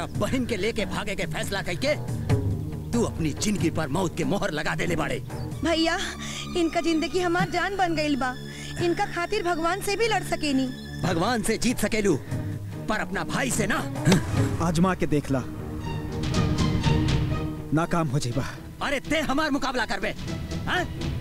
अपना बहन के लेके भागे के फैसला करके तू अपनी जिंदगी पर मौत के मोहर लगा देले बाड़े भैया इनका जिंदगी हमार जान बन गईल बा इनका खातिर भगवान से भी लड़ सकेनी भगवान से जीत सकेलू पर अपना भाई से ना आजमा के देख ला नाकाम हो जाइबा अरे ते हमार मुकाबला करबे हाँ?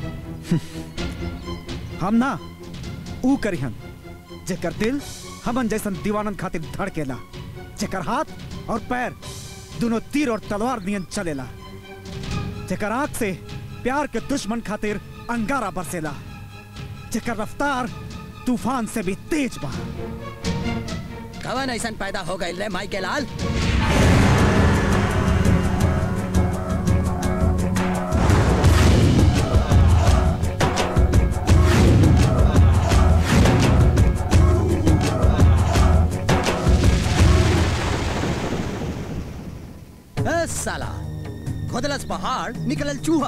हम ना ऊ करिहन जेकर दिल हमन जैसन दीवानन खातिर धड़केला जेकर हाथ और पैर दोनों तीर और तलवार नियन चलेला जेकर आंख से प्यार के दुश्मन खातिर अंगारा बरसेला जेकर रफ्तार तूफान से भी तेज बा कवन ऐसन पैदा हो गए रे माई के लाल ए, साला खोदलस पहाड़ निकलल चूहा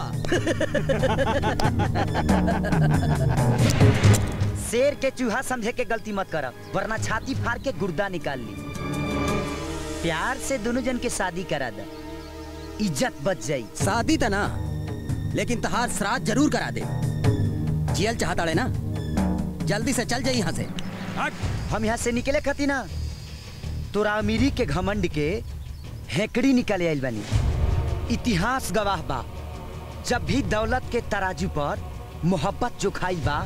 शेर के चूहा समझे के गलती मत करब वरना छाती फाड़ के गुर्दा निकाल ली प्यार से दोनों जन के शादी करा दे इज्जत बच जाई शादी तना लेकिन तहार श्राद्ध जरूर करा दे जियल चाहता है ना जल्दी से चल जाई यहाँ से हम यहाँ से निकले खती ना तोरा अमीरी के घमंड के हेकड़ी निकले आइल बनी इतिहास गवाह बा जब भी दौलत के तराजू पर मोहब्बत जो खाई बा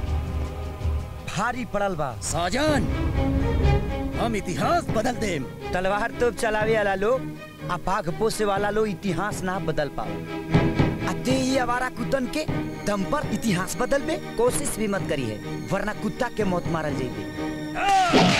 भारी पड़ल बा साजन हम इतिहास बदल देम तलवार तोप चलावे वाला लोग आ बाघ पोसे वाला लोग इतिहास ना बदल पाओ अते ही आवारा कुतन के दम पर इतिहास बदल में कोशिश भी मत करी है वरना कुत्ता के मौत मारल जाइबे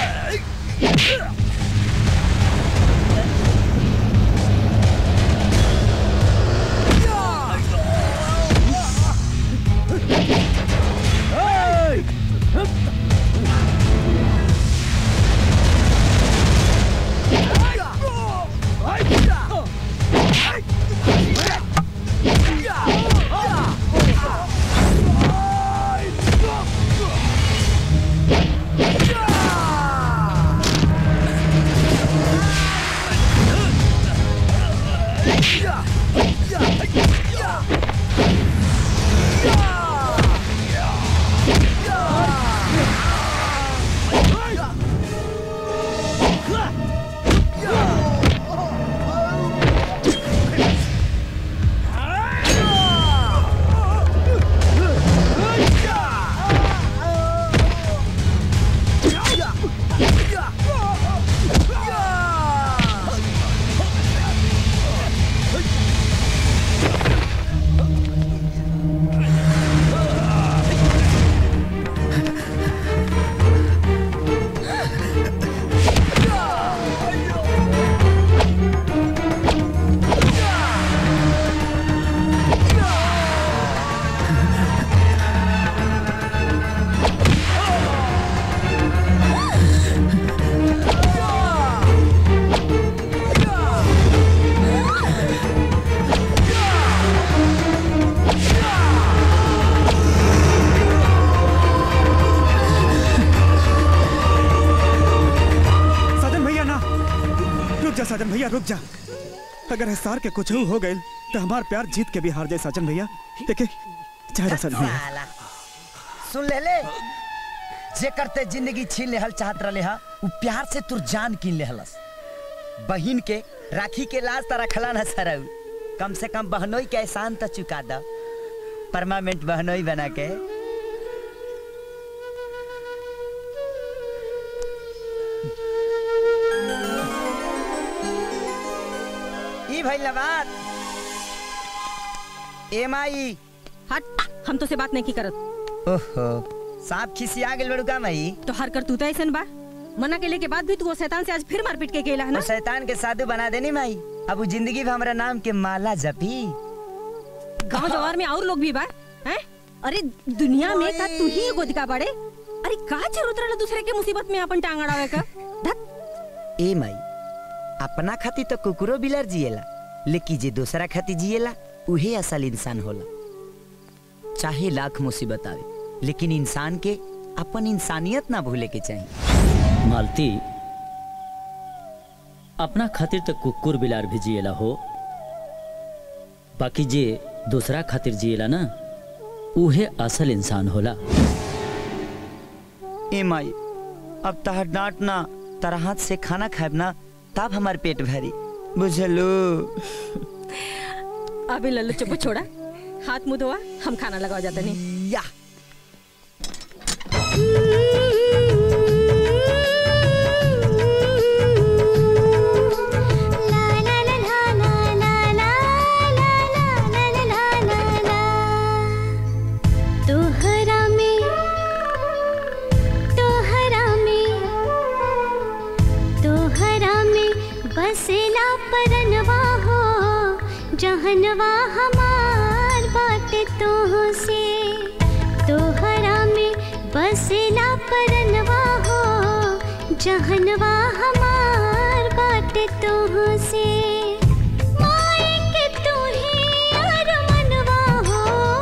साजन भैया ना रुक जा साजन भैया रुक जा अगर हिसार के कुछ हो गए तो हमार प्यार जीत के भी हार जाए साजन भैया देखे चाहे साजन भैया साला। सुन ले ले जे करते जिंदगी छीन लेहल चाहत रहे हा उ प्यार से तुर जान कीन लेहलस बहिन के राखी के लाज त रखला न सरऊ कम से कम बहनोई के एहसान त चुका द परमानेंट बहनोई बना के ई भइल बात एम आई हट हम तो से बात नहीं की करत ओहो सांप खिसिया गेल बड़ुका मई तो हर कर तू तो ऐसन बा मना के के बाद भी तू वो शैतान से आज फिर मारपीट के केला है ना वो शैतान के साधु बना देनी माई अब उ जिंदगी में हमरा नाम के माला जपी गांव जवार में और लोग भी बा हैं अरे दुनिया में का तू ही एगो दिखा बड़े अरे का जरूरत रहला दूसरे के मुसीबत में अपन टांग अड़ावे का धत ए माई अपना खाती तो कुकुरो बिलर जिएला लेकिन जे दूसरा खाती जिएला उहे असल इंसान होला चाहे लाख मुसीबत आवे लेकिन इंसान के अपन इंसानियत ना भूले के चाहिए मालती अपना खातिर तो कुकुर बिलार भी जिएला हो बाकी जे दूसरा खातिर जिएला ना उहे असल इंसान होला ए माई अब तहर डांट ना तारा हाथ से खाना खाएब ना तब हमार पेट भरी बुझलू अभी लल्लू चुप छोड़ा हाथ मुंह धोआ हम खाना लगाओ जाते नहीं या तोहरा में तोहरा में तोहरा में बसेला परनवा हो जहनवा हमार बाट तोह से तोहरा में बसेला परनवा हो जहनवा हमार बाट तोह से माए के तू ही अरमनवा हो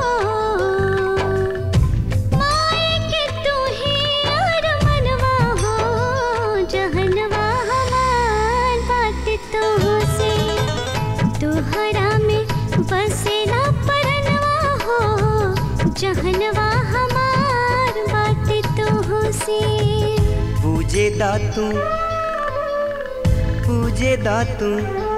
माए के तू ही अरमनवा हो जहनवा हमार बाट तोह से तोहरा में बसेला परनवा हो जहनवा हमार बाट तोह से पूजे दातू पूजे दातू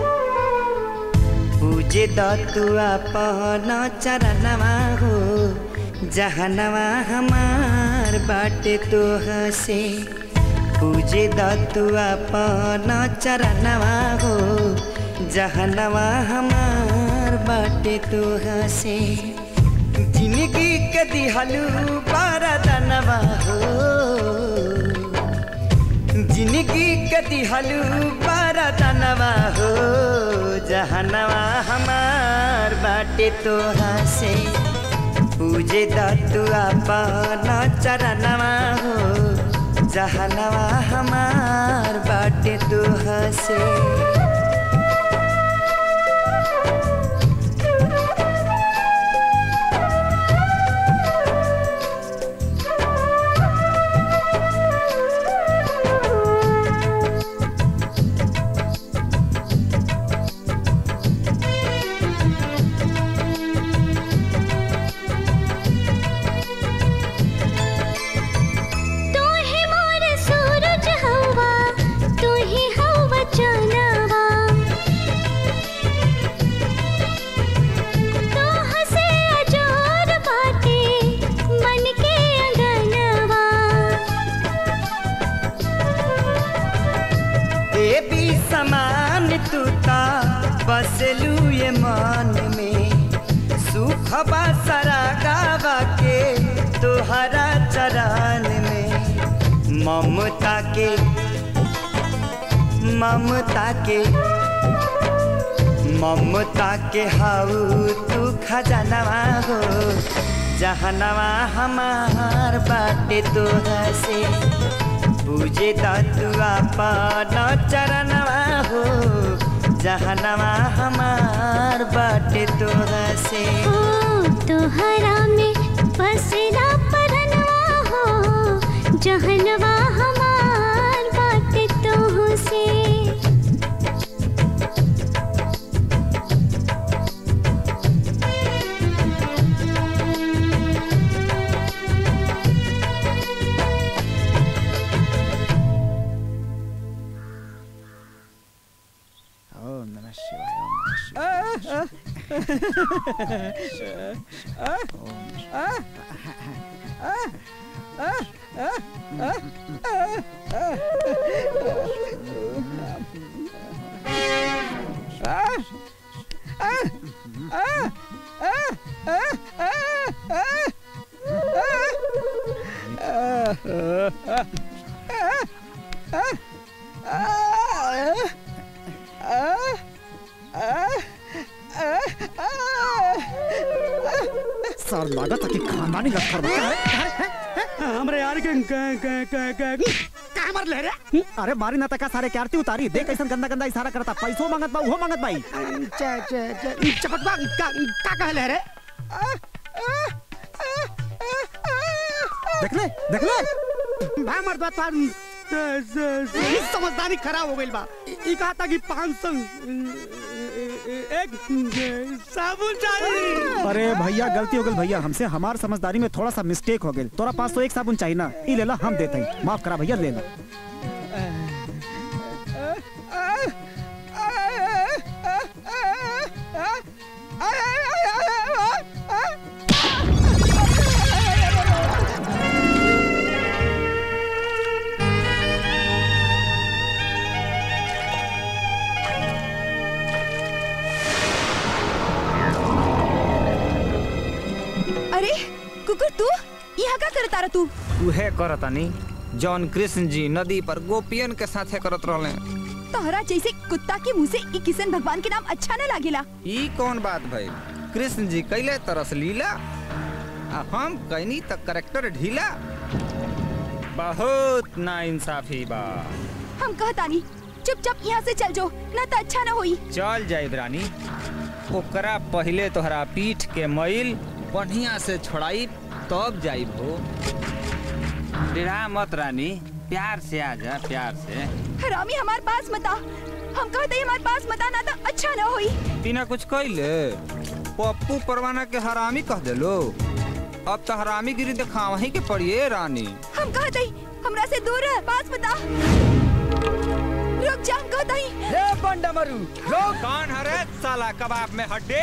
पूजे दातू अपन चरणवा हो जहनवा हमार बाटे तो हसे पूजे दातू अपन चरणवा हो जहनवा हमार बाटे तो हसे जिंदगी के दिहलू बारदनवा हो जिंदगी के दिहलू बारदनवा हो जहनवा हमार बाटे तो हसे पूजे दतु अपन चरणवा हो जहनवा हमार बाटे तो हसे तू ही मोर सूरज हवा तू ही हवा चनवा तू हसे अजोर बाटे मन के अंगनवा देवी समान तू ता बसलू ये मन में सुख बसरा गावा के तुहरा चरण में ममता के ममता के ममता के हाउ तू खजनवा हो जहनवा हमार बाटे तो हसे पूजे दतुआ पान चरणवा हो जहनवा हमार बाटे तो हसे ओ तोहरा में बसेला परनवा हो जहनवा हमार बाटे तोह से ओम नमः शिवाय ओम नमः शिवाय सर लागत है कि खानदानी लश्कर बा हमरे यार के क- क- क- क- का मर ले रे अरे मारी ना तका सारे के आरती उतारी देख कैसन गंदा गंदा इशारा करता पैसो मांगत बा उहो मांगत बाई च- च- च- चपटवा का का कहले रे देख ले देख ले भा मर्दवा तो ई समझदारी खराब हो गई बा ई कहा था कि पाँच सौ एक साबुन चाहिए अरे भैया गलती हो गई भैया हमसे हमार समझदारी में थोड़ा सा मिस्टेक हो गई तोरा पास तो एक साबुन चाहिए ना ई लेला हम देते हैं माफ करा भैया ले ला अरे कुकुर तू यहाँ का करता रहा तू उहे करतनी जौन कृष्ण जी नदी पर गोपियन के साथे करत रहले तोहरा जैसे कुत्ता के मुंह से ई किशन भगवान के नाम अच्छा न लागेला ई कौन बात भई कृष्ण जी कैले तरस लीला आ हम कैनी तक करेक्टर ढीला बहुत ना इंसाफी बा हम कहतानी चुपचाप यहाँ से चल जो ना तो अच्छा ना होई चल जाई रानी ओकरा पहले तोहरा पीठ के मैल बढ़िया से छोड़ाई तब जाई भो डेरा मत रानी प्यार से आ जा प्यार से हरामी हमारे पास मता हम कहते हमारे पास मता ना तो अच्छा ना होई तीना कुछ कैले पप्पू परवाना के हरामी कह देलो अब तो हरामी गिरी दिखावा ही के पड़िए रानी हम कहते हमरा से दूर रह पास मता रुक जा हम कहते रे बंडमरू रोक कौन हरे साला कबाब में हड्डी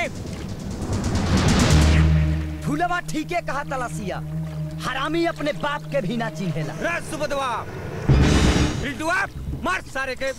फूलवा ठीके कहा तलसिया हरामी अपने बाप के भी ना चिन्हेला रे सुबदवा रिटुआ मार सारे के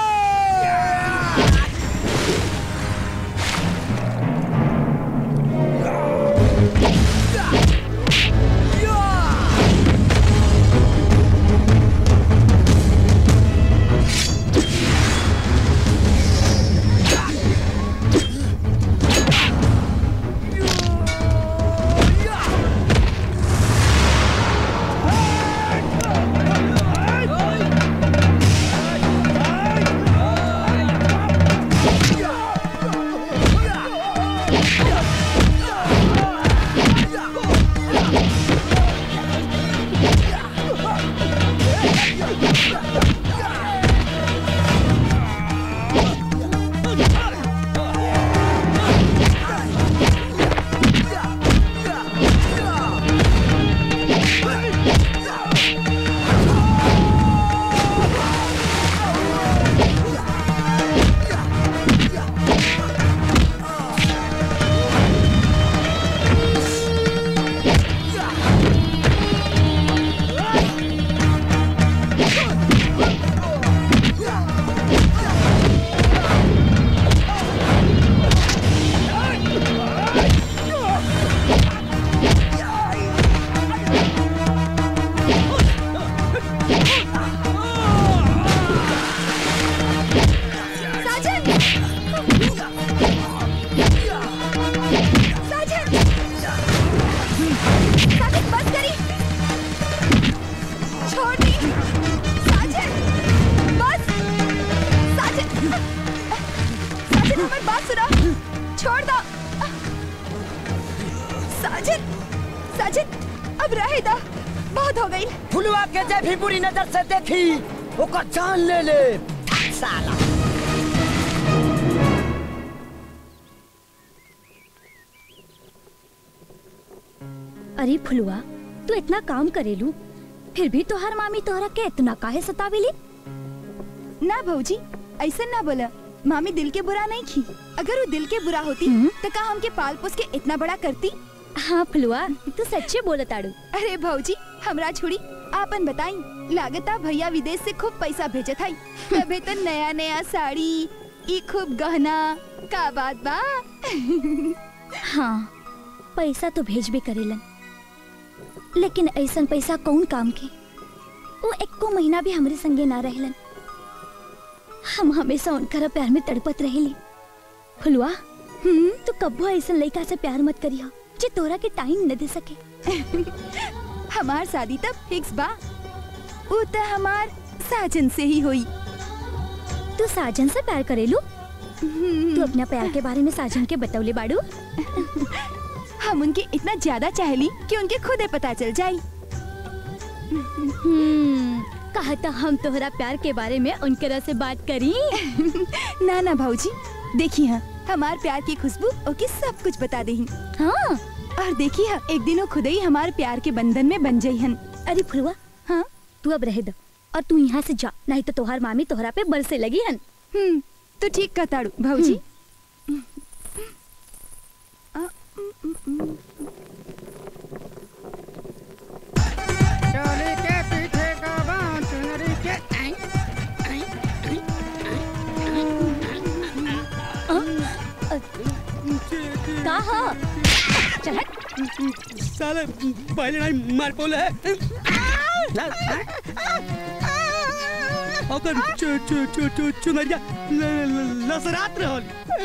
साजन साजन साजन बस करी छोड़ दी साजन बस साजन साजन हमारी बात सुनो छोड़ दो साजन साजन अब रहे दो बहुत हो गई फुलवा के जे भी बुरी नजर से देखी ओकर जान ले ले साला अरे फुलवा तू इतना काम करेलू फिर भी तोहर मामी तोहरा के इतना काहे सतावेली ना भौजी ऐसा ना बोला मामी दिल के बुरा नहीं की अगर वो दिल के बुरा होती तो का हमके पाल पोस के इतना बड़ा करती हाँ फुलवा तू सच्चे बोलताड़ू अरे भौजी हमरा छोड़ी आपन बताई लागता भैया विदेश से खूब पैसा भेजत हई तबे तो नया नया साड़ी ई खूब गहना का बात बा हाँ पैसा तो भेजबे करेलन लेकिन ऐसन पैसा कौन काम के वो एको महीना भी हमरे संगे ना रहलन हम हमेशा उनकर प्यार में तड़पत रहेली फुलवा हम्म तो कब्बो ऐसन लड़का से प्यार मत करियो जे तोरा के टाइम न दे सके हमार शादी तब फिक्स बा वो तो हमार साजन से ही हुई तू साजन से प्यार करेलू तू अपना प्यार के बारे में साजन के बतौले बाड़ू हम उनके इतना ज्यादा चाहली कि उनके खुदे पता चल जाई हम्म, कहा था हम तोहरा प्यार के बारे में उनकरा से बात करी ना ना भाऊजी देखिए हाँ हमार प्यार की खुशबू ओके सब कुछ बता दही हाँ और देखिए हाँ एक दिन वो खुद ही हमारे प्यार के बंधन में बन जाई हन अरे फुलवा हाँ तू अब रह दो और तू यहाँ से जा नहीं तो तोहार मामी तोहरा पे बरसे लगी हन हम्म तो ठीक कहताड़ू भाऊजी चोली के पीछे का बांध चुनरी के आई, आई, आई, का हो चल साले पहले नहीं मार पोले है ओकर चु चु चु चु चुनरिया ल- ल- लसरात रहल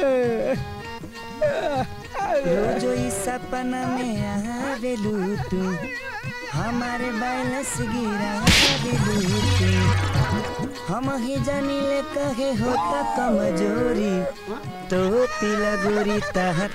रोजो ई सपना में आवेलू तू हमारे बैलस गिरा देलू तू हम ही जानी ले कहे होता कमजोरी तो पीला गोरी तहर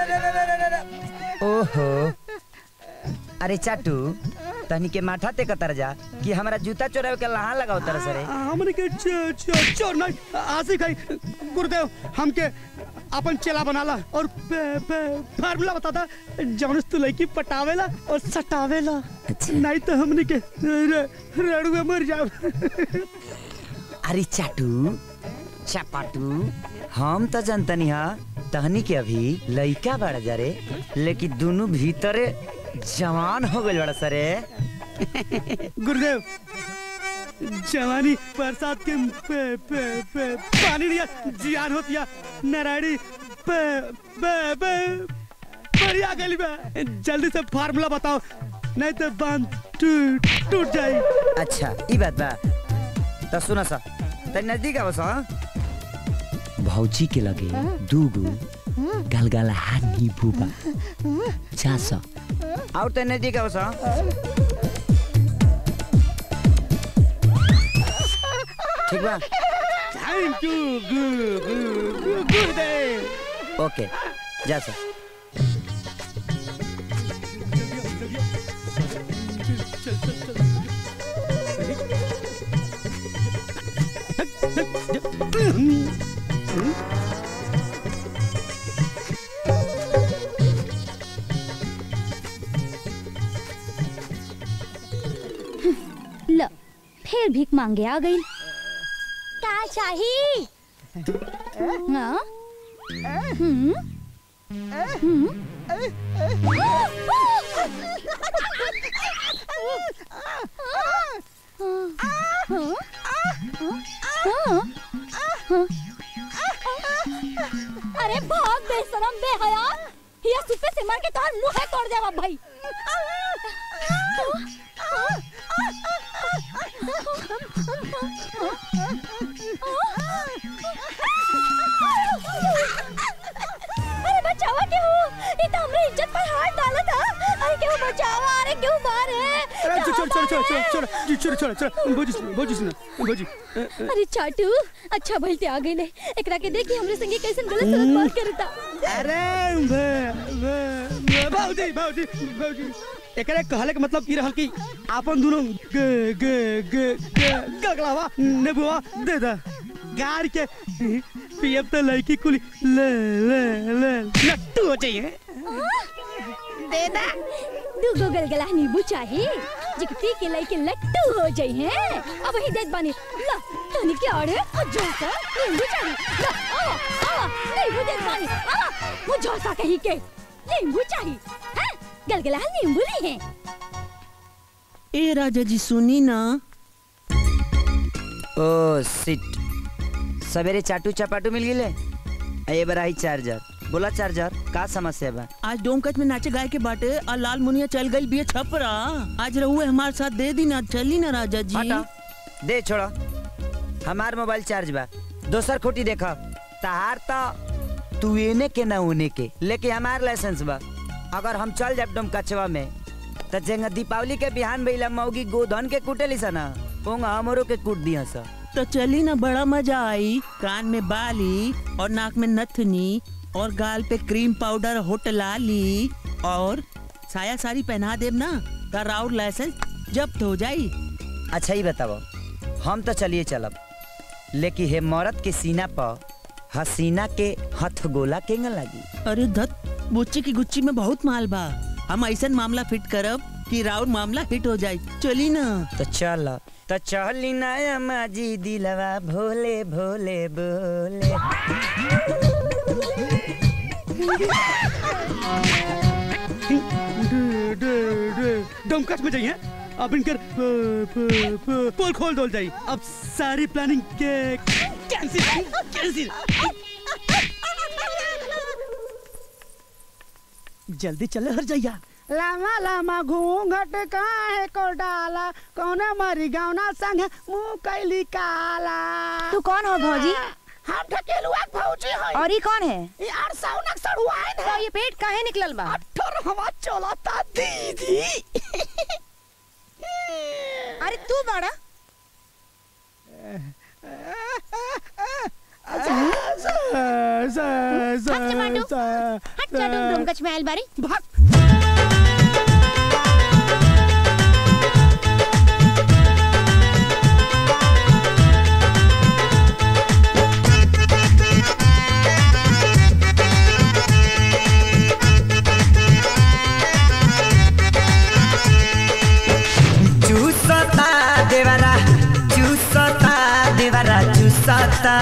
ओहो अरे चाटू तनी के माथा ते कतर जा कि हमरा जूता चोरावे के लहा लगाओ तरह सरे हमने के च- च- चोर नहीं आसी खाई गुरुदेव हमके अपन चेला बनाला और पे- पे- फार्मूला बताता जौन तू लड़की पटावेला और सटावेला नहीं तो हमने के र- रड़ुए मर जाओ अरे चाटू चपाटू हम तो जनतनी हा तहनी के अभी लइका बड़ा जा रे लेकिन दोनों भीतरे जवान हो गए बड़ा सरे गुरुदेव जवानी बरसात के पे, पे, पे, पानी लिया जियान होतिया नारायणी पे, पे, पे, बढ़िया गली में जल्दी से फार्मूला बताओ नहीं तो बांध टूट टूट जाए अच्छा ई बात बा तो सुना सा तनी नजदीक आवस हाँ भौजी के लगे दूगो गलगला हाथ नींबू बा जा सा और तनी नजदीक आवस हाँ ठीक बा थैंक यू गुरुदेव ओके जा सा ल फिर भीख मांगे आ गई का चाहिए हाँ? हम्म? हम्म? हाँ? हाँ? अरे भाग बेशरम बेहया ये सुपे से मार के तोहर मुंह तोड़ देवा भाई अरे बचावा क्यों ये तो हमरे इज्जत पर हाथ डाला था अरे क्यों बचावा अरे क्यों मारे अरे छोड़ छोड़ छोड़ छोड़ छोड़ जी छोड़ छोड़ छोड़ भोजी सुनो भोजी सुनो भोजी अरे चाटू अच्छा भलते आ गई ले एकरा के देखी हमरे संगे कैसन गलत सलत बात करता अरे भे भे भे भाऊजी भाऊजी भाऊजी एकरे कहले के मतलब ई रहल कि आपन दोनों ग ग ग ग गगलावा नेबुआ दे दा गार के पियब तो लड़की कुली ले ले ले लट्टू हो जाइए दे दा दूगो गलगला नींबू चाहिए जिकती के लई के लट्टू हो जाई हैं अब ही देत बानी ला तनी के आड़े मुझो सा नींबू चाहिए ला आ आ नींबू देत बानी आ मुझो सा कहीं के नींबू चाहिए हैं गलगला नींबू ली हैं ए राजा जी सुनी ना ओ सिट सवेरे चाटू चपाटू मिल गिले ये बड़ा ही चार्जर बोला चार्जर का समस्या बा आज डोमकच में नाचे गाय के बाटे और लाल मुनिया चल गई बिया छपरा आज रहुए हमारे साथ दे दी ना चली ना राजा जी हटा दे छोड़ा हमार मोबाइल चार्ज बा दोसर खोटी देखा तहार तो तू एने के ना उने के लेके हमार लाइसेंस बा अगर हम चल जाब डम कचवा में त जेंगा दीपावली के बिहान भइला मौगी गोधन के कुटेली सा ना ओंगा हमरो के कूट दिया सा तो चली ना बड़ा मजा आई कान में बाली और नाक में नथनी और गाल पे क्रीम पाउडर होट लाली और साया साड़ी पहना देब ना तो राउर लाइसेंस जब्त हो जाई अच्छा ही बताओ हम तो चलिए चलब लेकिन हे मरद के सीना पर हसीना के हथ गोला केंग लगी अरे धत बुच्ची की गुच्ची में बहुत माल बा हम ऐसा मामला फिट करब कि राउर मामला हिट हो जाए चली ना तो चल तो चली ना माजी दिलवा भोले भोले बोले डमकच में जाइए अब इनकर प- प- प- पोल खोल डोल जाई अब सारी प्लानिंग के कैंसिल कैंसिल जल्दी चले हर जाइया लामा लामा घूंघट काहे को डाला कौन मरी गौना संग मुंह कैली काला तू कौन हो भौजी हम ढकेलुआ के भौजी हई और ये कौन है ये अरसौनक सड़ुआइन तो है ये पेट काहे निकलल बा अठर हवा चलता दीदी अरे तू बाड़ा हट टमाटो हट जा डुम डुम कच में आइल बारी चूसता देवरा चूसता देवरा चूसता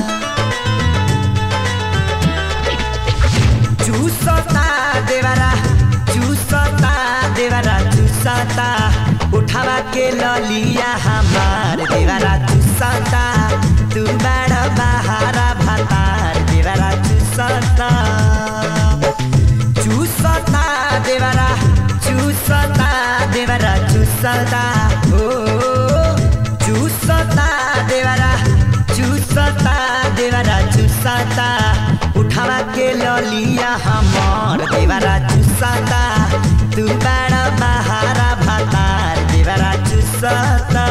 चूसता देवरा चूसता देवरा चूसता उठावा के ललिया हमार देवरा चूसता तू बड़ा बहारा भतार देवरा चूसता चूसता देवरा चूसता देवरा चूसता ओ चूसता देवरा चूसता देवरा चूसता उठावा के ललिया हमार देवरा चूसता तू बड़ा बहारा भतार देवरा चूसता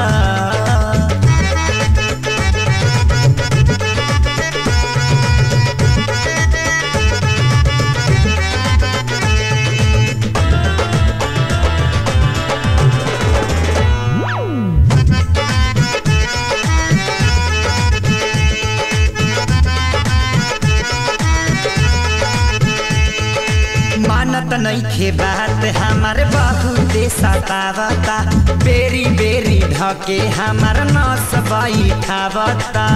मानत नइखे बात हमार बहुते सतावता बेरी बेरी ढके हमार नस बैठावता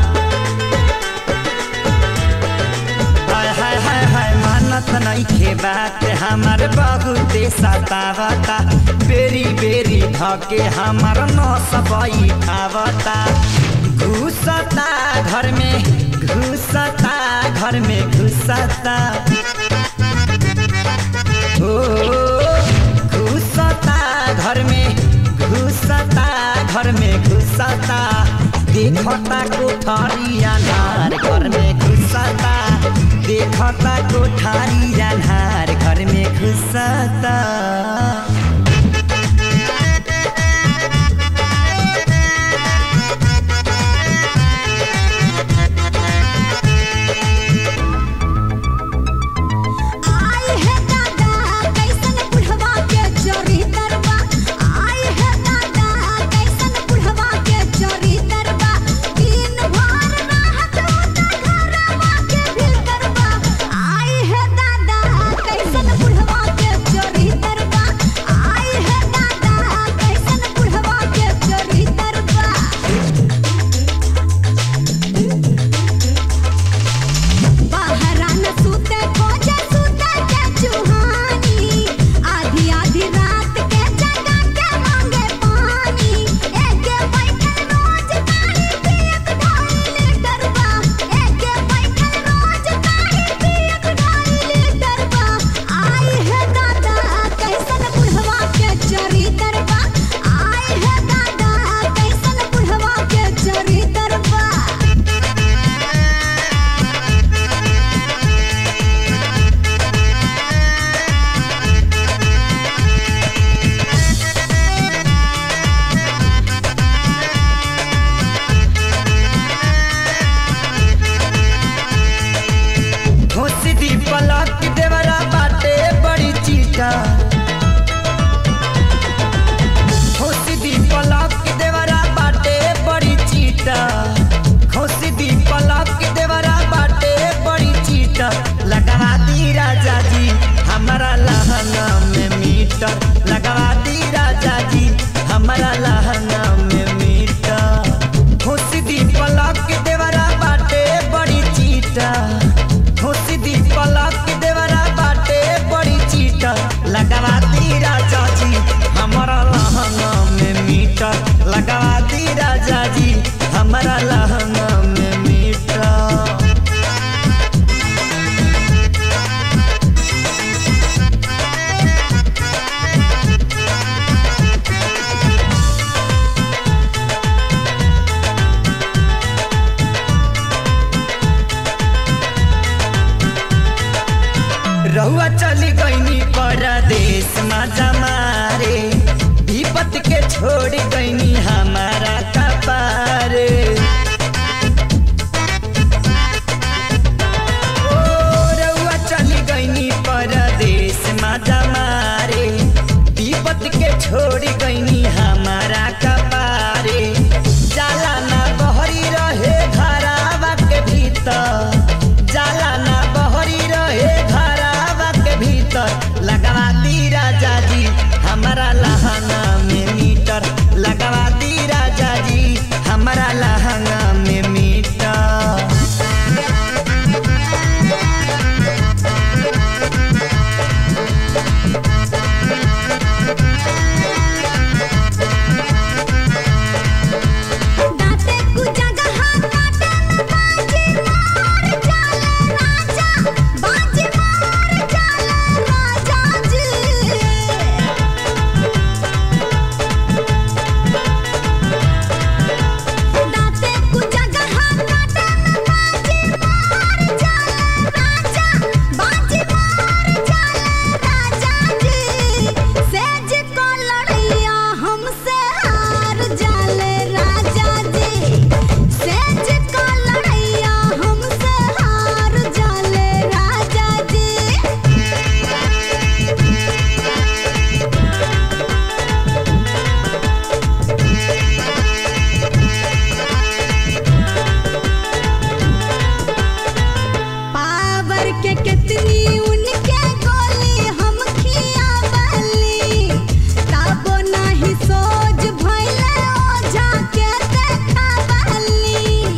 हाय हाय हाय हाय मानत नइखे बात हमार बहुते सतावता बेरी बेरी ढके हमार नस बैठावता घुसता घर में घुसता घर में घुसता ओ घुसता घर में घुसता घर में घुसता देखता कोठारी अनार घर में घुसता देखता कोठारी अनार घर में घुसता आई है दादा कैसन बुढ़वा के चोरी तरवा आई है दादा कैसन बुढ़वा के चोरी तरवा दिन भर रहत होता घरवा के भीतरवा आई है दादा कैसन बुढ़वा के चोरी तरवा आई है दादा कैसन बुढ़वा के चोरी तरवा बाहरा न सूते खोजे सूते के चुहानी आधी आधी रात के जगा के मांगे पानी एके बैठल रोज तारी पियक ढाई लीटर बा एके बैठल रोज तारी पियक ढाई लीटर बा आई है दादा कैसन बुढ़वा के चोरी तरबा आई है दादा कैसन बुढ़वा के चोरी तरबा होसी दी पलक देवरा बाटे बड़ी चीटा होसी दी पलक देवरा बाटे बड़ी दी राजा जी हमारा लहंगा में मीटर लगा दी राजा जी हमारा लहंगा में मीटर रहुआ चली गईनी परदेश मजा मारे विपत के छोड़ गईनी हमारा कपारे ओ, रहुआ चली गईनी परदेश मजा मारे विपत के छोड़ गईनी हमारा कपारे जाला ना बहरी रहे घरावा के भीतर जाला ना बहरी रहे घरावा के भीतर लगवा दी राजा जी हमारा लहंगा में मीटर लगवा दी राजा जी हमारा लहंगा में मीटर दाते कु जगह काटे न बाजी मार जाला राजा बाजी मार जाला राजा जी दाते कु जगह काटे न बाजी मार जाला राजा बाजी मार जाला राजा जी सेज को लड़ैया हमसे हार जाले राजा जी सेज को लड़ैया हमसे हार जाले राजा जी पावर के कितनी उनके गोली हम खिया बली ताबो नाही सोच भइले ओझा के देखा बली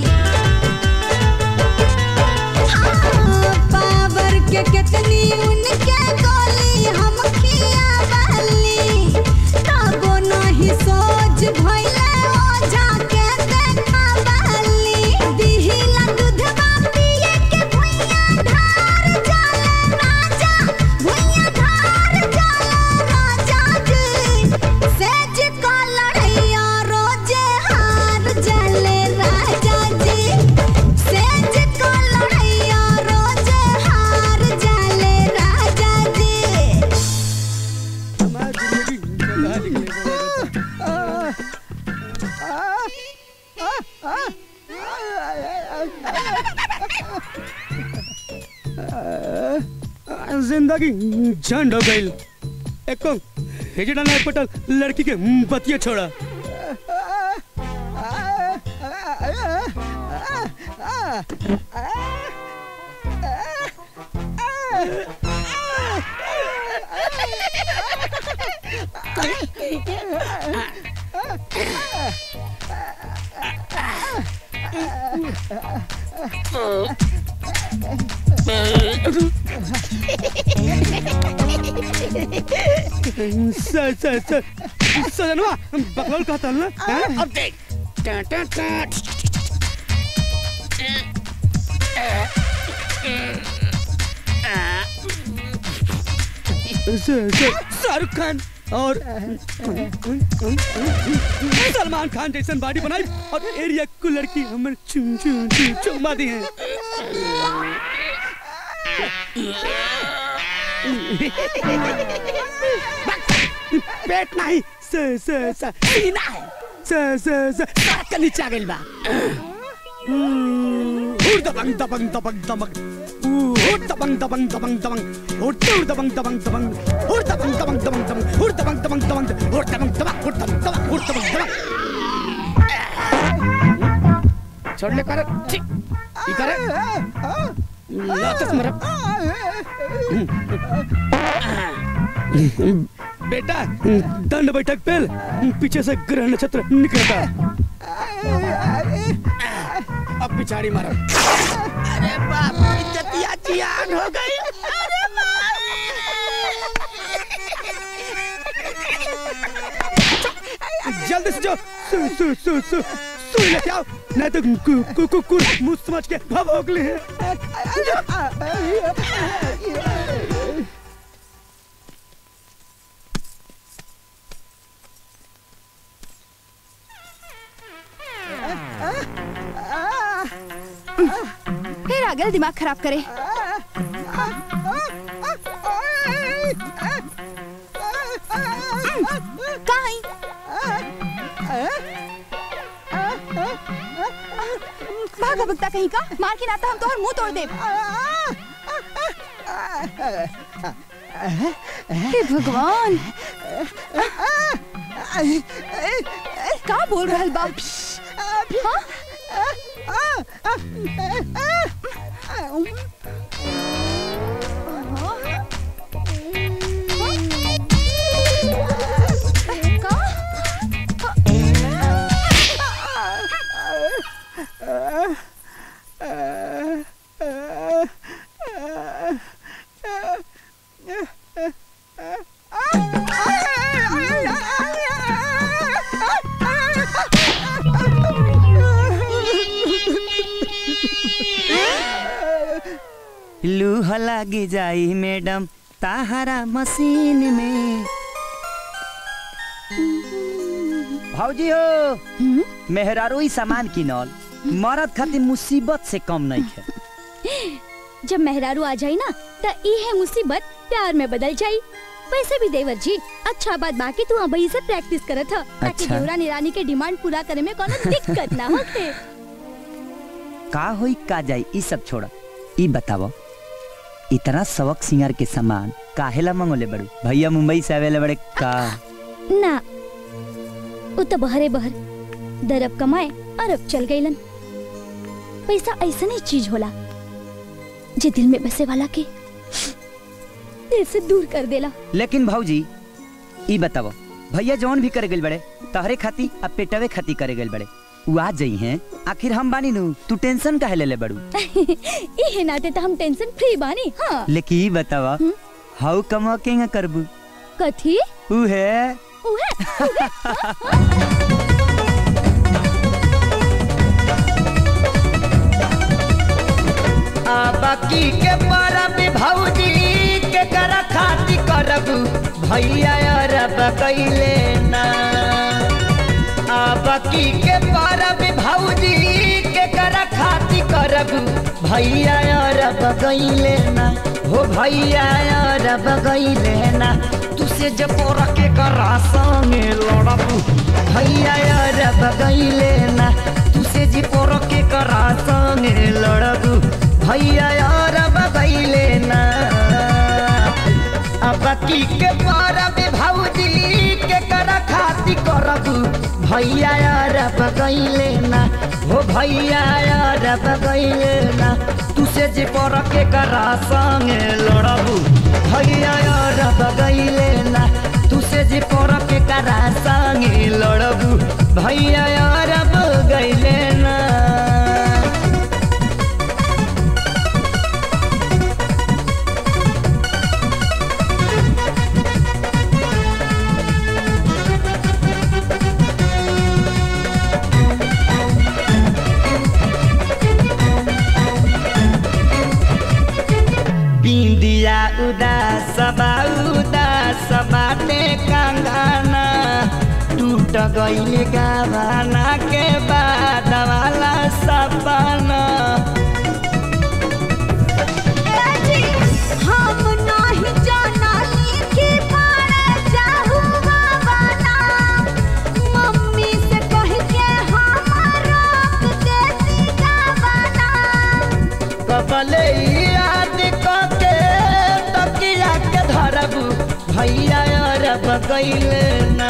हाँ, पावर के कितनी उनके गोली हम खिया बली ताबो नाही सोच भइले ओझा के देखा बली दिहिला दूधवा पिए के भुइया धार जाला राजा भुइया धार जाला राजा जी सेज का लड़ैया रोजे हार जाले राजा जी सेज का लड़ैया रोजे हार जाले राजा जी जिंदगी झंड हो गई एको हेजड़ा नहीं पटल लड़की के बतिया छोड़ा सर सर सर सजनवा बकलोल कहता ना हैं? अब देख टा टा टा सर सर शाहरुख खान और सलमान खान जैसन बॉडी बनाई और एरिया को लड़की हमर चुम चुम चुम चुम्मा दी है पेट नहीं स स स सीना है स स स सड़क के नीचे आ गइल बा हुर दबंग दबंग दबंग दबंग हुर दबंग दबंग दबंग दबंग हुर हुर दबंग दबंग दबंग हुर दबंग दबंग दबंग दबंग हुर दबंग दबंग दबंग हुर दबंग दबंग हुर दबंग दबंग हुर दबंग दबंग छोड़ ले कर ठीक ई करे लातस मरब बेटा दंड बैठक पेल पीछे से ग्रह नक्षत्र निकलता अब पिछाड़ी मारो अरे बाप इज्जतिया जियान हो गई अरे बाप जल्दी से जाओ सु सु सु सु सुई लेके आओ नहीं तो कु कु कु कु मुंह समझ के भभोग ले फिर अगल दिमाग खराब करे कहीं भागा भगता कहीं का मार के नाता हम तोहर मुंह तोड़ दे हे भगवान का बोल रहल बा लूह लागी जाई मैडम ताहरा मशीन में भौजी हो मेहरारू ही सामान किनल मरद खातिर मुसीबत से कम नहीं है जब मेहरारू आ जाई ना त इहे मुसीबत प्यार में बदल जाई वैसे भी देवर जी अच्छा बात बाकी तू अबही से प्रैक्टिस करत ह ताकि अच्छा। देवरा निरानी के डिमांड पूरा करे में कोनो दिक्कत ना होखे का होई का जाई ई सब छोड़ ई बतावो इतना सबक सिंगार के सामान काहेला मंगोले बड़ू भैया मुंबई से आवेले बड़े का ना उ तो बहरे बहर दरब कमाए अरब चल गईलन पैसा ऐसा नहीं चीज होला जे दिल में बसे वाला के दिल से दूर कर देला लेकिन भौजी ई बतावो भैया जौन भी करे गइल बड़े तहरे खाती अब पेटवे खाती करे गइल बड़े उ आ जाई हैं आखिर हम बानी नु तू टेंशन काहे ले ले बड़ू इहे नाते तो हम टेंशन फ्री बानी हाँ लेकिन ई बतावा हाउ कमा के करबू कथी उ है उहे बाकी के परब भौजी के कर खाती करब भैया अरब कैले ना आ बाकी के परब भौजी के कर खाती करब भैया अरब कैले ना हो भैया अरब कैले ना तुसे जब के करा संगे लड़ब भैया अरब कैले ना तुसे जी पोर के करा संगे लड़ब भैया अरब कैले ना अब की के परब भौजी के कर खाती करब भैया अरब कैले ना हो भैया अरब कैले ना तुसे जे पर के करा संगे लड़ब भैया अरब कैले ना तुसे जे पर के करा संगे लड़ब भैया अरब गैले ना बिंदिया उदास बा उदास बाटे कंगना टूट गईल गावाना के बाद वाला सपना हम नाही जानाली कि पारे जाहू बाबाना मम्मी से कह के हम रोक देती गावाना कबले याद के तकिया के धरबू भैया अरब गईल ना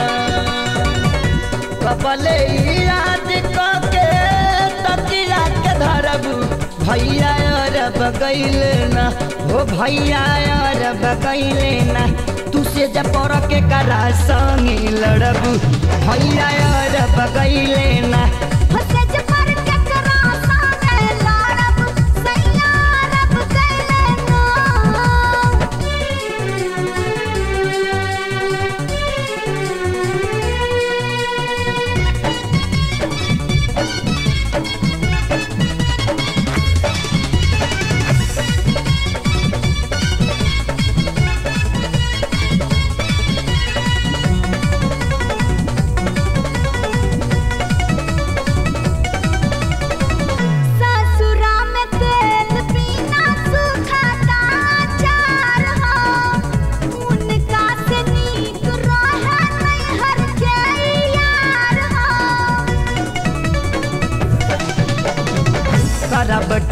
कबले याद के तकिया के धरबू भैया अरब गईल ना हो भैया अरब गईल ना तुसे जब पर के करा संगी लड़बू भैया अरब गईल ना हसे जे पर के करा सामे लाड़ब सैया रब कैले ना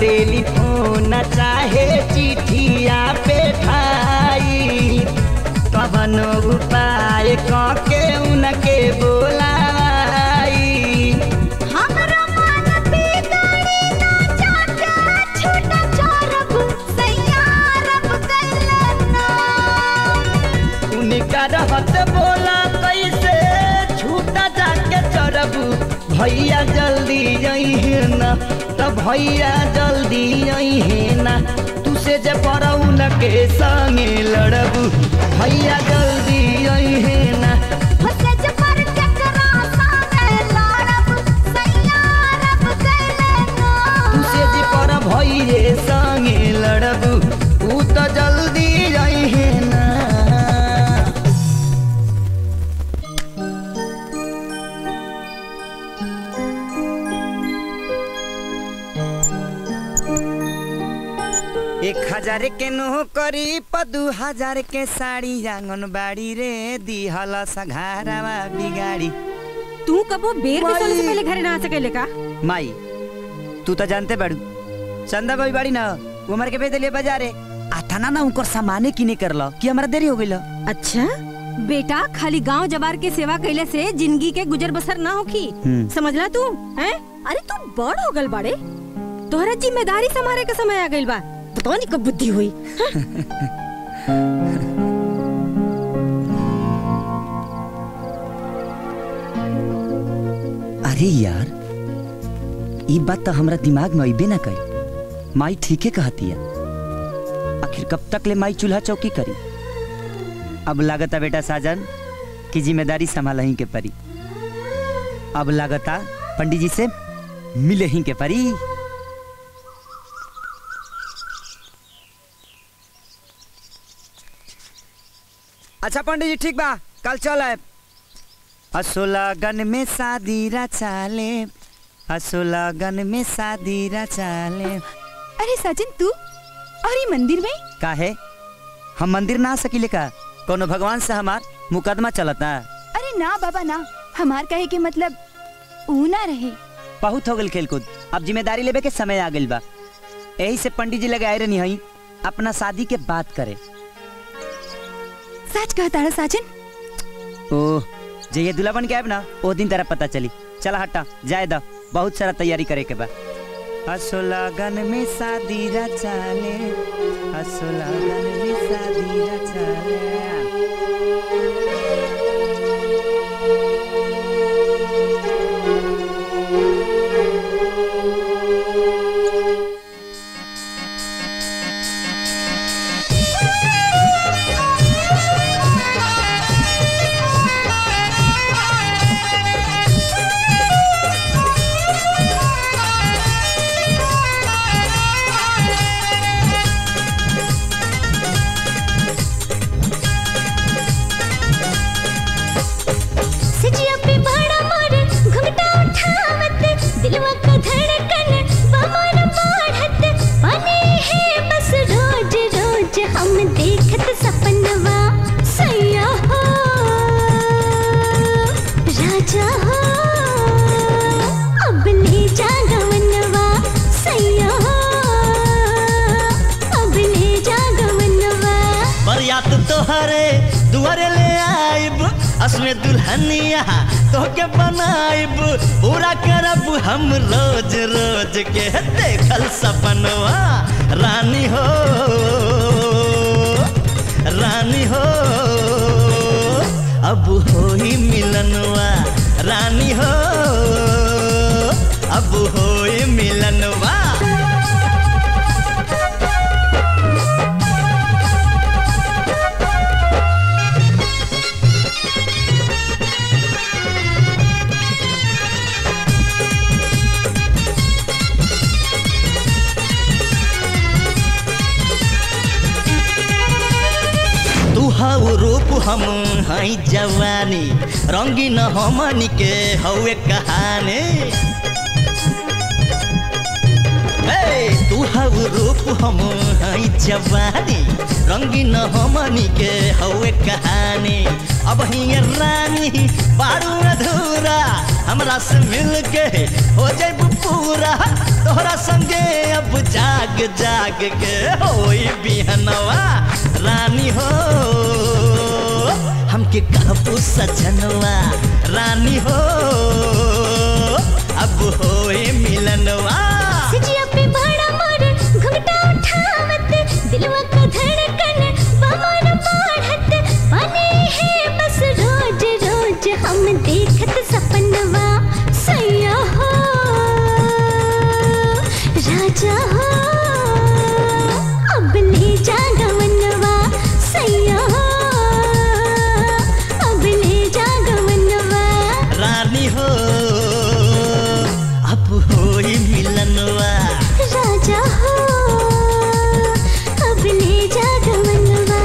टेलीफोन चाहे चिठिया पे ठाई कवनो उपाय कके उनके बोलाई हमरा मन बिगड़ी ना जाके छूटा चोरब सैयारब कैलना उनका रहत बोला कैसे छूटा जाके चढ़बू भैया जल्दी अहे ना त भैया जल्दी अहे ना तू से जे पड़ऊ न के संगे लड़बू भैया जल्दी अहे ना हसज पर केकरा साथे लड़ब सैयारब कैलना तू से जे पर भैये संगे लड़बू ऊ त जल्दी अहे ना एक हजार के नौकरी प दू हजार के साड़ी आंगनबाड़ी रे दिहल सघारावा बिगाड़ी तू कबो बेर के सोने से पहले घरे ना आ सकेले का माई तू तो जानते बाड़ू चंदा बाई बाड़ी ना उमर के भेज दिलिए बाजारे आथाना ना उनकर सामाने किने करल कि हमरा देरी हो गइल अच्छा बेटा खाली गांव जवार के सेवा कैले से जिंदगी के गुजर बसर ना होखी हम्म। समझला तू हैं अरे तू बड़ हो गल बाड़े तोहरा जिम्मेदारी संभाले के समय आ गइल बा पता नहीं कब बुद्धि हुई अरे यार ई बात तो हमरा दिमाग में अइबे ना कई माई ठीके कहती है आखिर कब तक ले माई चूल्हा चौकी करी अब लागता बेटा साजन की जिम्मेदारी संभाल ही के परी अब लागता पंडित जी से मिले ही के परी अच्छा पंडित जी ठीक बा कल चल आए असोलागन में शादी रचाले असोलागन में शादी रचाले अरे सचिन तू और ये मंदिर में काहे हम मंदिर ना आ सकीले का कोनो भगवान से हमार मुकदमा चलता अरे ना बाबा ना हमार कहे के मतलब ऊ ना रहे बहुत हो गल खेलकूद अब जिम्मेदारी लेबे के समय आ गइल बा यही से पंडित जी लगे आए रहनी हई अपना शादी के बात करे सच कहता है सचिन ओह जे ये दूल्हा बन के आएब ना ओ दिन तेरा पता चली चला हटा जाए दा बहुत सारा तैयारी करे के बा असोलागन में शादी रचाले असोलागन में शादी रचाले सजिया पे बड़ा मोर घुंघटा उठावत दिलवा का धड़कन बमर बढ़त बने है बस रोज रोज हम देखत सपनवा सैया हो राजा हो अब ले जा गवनवा सैया हो अब ले जा गवनवा बरियात तोहरे दुआरे ले आइब असमे दुल्हनिया तोके बनाइब पूरा करब हम रोज रोज के देखल सपनवा रानी हो रानी हो अब होई मिलनवा रानी हो अब होई मिलनवा तू हऊ रूप हम हई जवानी रंगीन हमनी के हवे कहानी हे तू हऊ रूप हम हई जवानी रंगीन हमनी के हवे कहानी अब ही रानी बारू अधूरा हमरा हमरा से मिल के हो जाब पूरा तोहरा संगे अब जाग जाग के होई बिहनवा रानी हो हमके कहबू सजनवा रानी हो अब होए मिलनवा सजिया पे भाड़ा मार घुंघटा उठावत दिलवा का धड़कन बमर बढ़त बने है बस रोज रोज हम देखत सपनवा सैया हो राजा हो अब ले जा गवनवा सैया हो अब ले जा गवनवा रानी हो अब होई मिलनवा राजा हो अब ले जा गवनवा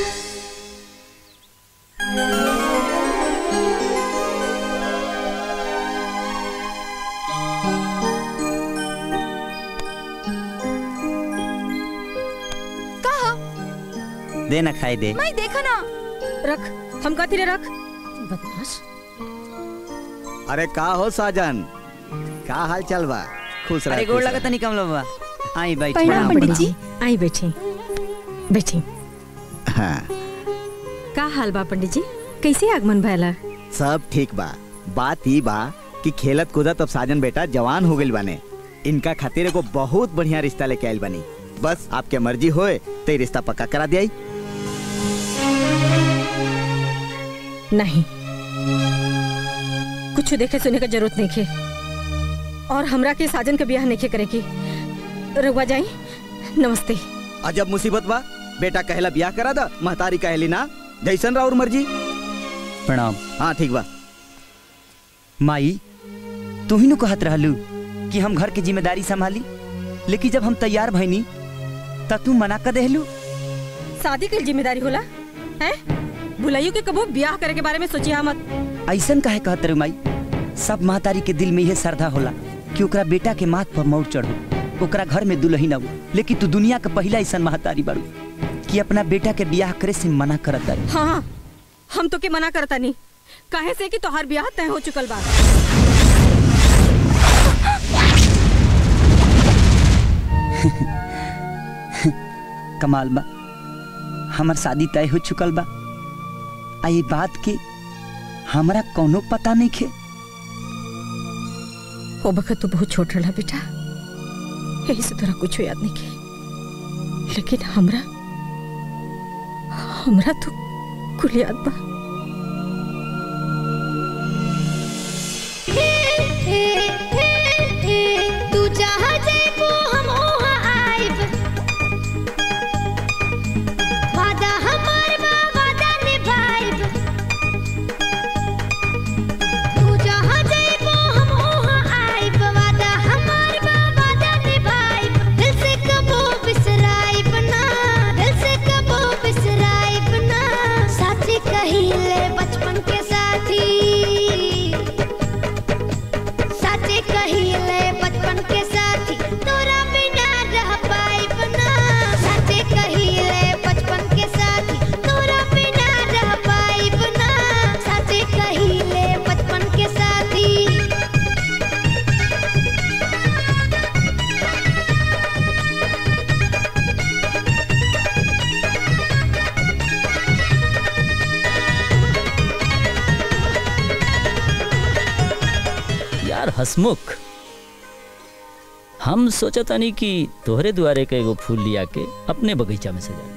कहा दे ना खाई दे मैं देखा ना रख हम कहती रे रख बदमाश अरे का हो साजन का हाल चल बा खुश रह अरे गोड़ लगा तनी कम लोबा आई बैठ प्रणाम पंडित जी आई बैठी बैठी हाँ का हाल बा पंडित जी कैसे आगमन भयला सब ठीक बा बात ई बा कि खेलत कूदत अब साजन बेटा जवान हो गइल बाने इनका खातिर एगो बहुत बढ़िया रिश्ता लेके आइल बानी बस आपके मर्जी होए तो ये रिश्ता पक्का करा दिया नहीं कुछ देखे सुने का जरूरत नहीं खे और हमरा के साजन के ब्याह नहीं खे करे की रुआ जाई नमस्ते अजब मुसीबत बा बेटा कहला ब्याह करा दा महतारी कहली ना जैसन राउर मर्जी प्रणाम हाँ ठीक बा माई तू ही नु कहत रहलू कि हम घर की जिम्मेदारी संभाली लेकिन जब हम तैयार भइनी तब तू मना कर देहलू शादी के जिम्मेदारी होला हैं भुलाइयो के कबो ब्याह करे के बारे में सोचिया मत ऐसन काहे कहत रे माई सब महतारी के दिल में यह श्रद्धा होला कि ओकरा बेटा के माथ पर मौर चढ़ो ओकरा घर में दुल्हन आऊ लेकिन तू दुनिया के पहला ऐसन महतारी बारू कि अपना बेटा के ब्याह करे से मना करत तारी हाँ हाँ हम तो के मना करता नहीं काहे से कि तोहार ब्याह तय हो चुकल बा कमाल बा हमार शादी तय हो चुकल बा आ ये बात के हमरा कोनो पता नहीं खे वो बखत तू बहुत छोट रहा बेटा यही से तोरा कुछ याद नहीं के लेकिन हमरा हमरा तो कुल याद बा तू जहाँ जेबो हम वहाँ आइब वादा हमार बा वादा निभाइब तू जहाँ जेबो हम वहाँ आइब वादा हमार बा वादा निभाइब दिल से कबो बिसराइब ना दिल से कबो बिसराइब ना साथी कहिले बचपन के साथी साचे कहिले बचपन के साथी तोरा बिना रह पाइब ना साचे कहिले बचपन के साथी तोरा बिना रह पाइब ना साचे कहिले बचपन के साथी यार हसमुख हम सोचतानी कि तोहरे दुआरे के एगो फूल लिया के अपने बगीचा में सजा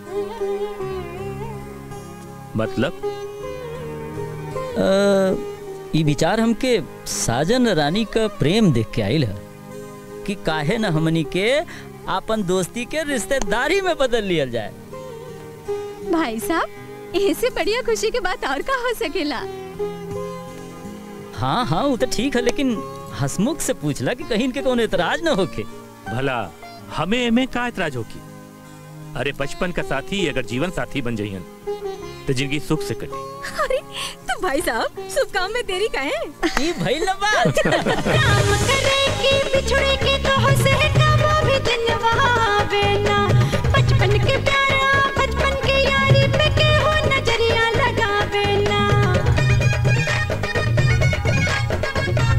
मतलब अ, ई विचार हमके साजन रानी का प्रेम देख के आइल है कि काहे न हमनी के आपन दोस्ती के रिश्तेदारी में बदल लियल जाए भाई साहब ऐसे बढ़िया खुशी की बात और का हो सकेला हाँ हाँ वो तो ठीक है लेकिन हसमुख से पूछला कि कहीं इनके कौन एतराज न होके भला हमें एमे का एतराज होगी अरे बचपन का साथी अगर जीवन साथी बन जाइयन तो जिंदगी सुख से कटी अरे तो भाई साहब शुभ काम में तेरी का है ये भाई बात काम करे के बिछड़े के तो हंसे कबो भी दिन बहावे ना बचपन के प्यारा बचपन के यारी पे के हो नजरिया लगावे ना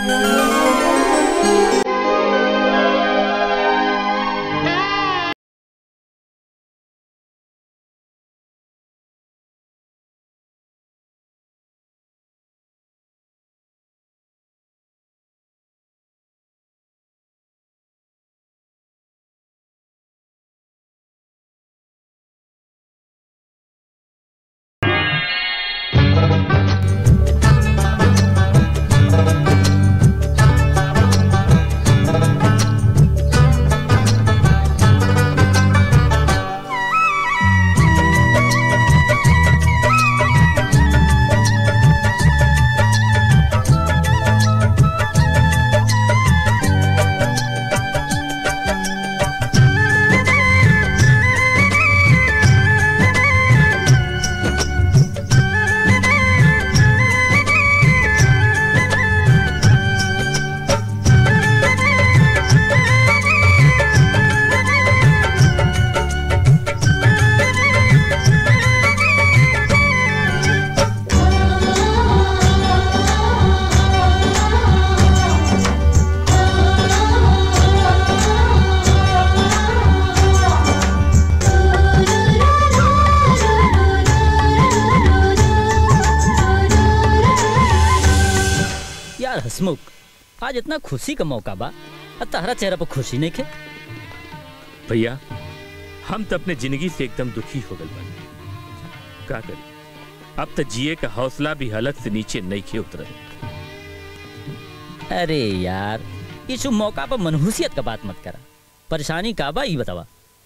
यार हसमुख आज इतना खुशी का मौका बा और तहरा चेहरा पर खुशी नहीं खे भैया हम तो अपने जिंदगी से एकदम दुखी हो गए बानी का करी अब तो जिए का हौसला भी हालत से नीचे नहीं खे उतर अरे यार इस शुभ मौका पर मनहूसियत का बात मत करा परेशानी का बा ये बतावा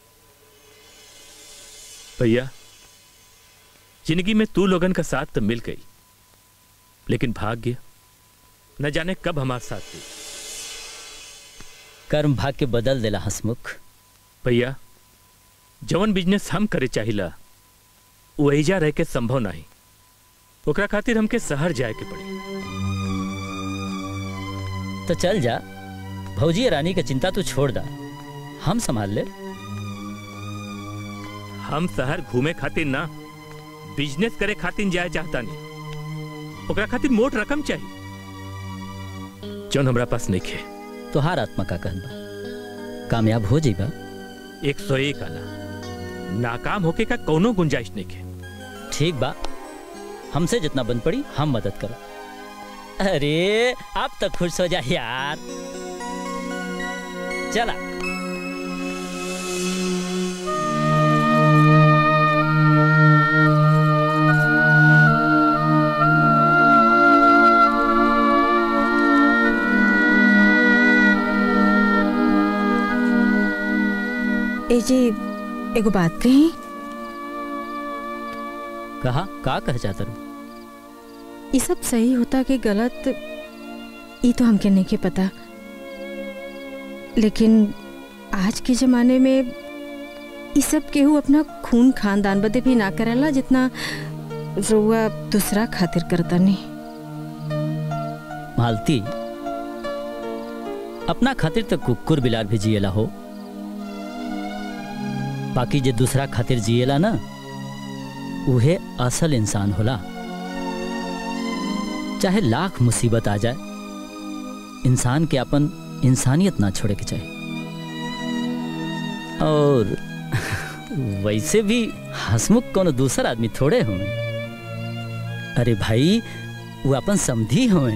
भैया जिंदगी में तू लोगन का साथ तो मिल गई लेकिन भाग्य न जाने कब हमारे साथ दे कर्म भाग के बदल देला हसमुख भैया जवन बिजनेस हम करे चाहिला वो एजा रह के संभव नहीं ओकरा खातिर हमके शहर जाए के पड़ी तो चल जा भौजी रानी का चिंता तू छोड़ दा हम संभाल ले हम शहर घूमे खातिर ना बिजनेस करे खातिर जाए चाहता नहीं ओकरा खातिर मोट रकम चाहिए जौन हमरा पास नहीं खे तोहार आत्मा का कहन बा कामयाब हो जाइबा एक सौ एक आना नाकाम होके का कोनो गुंजाइश नहीं खे ठीक बा हमसे जितना बन पड़ी हम मदद करो अरे अब तो खुश हो जा यार चला ए जी एगो बात कही कहा का कह चाहता रू ये सब सही होता कि गलत ये तो हमके नहीं के पता लेकिन आज के जमाने में ये सब केहू अपना खून खानदान बदे भी ना करेला जितना रुआ दूसरा खातिर करता नहीं मालती अपना खातिर तो कुकुर बिलार भी जिएला हो बाकी जे दूसरा खातिर जिएला ना उहे असल इंसान होला चाहे लाख मुसीबत आ जाए इंसान के अपन इंसानियत ना छोड़े के चाहिए और वैसे भी हसमुख कोनो दूसर आदमी थोड़े हुए अरे भाई वो अपन समझी हुए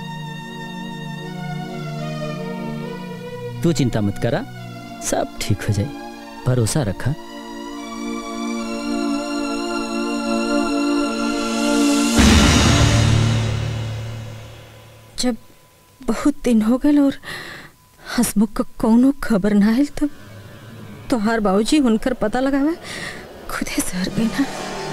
तू चिंता मत करा सब ठीक हो जाए भरोसा रखा जब बहुत दिन हो गए और हसमुख का कोनो खबर ना आयल तब तोहार बाबूजी हुनकर पता लगावे खुदे सर गई ना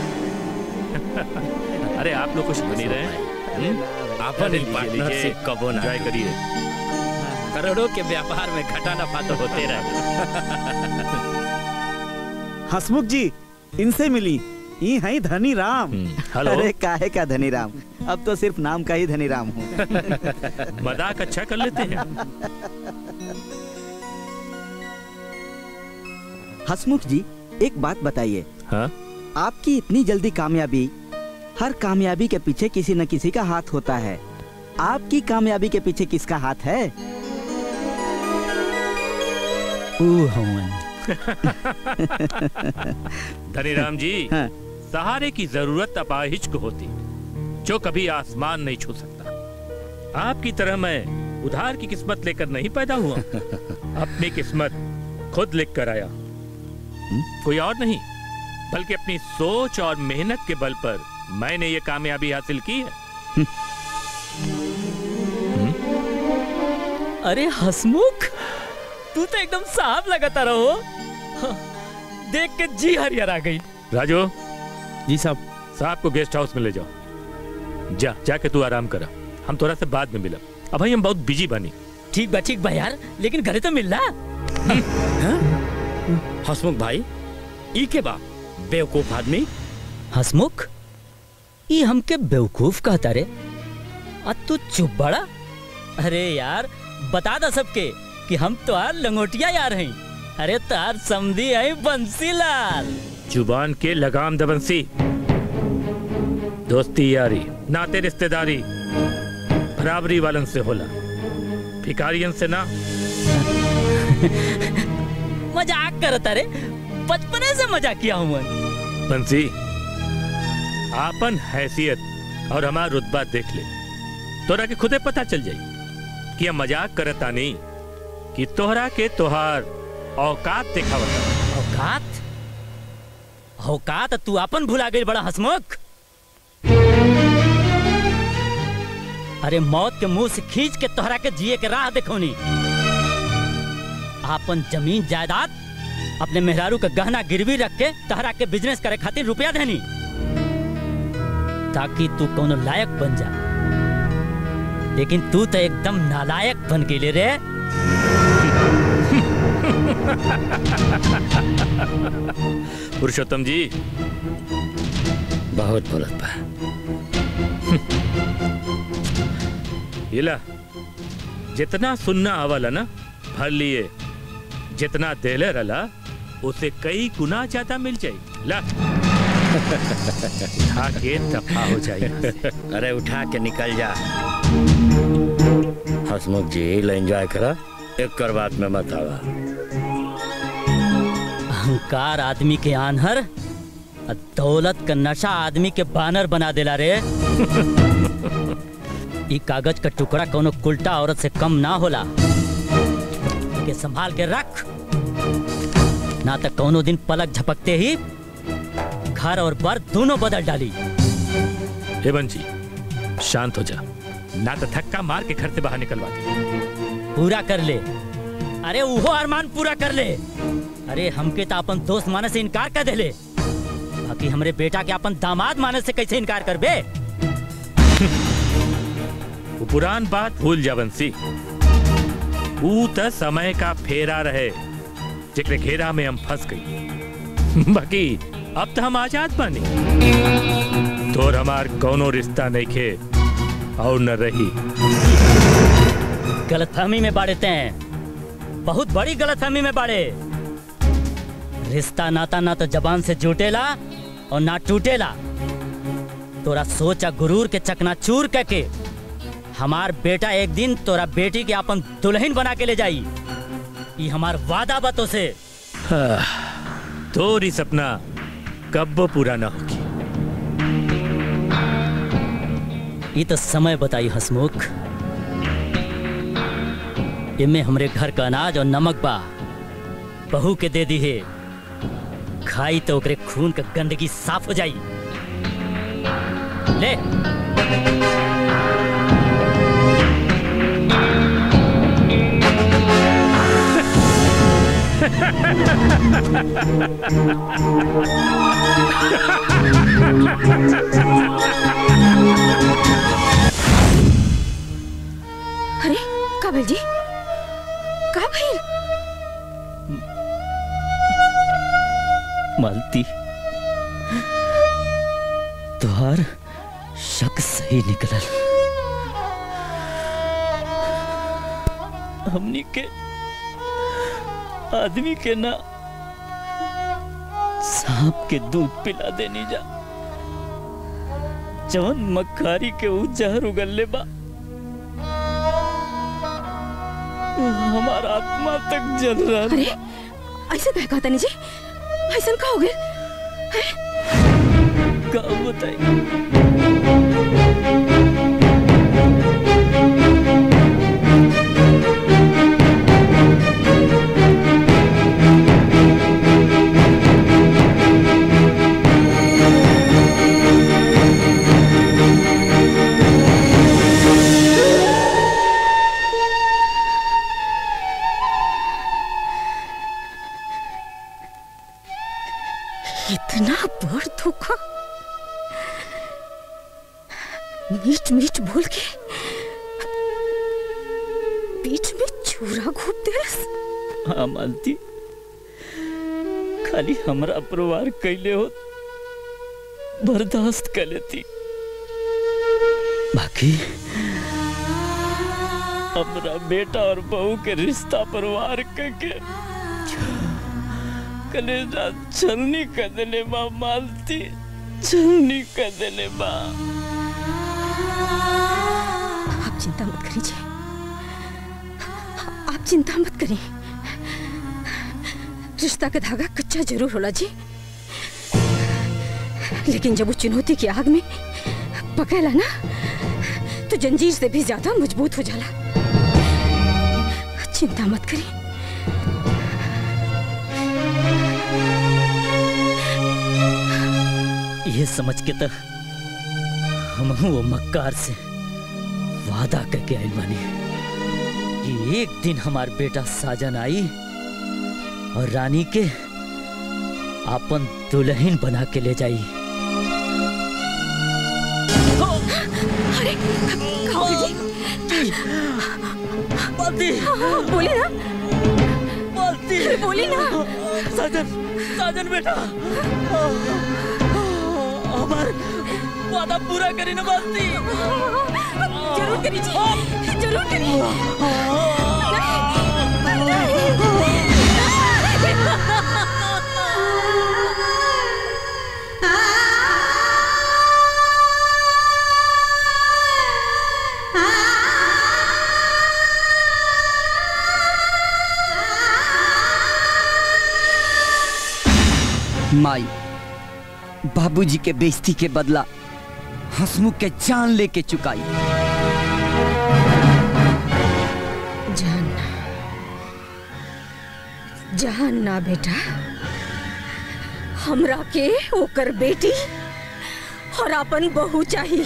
अरे आप लोग कुछ बनी रहे अपन पार्टनरशिप कबो ना एंजॉय करिए करोड़ों के व्यापार में घाटा नफा तो होते रहे हसमुख जी इनसे मिली ये है धनी राम हेलो। अरे काहे का धनी राम अब तो सिर्फ नाम का ही धनी राम हूँ मजाक अच्छा कर लेते हैं हसमुख जी एक बात बताइए हाँ आपकी इतनी जल्दी कामयाबी हर कामयाबी के पीछे किसी न किसी का हाथ होता है आपकी कामयाबी के पीछे किसका हाथ है ऊ हवन धनीराम जी हाँ। सहारे की जरूरत अपाहिज को होती जो कभी आसमान नहीं छू सकता आपकी तरह मैं उधार की किस्मत लेकर नहीं पैदा हुआ अपनी किस्मत खुद लिख कर आया कोई और नहीं बल्कि अपनी सोच और मेहनत के बल पर मैंने ये कामयाबी हासिल की है अरे हसमुख तू तो एकदम साफ लगाता रहो हाँ, देख के जी हरियर आ गई राजू जी साहब साहब को गेस्ट हाउस में ले जाओ जा जाके तू आराम करा हम थोड़ा से बाद में मिला अब भाई हम बहुत बिजी बनी ठीक बा ठीक बा यार लेकिन घरे तो मिल रहा हसमुख भाई ई के बा बेवकूफ आदमी हसमुख ये हमके बेवकूफ कहता रे आ तू चुप बड़ा अरे यार बता दा सबके कि हम तो यार लंगोटिया यार हैं अरे तार समझी है बंसीलाल जुबान के लगाम दबंसी दोस्ती यारी नाते रिश्तेदारी बराबरी वालन से होला भिकारियन से ना मजाक करता रे बचपने से मजाक किया हूँ मैं बंसी आपन हैसियत और हमारा रुतबा देख ले तोरा के खुदे पता चल जाई कि हम मजाक करता नहीं कि तोहरा के तोहार औकात दिखावता औकात औकात तू अपन भुला गई बड़ा हसमुख अरे मौत के मुंह से खींच के तोहरा के जिए के राह देखोनी आपन जमीन जायदाद अपने मेहरारू का गहना गिरवी रख के तोहरा के बिजनेस करे खातिर रुपया देनी ताकि तू कोनो लायक बन जा लेकिन तू तो एकदम नालायक बन गेले रे पुरुषोत्तम जी बहुत बोलत बा इला जितना सुनना आवला ना भर लिए जितना देले रला उसे कई गुना ज्यादा मिल जाई ला उठा के दफा हो जाए अरे उठा के निकल जा हसमुख जी ल एंजॉय करा एक कर बात में मत आवा अहंकार आदमी के आनहर और दौलत का नशा आदमी के बानर बना देला रे ई कागज का टुकड़ा कोनो उल्टा औरत से कम ना होला के संभाल के रख ना तो कोनो दिन पलक झपकते ही घर और बर दोनों बदल डाली हेमंत जी शांत हो जा ना तो धक्का मार के घर से बाहर निकलवा दे पूरा कर ले अरे उहो अरमान पूरा कर ले अरे हमके तो अपन दोस्त माने से इनकार कर देले बाकी हमरे बेटा के अपन दामाद माने से कैसे इनकार करबे वो पुरान बात भूल जा बंसी ऊ त समय का फेरा रहे जेकरे घेरा में हम फंस गई बाकी अब तो हम आजाद बानी तोर हमार कौनो रिश्ता नहीं खे और न रही गलतफहमी में बाड़ते हैं बहुत बड़ी गलतफहमी में बाड़े रिश्ता नाता ना तो जबान से जुटेला और ना टूटेला तोरा सोचा गुरूर के चकनाचूर करके हमार बेटा एक दिन तोरा बेटी के अपन दुल्हन बना के ले जाई ये हमार वादा बातों से तोरी सपना कब पूरा ना होगी ये तो समय बताई हसमुख इनमें हमरे घर का अनाज और नमक बा बहू के दे दी है खाई तो ओकरे खून का गंदगी साफ हो जाई ले अरे काबिल जी का भइल मालती तुहार शक सही निकलल हमनी के आदमी के ना सांप के दूध पिला देनी जा जवन मक्खारी के ऊ जहर उगलले बा हमारा आत्मा तक जल रहा अरे ऐसे कह कहता नहीं जी ऐसा का हो गया का बताई इतना बड़ धोखा मीठ मीठ बोल के बीच में छुरा घूप देलस हाँ मालती खाली हमरा परिवार कैले हो बर्दाश्त कर लेती बाकी हमरा बेटा और बहू के रिश्ता परिवार करके कलेजा छलनी कर देले बा मालती छलनी कर देले बा आप चिंता मत करिए आप चिंता मत करिए रिश्ता का धागा कच्चा जरूर होला जी लेकिन जब वो चुनौती की आग में पकेला ना तो जंजीर से भी ज्यादा मजबूत हो जाला चिंता मत करिए ये समझ के तो हम वो मक्कार से वादा करके आइल बानी कि एक दिन हमार बेटा साजन आई और रानी के अपन दुल्हन बना के ले जाई अरे खाओ जी बाल्टी बोली ना बाल्टी बोली ना साजन साजन बेटा हमार वादा पूरा करी ना बाल्टी जरूर करी जी जरूर करी माई बाबूजी के बेइज्जती के बदला हंसमुख के जान लेके चुकाई जान जान ना बेटा हमरा के ओकर बेटी और अपन बहू चाहिए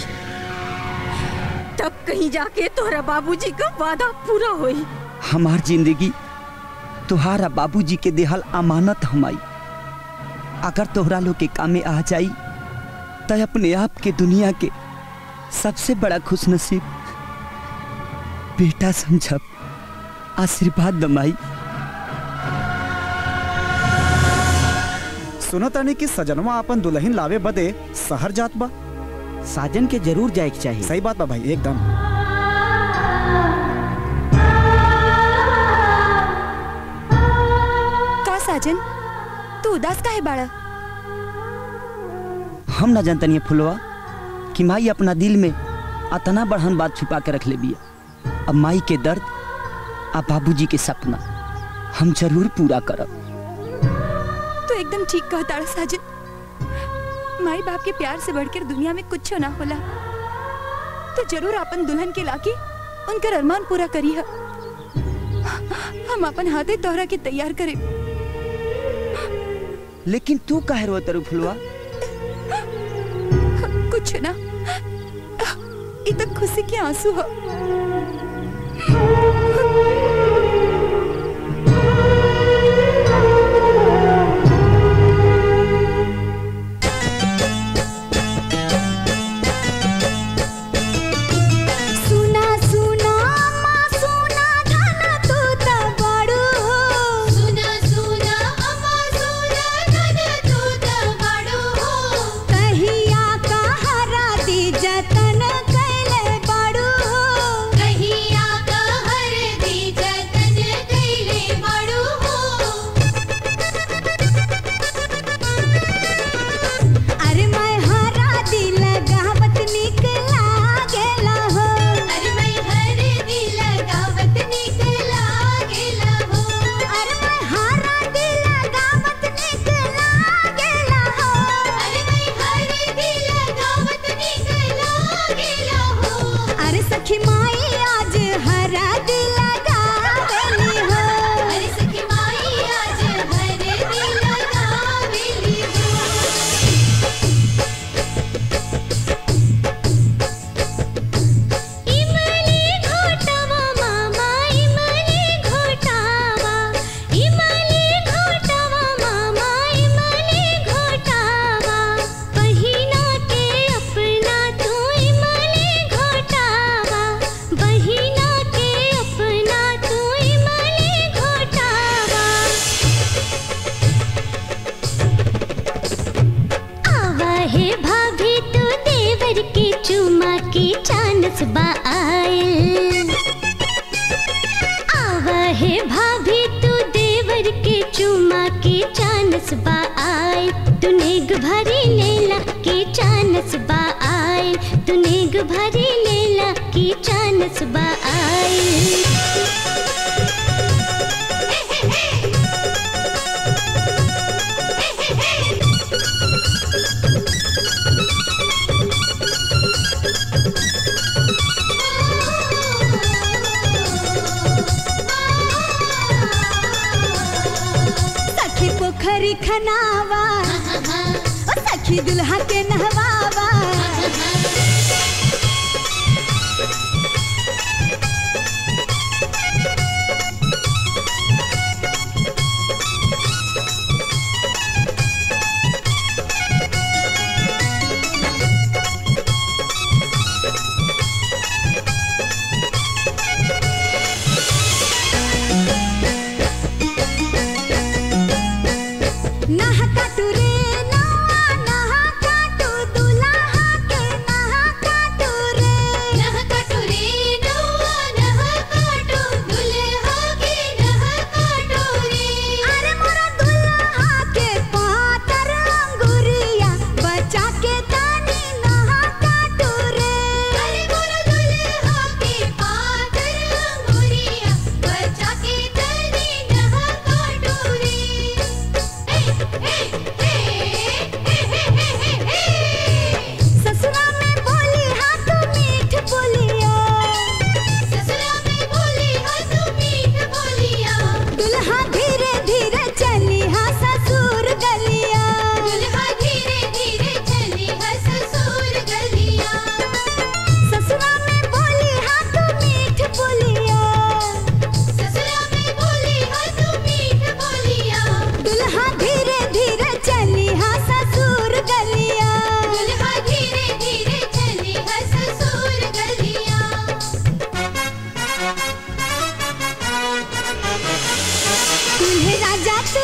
तब कहीं जाके तोहरा बाबूजी का वादा पूरा होई हमार जिंदगी तुहारा बाबूजी के देहल अमानत हमाई अगर तोहरा लोग के कामे आ जाई तो अपने आप के दुनिया के सबसे बड़ा खुश नसीब बेटा समझब आशीर्वाद दमाई सुनो तानी कि सजनवा अपन दुल्हन लावे बदे शहर जात बा साजन के जरूर जाए के चाहिए सही बात बा भाई एकदम का साजन तू उदास काहे बाड़ा हम ना जानतनी फुलवा कि माई अपना दिल में अतना बढ़न बात छुपा के रख ले बिया अब माई के दर्द आ बाबूजी के सपना हम जरूर पूरा करब तू एकदम ठीक कहता साजन माई बाप के प्यार से बढ़कर दुनिया में कुछ ना होला तो जरूर अपन दुल्हन के लाके उनकर अरमान पूरा करी है हम अपन हाथे तोहरा के तैयार करे लेकिन तू काहे रो तरु फुलवा कुछ ना ये तो खुशी के आंसू हो सुना सुना अम्मा सुना धना तू त बड़ो सुना सुना अम्मा सुना धना तू त बड़ो कहिया कहरा दी जतन कैले बड़ो कहिया कहर चानस बा आए तूने भरी लेला के चानस बा आए तूने भरी लेला के चानस बा आए सखी पोखरी खनावा ओ सखी दुल्हा के नहवावा नहा काटू रे नवा नहा काटू दुल्हा के नहा काटू रे नहा काटू रे नवा नहा काटू दुल्हा के नहा काटू रे अरे मोरा दुल्हा के पातर अंगुरिया बचा के तानी नहा काटू रे अरे मोरा दुल्हा के पातर अंगुरिया बचा के तानी नहा काटू रे ससुरा में बोली हाँ तू मीठ बोलिया ससुरा में बोली हाँ तू मीठ बोलिया दुल्हा धीरे धीरे चली हाँ ससुर गलिया दुल्हा धीरे धीरे चली हाँ ससुर गलिया ससुरा में बोली हाँ तू मीठ बोलिया ससुरा में बोली हाँ तू मीठ बोलिया दुल्हा धीरे धीरे चली हाँ ससुर गलिया दुल्हा धीरे धीरे चली हाँ ससुर गलिया दूल्हे राजा तू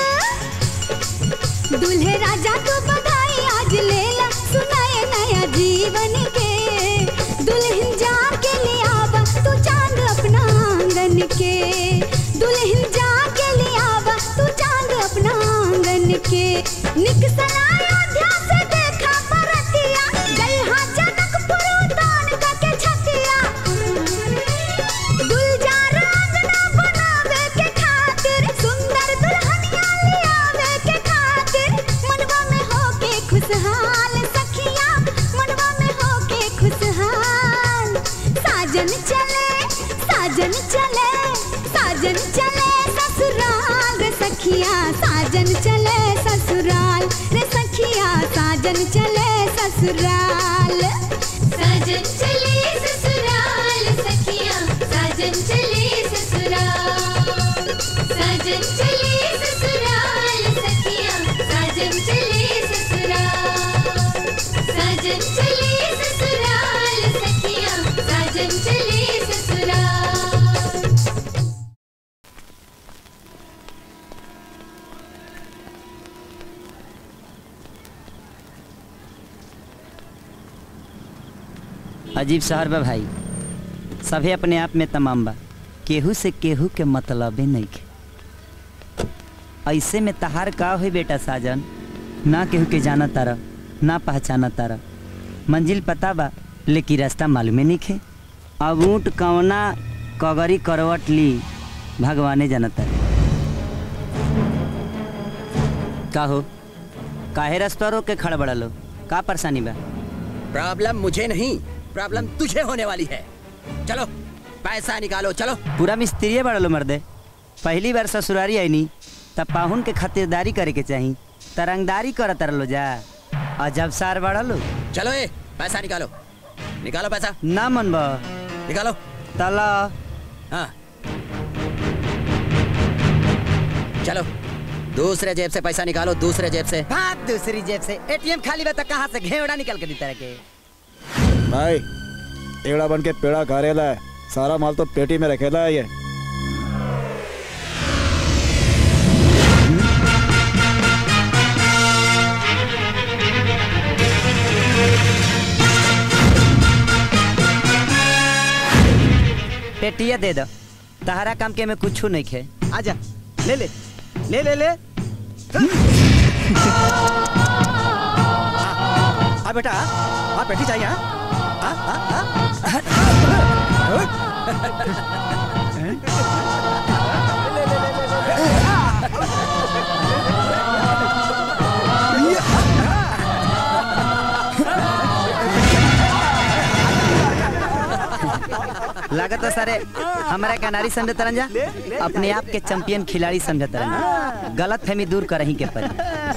दूल्हे राजा तू बधाई आज लेला सुनाए नया जीवन के दुल्हन जा के ले आवा तू चांद अपना आंगन के दुल्हन जा के ले आवा तू चांद अपना आंगन के निकसला अयोध्या से देखा परतिया गई हाँ जनकपुर उतान का के छतिया गुलजार अंगना बनावे के खातिर सुंदर दुल्हनिया ले आवे के खातिर मनवा में होके खुशहाल सखिया मनवा में होके खुशहाल साजन चले साजन चले साजन चले ससुराल रे सखिया साजन चले ससुराल रे सखिया साजन चले ससुराल साजन चले ससुराल सखिया साजन चले ससुराल साजन चले ससुराल सखिया साजन चले ससुराल साजन चले ससुराल सखिया साजन चले ससुराल अजीब शहर बा भाई सभे अपने आप में तमाम बा केहू से केहू के मतलबे नहीं के ऐसे में तहार का हो बेटा साजन ना केहू के जाना तारा ना पहचाना तारा मंजिल पता बा लेकिन रास्ता मालूमे नहीं खे अब ऊँट कवना कगरी करवट ली भगवाने जाना तारा का हो काहे रास्ता रोक के खड़ बड़ा लो का परेशानी बा प्रॉब्लम मुझे नहीं प्रॉब्लम तुझे होने वाली है चलो पैसा निकालो चलो पूरा मिस्त्री बड़ा लो मर्दे पहली बार ससुरारी आई नी तब पाहुन के खातिरदारी करे के चाही तरंगदारी कर तर लो जा अजब सार बड़ा लो चलो ए पैसा निकालो निकालो पैसा ना मन बा निकालो तला हाँ चलो दूसरे जेब से पैसा निकालो दूसरे जेब से हाँ दूसरी जेब से एटीएम खाली बा तो कहाँ से घेवड़ा निकल के दी तरह के भाई एड़ा बन के पेड़ा करेला है सारा माल तो पेटी में रखेला है ये पेटिया दे दो तहरा काम के में कुछ नहीं खे आजा ले ले ले ले ले आ बेटा आ पेटी चाहिए हाँ? आ आ आ लागत है सारे हमारा कनारी समझे तरंजा अपने आप के चैंपियन खिलाड़ी समझे तरंजा गलत फहमी दूर कर के पर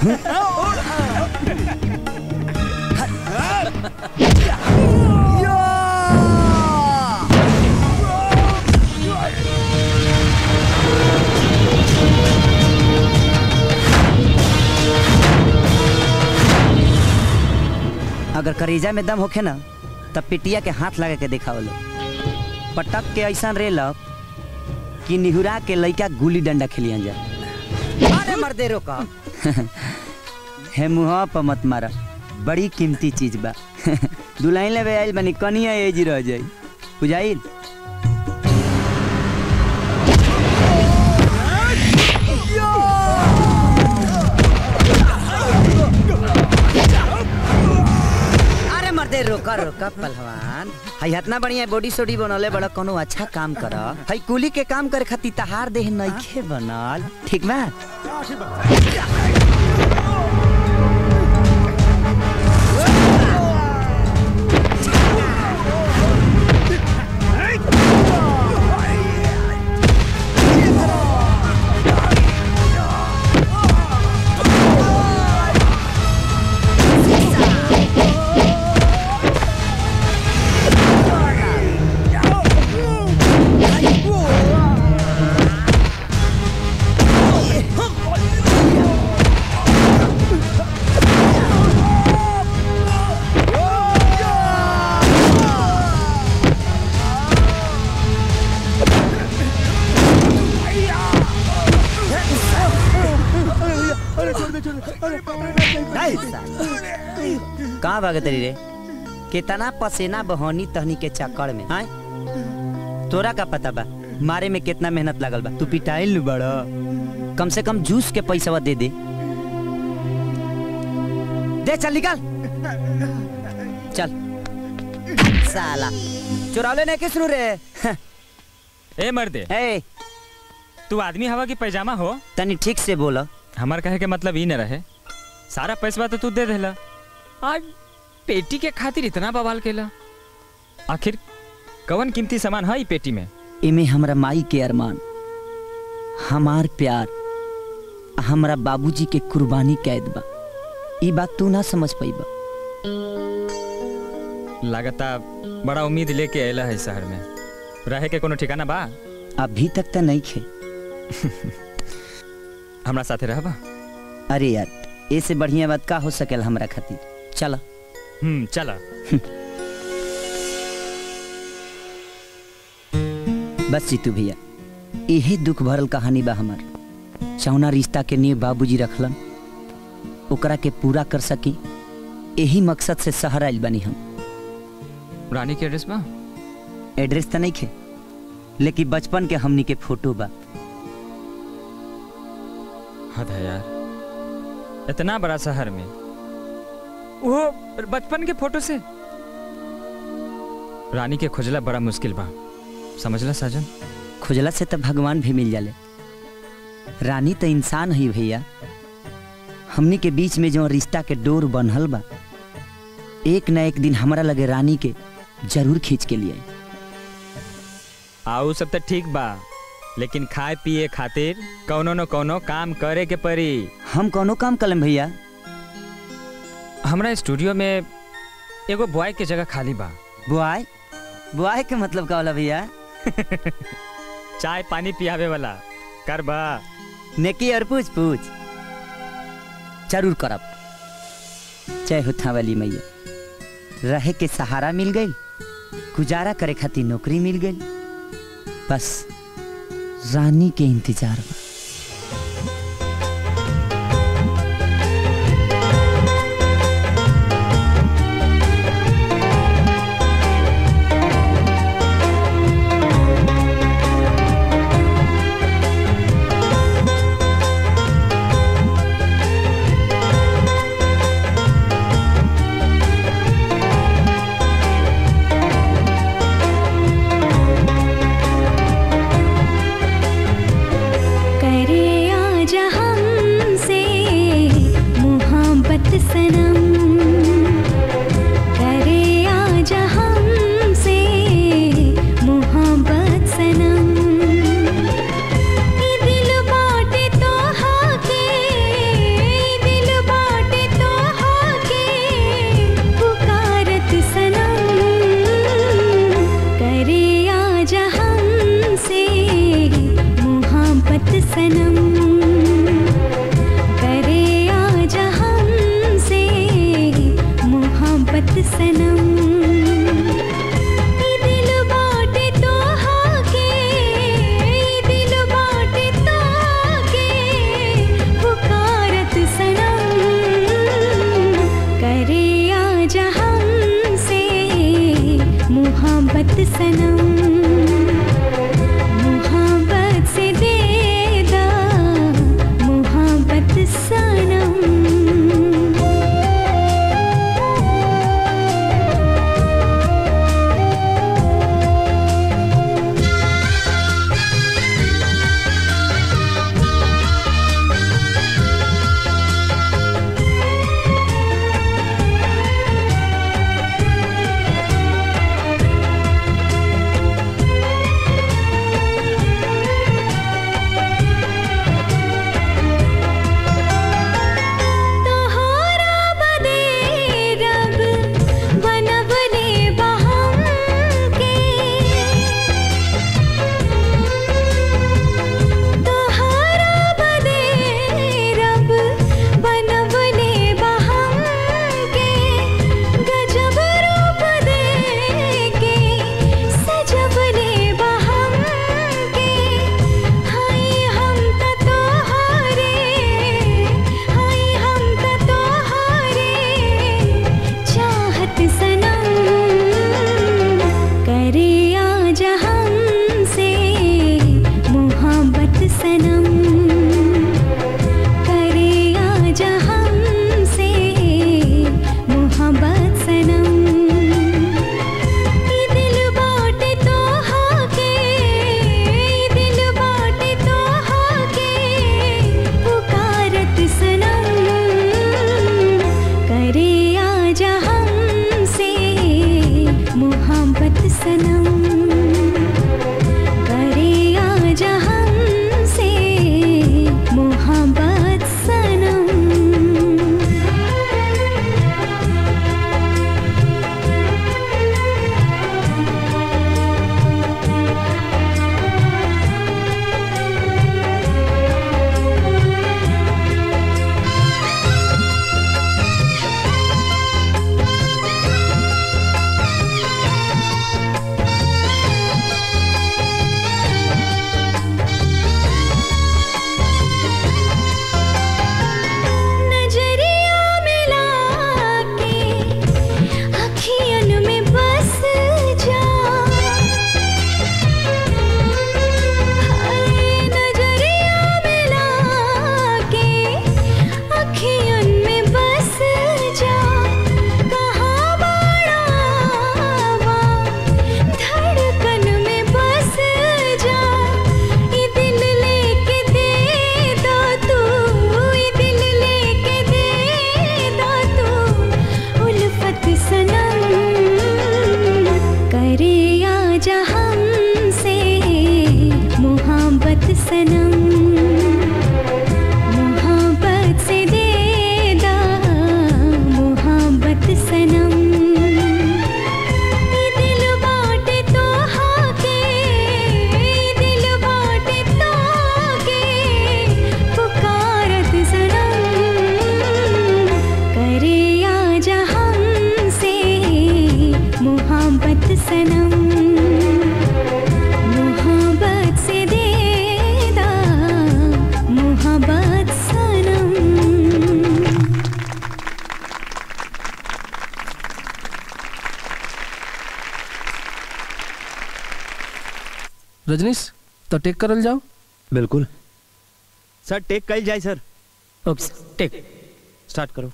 अगर करेजा में दम होखे ना तब पिटिया के हाथ लगा के देखा लो पटक के ऐसा रेलब कि निहुरा के लइका गुली डंडा खेलियन जा अरे मर्दे रोका हे मुहा पर मत मारा बड़ी कीमती चीज बा दुल्हन ले आइल बनी कनिया एज रह जाई बुझाइल अरे मर्दे रोका रोका पहलवान हई इतना बढ़िया बॉडी सोडी बनले बड़ा कोनो अच्छा काम कर हई कुली के काम करे खातिर तहार देह नइखे बनल ठीक बा कहाँ भागे तेरी रे कितना पसीना बहनी तहनी के चक्कर में आय तोरा का पता बा मारे में कितना मेहनत लगल बा तू पिटाइल नु बड़ा कम से कम जूस के पैसा दे दे दे चल निकल चल साला चुरावले नहीं किस रे ए मर्दे ए तू आदमी हवा की पैजामा हो तनी ठीक से बोला हमार कहे के मतलब ई न रहे सारा पैसा तो तू दे देला आज पेटी के खातिर इतना बवाल केला आखिर कवन कीमती सामान है ई पेटी में इमे हमरा माई के अरमान हमार प्यार हमरा बाबूजी के कुर्बानी कैद बा ई बात तू ना समझ पाइबा लागता बड़ा उम्मीद लेके अला है शहर में रहे के कोनो ठिकाना बा अभी तक तो नहीं खे हमरा साथे रहबा अरे यार ऐसे बढ़िया बात का हो सकेल हमरा खातिर चला हम्म चला बस जीतू भैया यही दुख भरल कहानी बा हमार चौना रिश्ता के नींव बाबूजी रखलन ओकरा के पूरा कर सकी यही मकसद से शहर आइल बनी हम रानी के एड्रेस बा एड्रेस तो नहीं खे लेकिन बचपन के हमनी के फोटो बा हद है यार इतना बड़ा शहर में वो बचपन के फोटो से रानी के खोजला बड़ा मुश्किल बा समझला साजन खुजला से तो भगवान भी मिल जाले रानी तो इंसान ही भैया हमनी के बीच में जो रिश्ता के डोर बनल बा एक न एक दिन हमरा लगे रानी के जरूर खींच के लिए आऊ सब तो ठीक बा लेकिन खाए पिए खातिर कौनो न कौनो काम करे के पड़ी हम कौनो काम कलम भैया हमरा स्टूडियो में एगो बॉय के जगह खाली बा बुआई बुआई के मतलब का होला भैया चाय पानी पियावे वाला कर बा नेकी और पूछ पूछ जरूर करब जय हो थावली मैया रहे के सहारा मिल गई गुजारा करे खातिर नौकरी मिल गई बस रानी के इंतजार बा Thank सनम मोहब्बत से दे दा मोहब्बत सनम तोहरा बदे रब बनवले बहम के तोहरा बदे रब बनवले बहम के गजब रूप दे के सजवले बहम के हाय हम त तोहरे हाय हम त तोहरे चाहत सनम करे आज हमसे मोहब्बत सनम करे आज हमसे मोहब्बत सनम ई दिल बाटे तोहा के ई दिल बाटे तोहा के पुकारत सनम करे आज हमसे मोहब्बत सनम करे आज हमसे मोहब्बत सनम नजरिया मिला के अखियन में बस जा हाय नजरिया मिला के अखियन में बस जा कहाँ बड़ा वा धड़कन में बस जा ई दिल लेके दे दो तू ई दिल लेके दे दो तू उल्फत सनम करे आज हमसे मोहब्बत सनम मोहब्बत से दे दा मोहब्बत सनम ई दिल बाटे तोहा के ई दिल बाटे तोके पुकारत सनम करे आज हमसे मोहब्बत सनम मोहब्बत से दे दा मोहब्बत सनम रजनीश तो टेक करल जाओ बिल्कुल सर टेक कल जाए सर ओके टेक स्टार्ट करो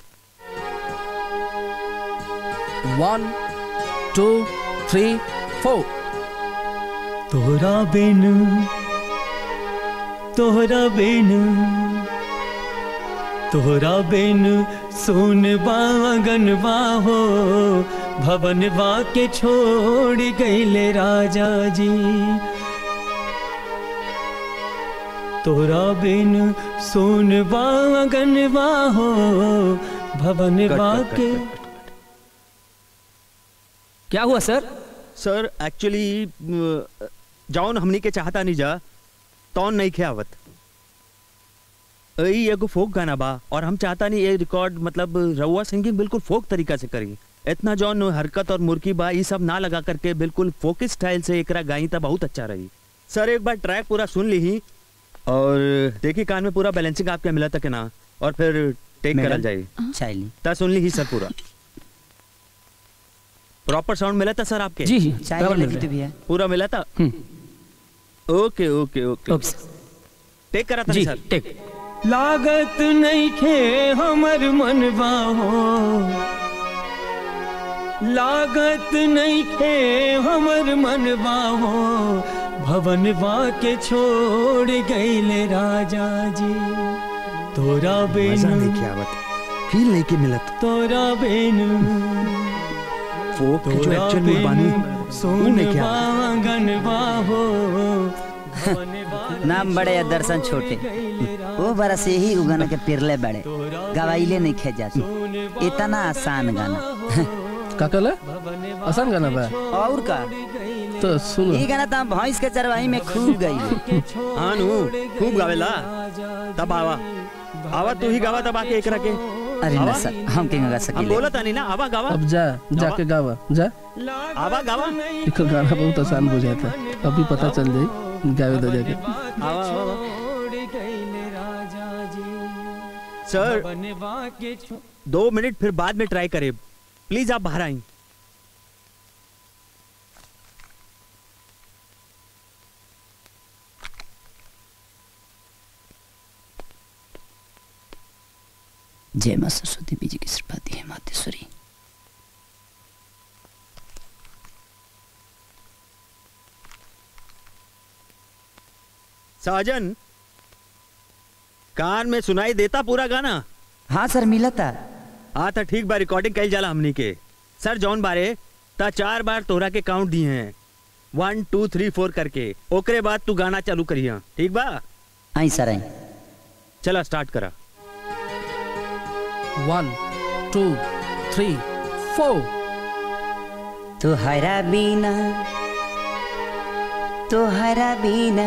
वन टू थ्री फोर तोहरा बिन तोहरा बिन तोहरा बिन सुन बागनवा हो भवनवा के छोड़ गईले राजा जी तोहरा बिन सुन बागनवा हो भवनवा कट, कट, के क्या हुआ सर सर एक्चुअली जौन हमनी के चाहता नहीं जा तौन नहीं खे आवत ई एगो फोक गाना बा और हम चाहता नहीं ये रिकॉर्ड मतलब रउआ सिंगिंग बिल्कुल फोक तरीका से करी इतना जौन हरकत और मुर्की बा ये सब ना लगा करके बिल्कुल फोक स्टाइल से एकरा गाई तो बहुत अच्छा रही सर एक बार ट्रैक पूरा सुन ली ही और देखी कान में पूरा बैलेंसिंग आपके मिला था कि ना और फिर टेक मैडम, करल जाई चाइली ता सुन ली ही सर पूरा प्रॉपर साउंड मिला था सर आपके जी, जी, चाय बराबर मिल लगी रहा है। पूरा मिला था ओके ओके ओके टेक करा था जी, सर टेक लागत नहीं खे हमर मनवा हो लागत नहीं खे हमर मनवा हो भवनवा के छोड़ गईले राजा जी तोरा बेन मजा लेके आवत फील लेके मिलत तोरा बेन फोक के जो तोरा एक्चुअल में बानी बेन वो लेके सोनवा आवत गनवा हो नाम बड़े या दर्शन छोटे वो बरस यही उगन के पिरले बड़े गवाइले नहीं खे जाती इतना आसान गाना का कहला आसान गाना बा और का तो सुनो ये गाना तो हम भैंस के चरवाही में खूब गई हाँ नु खूब गावेला तब आवा आवा तू ही गावा तब आके एकरा के अरे आवा? न सर हम के गा हम सकीले बोला था नहीं ना आवा गावा अब जा जाके गावा जा आवा गावा देखो गाना बहुत आसान बुझाता है अभी पता चल जाए गावे तो जाके आवा आवा सर दो मिनट फिर बाद में ट्राई करे प्लीज आप बाहर आई जय मां सरस्वती बीजी की कृपा दी है मातेश्वरी साजन कान में सुनाई देता पूरा गाना हाँ सर मिला था हाँ तो ठीक बा रिकॉर्डिंग कल जाला हमनी के सर जौन बारे ता चार बार तोहरा के काउंट दिए हैं वन टू थ्री फोर करके ओकरे बाद तू गाना चालू करिया ठीक बा आई सर आई चला स्टार्ट करा वन टू थ्री फोर तुहरा बिना तुहरा बिना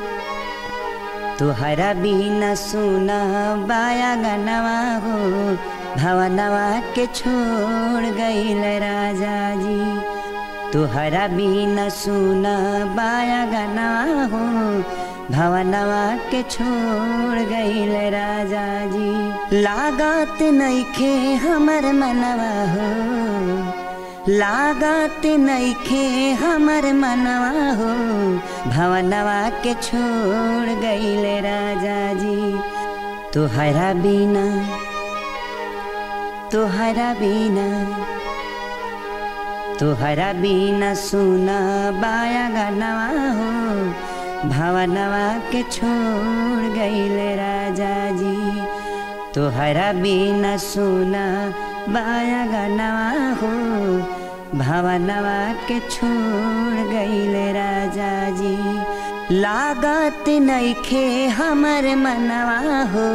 तुहरा बिना सुना बाया गनवा हो भवनवा के छोड़ गईल राजा जी तुहरा बिना सुना बाया गनवा हो भवनवा के छोड़ गईल राजा जी लागत नइखे हमर मनवा हो लागत नइखे हमर मनवा हो भवनवा के छोड़ गईले राजा जी तुहरा बिना तुहरा बिना तुहरा बिना सुना बाया गनवा हो भवनवा के छोड़ गईले राजा जी तुहरा बिना सुना बाया गनवा हो भवनवा के छोड़ गईले राजा जी लागत नइखे हमर मनवा हो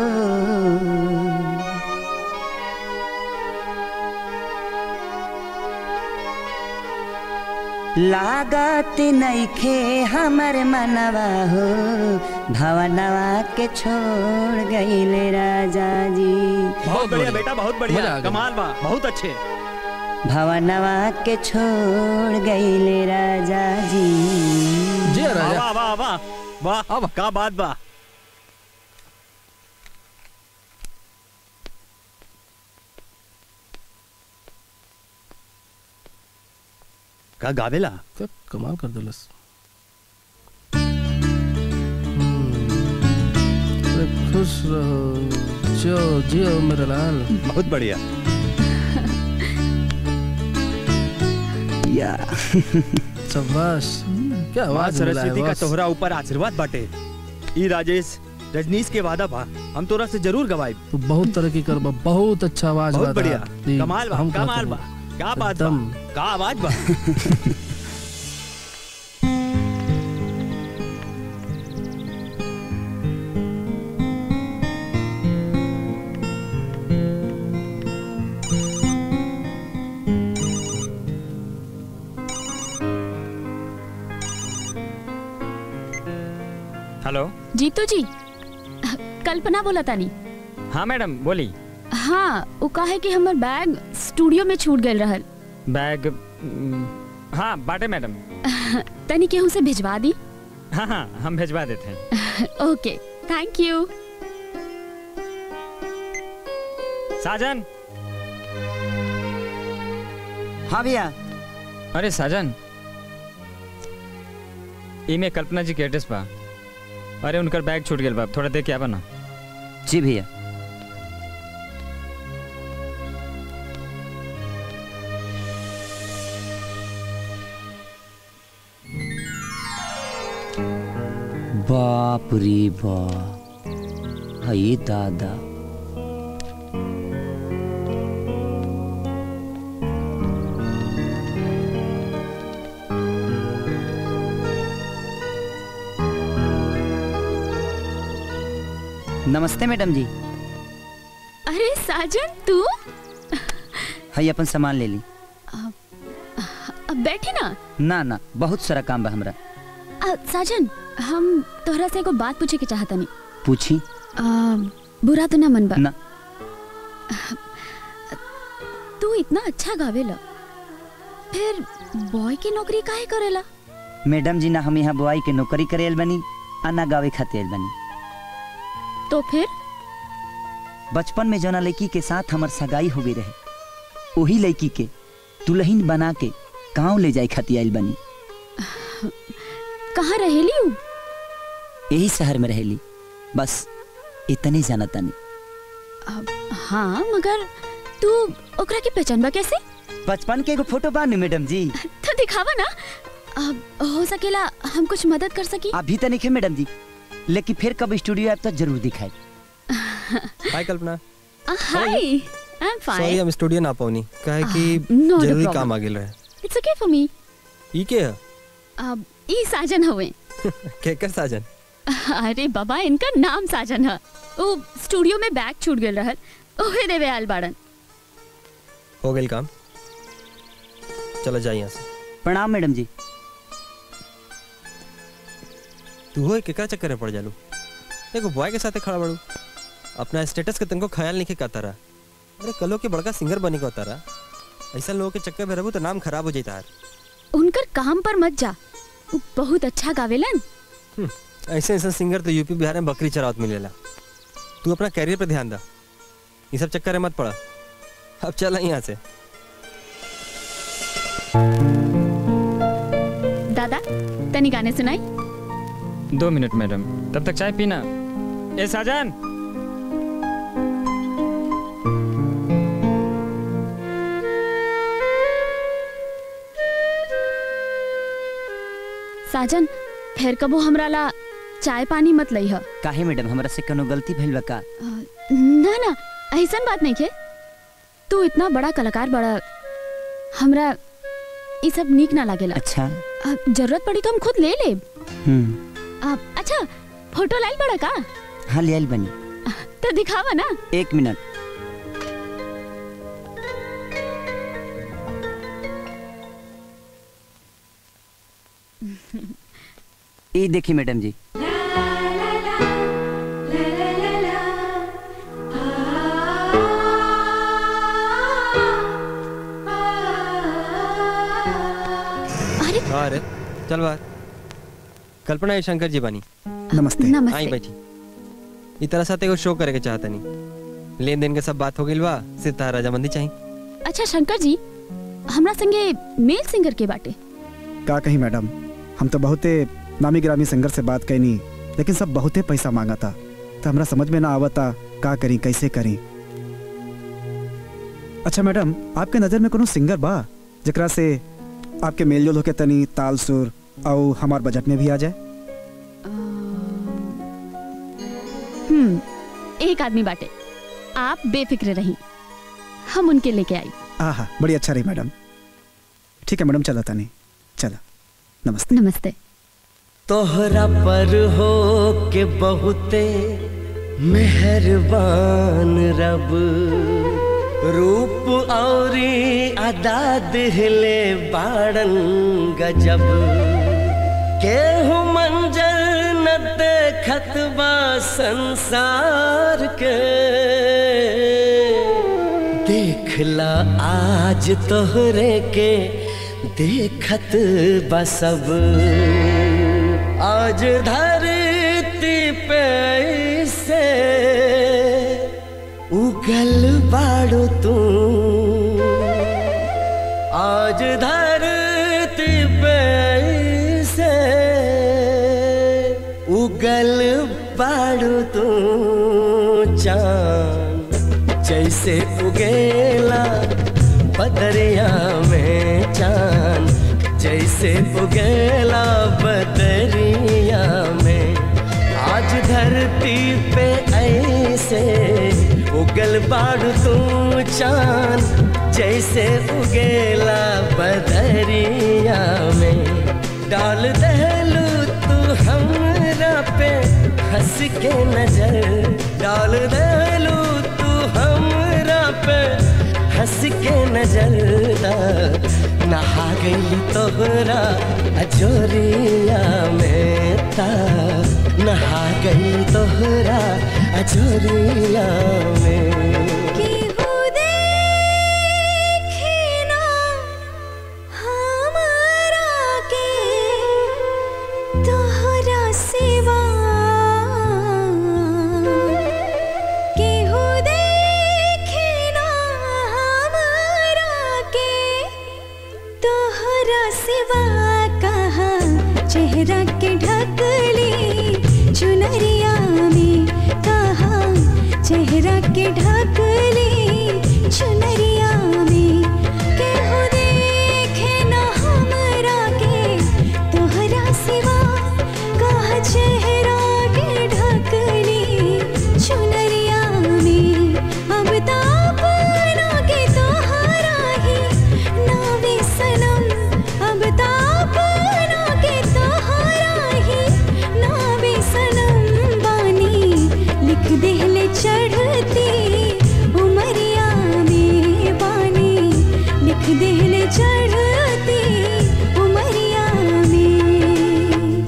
लागत नइखे हमर मनवा हो भवनवा के छोड़ गईले राजा जी बहुत बढ़िया बेटा बहुत मजा बढ़िया आ गया। कमाल बा बहुत अच्छे भवनवा के छोड़ गईले राजा जी जी राजा वाह वाह वाह वाह वाह का बात बा का गावेला क्या कमाल कर दिलस अरे खुश रहो जियो जियो मेरा लाल बहुत बढ़िया या शाबाश क्या माँ आवाज मिला है सरस्वती का बस। तोहरा ऊपर आशीर्वाद बाटे ई राजेश रजनीश के वादा बा हम तोरा से जरूर गवाए तू बहुत तरक्की कर बा बहुत अच्छा आवाज बहुत बा बढ़िया तार। ई, कमाल बा हम कहते कमाल हैं। बा क्या बात बा एकदम। का आवाज बा हेलो जीतू जी कल्पना बोला तानी हाँ मैडम बोली हाँ वो कहे कि हमर बैग स्टूडियो में छूट गए रहल बैग उम, हाँ बाटे मैडम तनी केहू से भिजवा दी हाँ हाँ हम भेजवा देते हैं ओके थैंक यू साजन हाँ भैया अरे साजन इमे कल्पना जी के एड्रेस बा अरे उनकर बैग छूट गेल बा थोड़ा देख के आवा ना जी भैया बाप रे बाप हई दादा नमस्ते मैडम जी अरे साजन तू हई अपन सामान ले ली अब बैठे ना ना ना बहुत सारा काम बा हमरा आ, साजन हम तोहरा से एगो बात पूछे के चाहता नहीं पूछी बुरा तो ना मन बा ना तू इतना अच्छा गावेला फिर बॉय की नौकरी काहे करेला मैडम जी ना हम यहाँ बुआई के नौकरी करे आइल बनी आ ना गावे खातिर आइल बनी तो फिर बचपन में जना लड़की के साथ हमर सगाई हो गई रहे वही लड़की के दुल्हन बना के गाँव ले जाए खातिर आइल बनी कहाँ रहेली हूँ यही शहर में रहेली बस इतने जाना तनी हाँ मगर तू ओकरा की पहचान बा कैसे बचपन के एगो फोटो बा नु मैडम जी तो दिखावा ना अब हो सकेला हम कुछ मदद कर सकी अभी तो नहीं मैडम जी लेकिन फिर कब स्टूडियो आए तो जरूर दिखाए hi Kalpana hi I am sorry fine हम स्टूडियो ना पहुनी काहे कि not a जरूरी problem. काम आ गेल रहे इट्स ओके फॉर मी ई के है अब ई साजन हवे केकर साजन अरे बाबा इनका नाम साजन है वो स्टूडियो में बैग छूट गेल रहल ओहे देवे आल बाड़न हो गेल काम चलो जाइए यहाँ से प्रणाम मैडम जी तू हो केकरा चक्कर में पड़ जालू एगो बॉय के साथे खड़ा बड़ू अपना स्टेटस के तनको ख्याल नहीं के रहा अरे कलो के बड़का सिंगर बनी को तारा ऐसा लोगों के चक्कर में रहू तो नाम खराब हो जाता है उनकर काम पर मत जा वो बहुत अच्छा गावेलन ऐसे ऐसे सिंगर तो यूपी बिहार में बकरी चरावत मिलेला तू अपना कैरियर पे ध्यान दा ये सब चक्कर में मत पड़ा अब चल यहाँ से दादा तनी गाने सुनाई दो मिनट मैडम तब तक चाय पीना ए साजन साजन फिर कबो हमरा ला चाय पानी मत लई ह काहे मैडम हमरा से कोनो गलती भइल बा का ना ना ऐसन बात नहीं के तू इतना बड़ा कलाकार बड़ा हमरा ये सब नीक ना लागेला अच्छा अब जरूरत पड़ी तो हम खुद ले ले हम्म अब अच्छा फोटो लाइल बड़ा का हाँ ले आइल बनी तो दिखावा ना एक मिनट ये देखिए मैडम जी हाँ अरे चल बाहर कल्पना ये शंकर जी बनी नमस्ते नमस्ते। आई बैठी ई तरह साथ एगो शो करे के चाहता नहीं लेन देन के सब बात हो गइल बा सिर्फ तारा रजामंदी चाहिए अच्छा शंकर जी हमरा संगे मेल सिंगर के बाटे का कही मैडम हम तो बहुते नामी ग्रामी सिंगर से बात कैनी लेकिन सब बहुते पैसा मांगा था तो हमरा समझ में ना आवता का करी कैसे करी अच्छा मैडम आपके नजर में कोनो सिंगर बा जकरा से आपके मेल जोल होके तनी ताल सुर और हमार बजट में भी आ जाए हम्म एक आदमी बाटे आप बेफिक्र रही हम उनके लेके आई आहा बड़ी अच्छा रही मैडम ठीक है मैडम चला तनी चला नमस्ते नमस्ते तोहरा पर हो के बहुते मेहरबान रब रूप औरी अदा दिहले बाड़न गजब केहू मंजर न देखत बा संसार के देखला आज तोहरे के देखत बा सब आज धरती पे से उगल बाड़ो तू आज धरती उगल बाड़ू तू चांद जैसे उगेला बदरिया में चांद जैसे उगेला बदरिया में आज धरती पे ऐसे उगल बाड़ू तू चांद जैसे उगेला बदरिया में डाल दहलू तू हमरा पे हंस के नजर डाल दहलू तू हमरा पे हंस के नजर दा नहा गई तोहरा अजोरिया में ता नहा गई तोहरा अजोरिया में तोहरा सिवा केहू देखे ना हमरा के तोहरा सिवा कहा चेहरा के ढकली चुनरिया में कहा चेहरा के ढकली चुनरिया में केहू देखे ना हमरा के तोहरा सिवा कहा चेहरा के ढकली चुनरिया में अब तापना के तोहरा ही नावे सनम अब तापना के तोहरा ही नावे सनम बानी लिख देहले चढ़ती उमरिया में बानी लिख देहले चढ़ती उमरिया में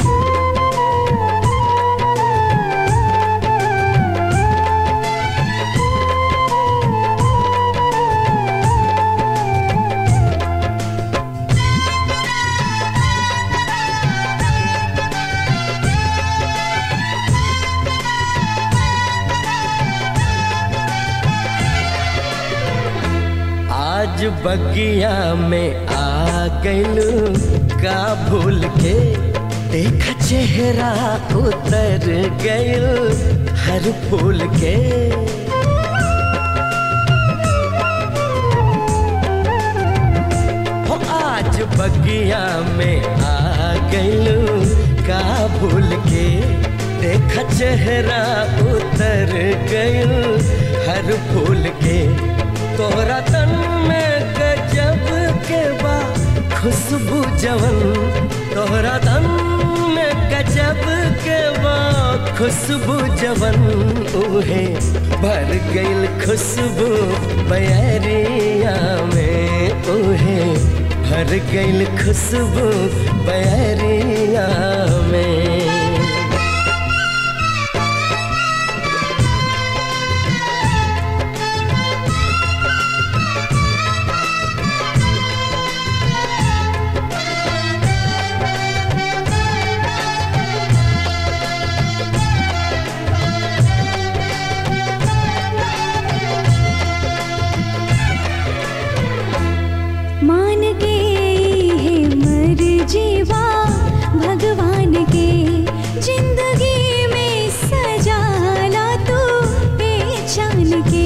आज बगिया में आ गइलू का भूल के देख चेहरा उतर गइल हर फूल के हो आज बगिया में आ गइलू का भूल के देख चेहरा उतर गइल हर फूल के तोरा तन में गजब के बा खुशबू जवन तोहरा तन में गजब के बा खुशबू जवन उहे भर गइल खुशबू बयरिया में उहे भर गइल खुशबू बयरिया में मान के है मर जीवा भगवान के जिंदगी में सजाला तू पहचान के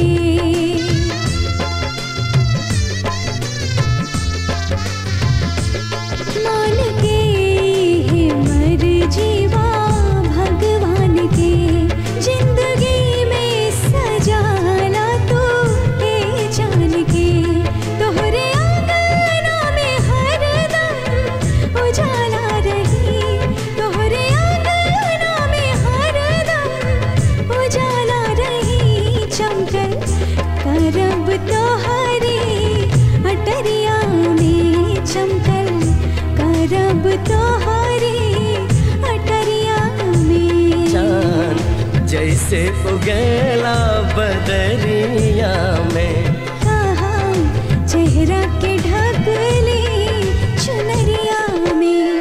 मान के है मर जीवा भगवान के जिंदगी में सजाला तू पहचान के तोहरे आंगना में हरदम उजाला रही तोहरे आंगना में हरदम उजाला रही चमकल करब तोहरी अटरिया में चमकल करब तोहरी अटरिया में चांद जैसे उगेला बदरिया में कहा चेहरा के ढकली चुनरिया में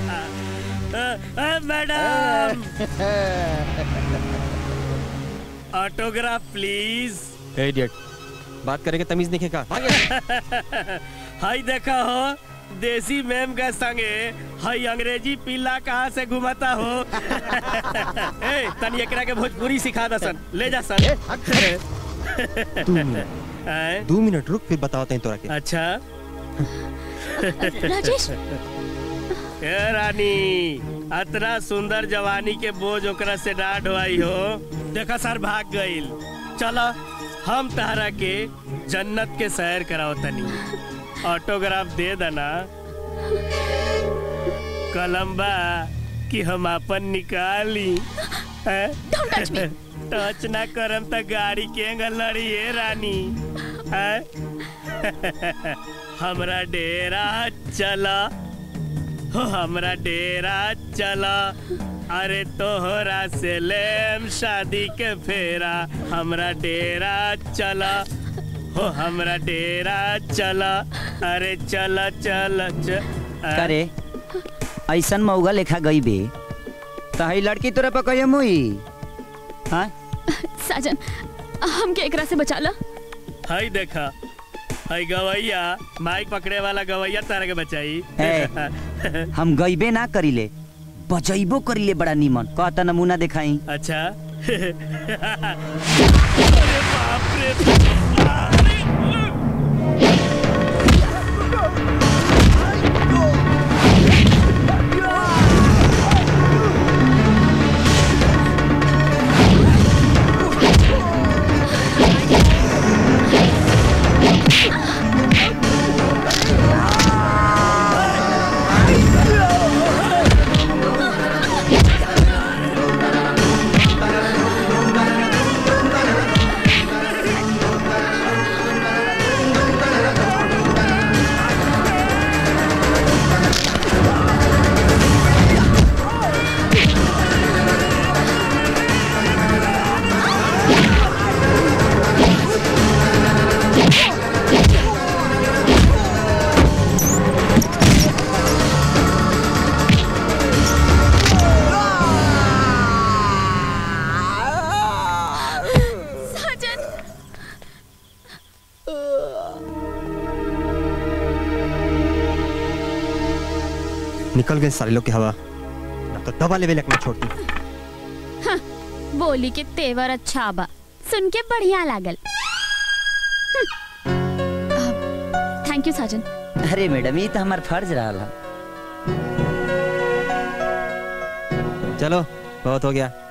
मैडम ऑटोग्राफ प्लीज ए इडियट बात करेंगे तमीज नहीं का हाय देखा हो देसी मैम के संगे हाय अंग्रेजी पिल्ला कहाँ से घुमाता हो ए तनी एकरा के भोजपुरी सिखा दसन ले जा सन दो मिनट आए? दो मिनट रुक फिर बताओ तोरा के अच्छा राजेश ए रानी अतना सुंदर जवानी के बोझ ओकरा से ना ढोआई हो देखा सर भाग गईल चलो हम तहरा के जन्नत के सैर कराओ तनी ऑटोग्राफ दे देना कलम्बा कि हम अपन निकाली टच ना करम त गाड़ी के लड़ी है रानी हैं? हमरा डेरा चला हो हमरा डेरा चला अरे तोहरा से लेम शादी के फेरा हमरा डेरा चला हो हमरा डेरा चला अरे चला चला च करे ऐसन मौगा लेखा गई बे तो हई लड़की तोरे पर कहिए मुई हाँ साजन हमके एकरा से बचा ला हई देखा हई गवैया माइक पकड़े वाला गवैया तारा के बचाई ए, हम गईबे ना करीले बजैबो करीले बड़ा नीमन कहता नमूना दिखाई अच्छा साजन निकल गए सारे लोग की हवा ना तो दबा लेवे लगना छोड़ती हाँ, बोली के तेवर अच्छा बा सुन के बढ़िया लागल थैंक यू साजन अरे मैडम ये तो हमार फर्ज रहा चलो बहुत हो गया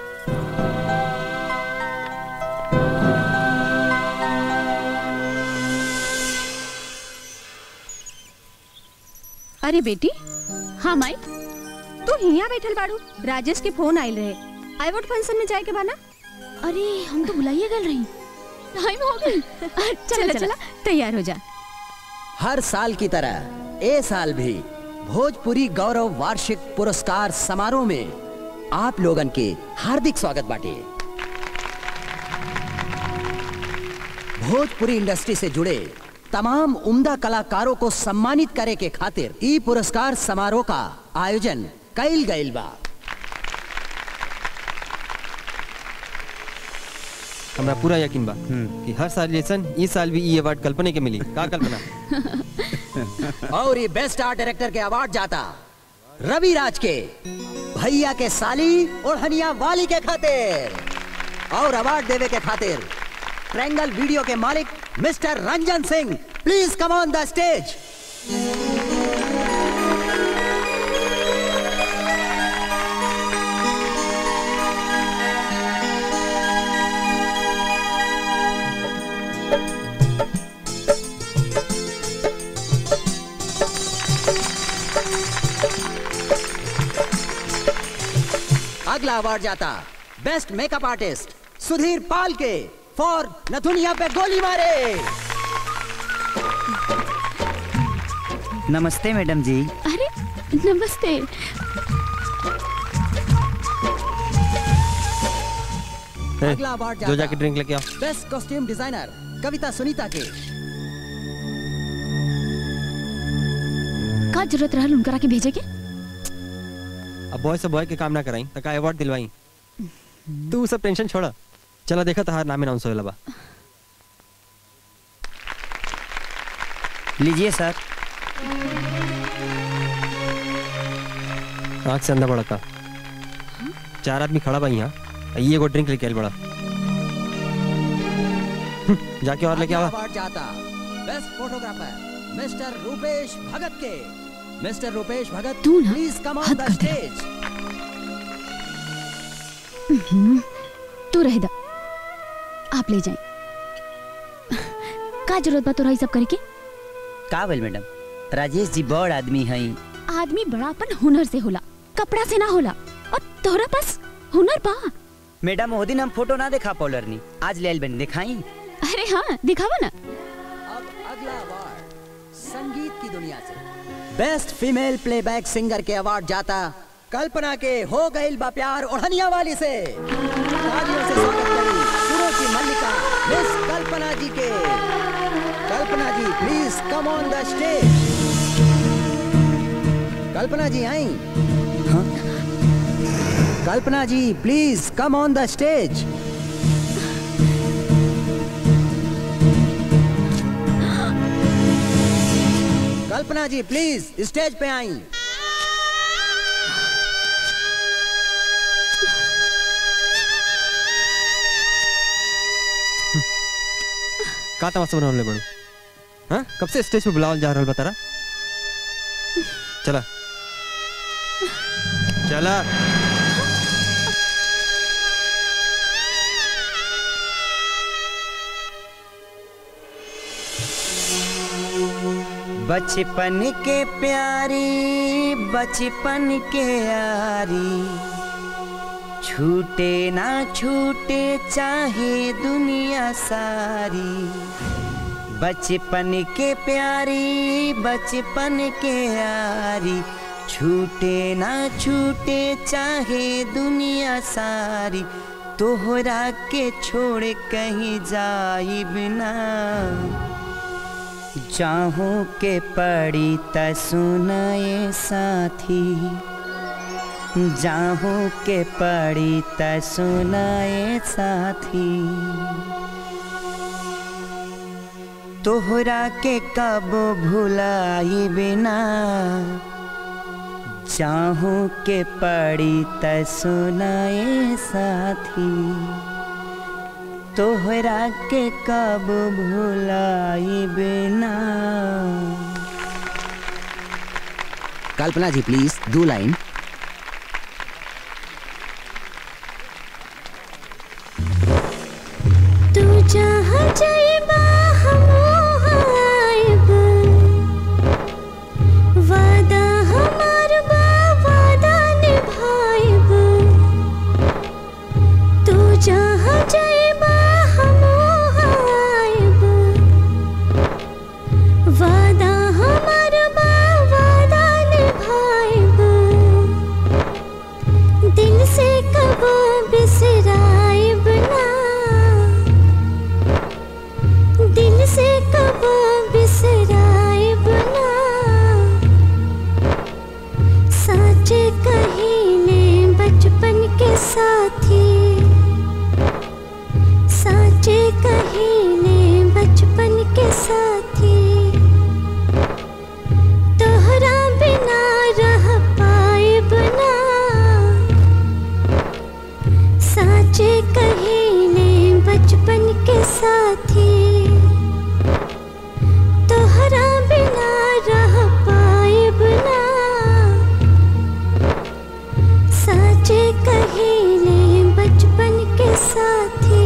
अरे बेटी हाँ माई तू हिया बैठल बाड़ू राजेश के फोन आइल रहे आईवोट फंक्शन में जाए के बाना अरे हम तो बुलाइए गल रही टाइम हो गई चला चला तैयार हो जा हर साल की तरह ए साल भी भोजपुरी गौरव वार्षिक पुरस्कार समारोह में आप लोगन के हार्दिक स्वागत बाटे भोजपुरी इंडस्ट्री से जुड़े तमाम उम्दा कलाकारों को सम्मानित करे के खातिर ई पुरस्कार समारोह का आयोजन कइल गइल बा हमरा पूरा यकीन बा कि हर साल जैसन इस साल भी ये अवार्ड कल्पना के मिली का कल्पना और ये बेस्ट आर्ट डायरेक्टर के अवार्ड जाता रवि राज के भैया के साली और हनिया वाली के खातिर और अवार्ड देवे के खातिर ट्रैंगल वीडियो के मालिक mister Ranjan Singh please come on the stage अगला अवार्ड जाता best makeup artist Sudhir Pal के फॉर नथुनिया पे गोली मारे नमस्ते मैडम जी अरे नमस्ते ए, अगला अवार्ड जो जाता जाके ड्रिंक लेके आओ best costume designer Kavita Sunita के का जरूरत रहल उनकरा के भेजे के अब बॉय से बॉय के काम ना कराई तका अवार्ड दिलवाई तू सब टेंशन छोड़ा चला देखा तहार नाम अनाउंस होएला बा लीजिए सर आँख से अंधा बड़ा का चार आदमी खड़ा बा यहाँ ये एगो ड्रिंक लेके आइल बड़ा हम्म, जाके और लेके आवा अवार्ड जाता best photographer mister Rupesh Bhagat के मिस्टर रूपेश भगत तू ना प्लीज कम ऑन हद द कर दे। स्टेज हम्म, तू रह दा आप ले जाए का जरूरत बा तोरा ई सब करे के का बोल मैडम राजेश जी बड़ आदमी हैं आदमी बड़ापन हुनर से होला कपड़ा से ना होला और तोहरा पास हुनर बा मैडम वो दिन हम फोटो ना देखा पॉलर नी आज ले आइल बनी दिखाई अरे हाँ दिखावा ना अब अगला अवार्ड संगीत की दुनिया से बेस्ट फीमेल प्लेबैक सिंगर के अवार्ड जाता कल्पना के हो गईल बा प्यार ओढ़निया वाली से तालियों से स्वागत करी सुरों की मल्लिका मिस कल्पना जी के Kalpana ji please come on the stage Kalpana ji I Kalpana ji please come on the stage Kalpana ji please stage पे आई का तमाशा बनावले बड़ू हाँ कब से स्टेज पे बुलावल जा रहल बा तारा चला चला बचपन के प्यारी बचपन के यारी छूटे ना छूटे चाहे दुनिया सारी बचपन के प्यारी बचपन के यारी छूटे ना छूटे चाहे दुनिया सारी तोहरा के छोड़ कहीं जाई बिना चाहूं के पड़ी त सुनाए साथी जाहूं के पड़ी त सुनाए साथी तोहरा के कब भुलाई बिना चाहूं के पड़ी त सुनाए साथी तोहरा के कब भुलाई बिना कल्पना जी प्लीज दो लाइन तू जहाँ जाइबा हमहू आइब वादा हमार बा वादा निभाइब तू जहाँ जाइबा हमहू आइब वादा हमार बा वादा निभाइब दिल से कबो बिसराइब ना दिल से कबो बिसराइब ना साचे कहीने बचपन के साथी साचे कहीने बचपन के साथी तोहरा बिना रह पाइब ना साचे कहीने बचपन के साथी तोहरा बिना रह पाइब ना साचे कहीने बचपन के साथी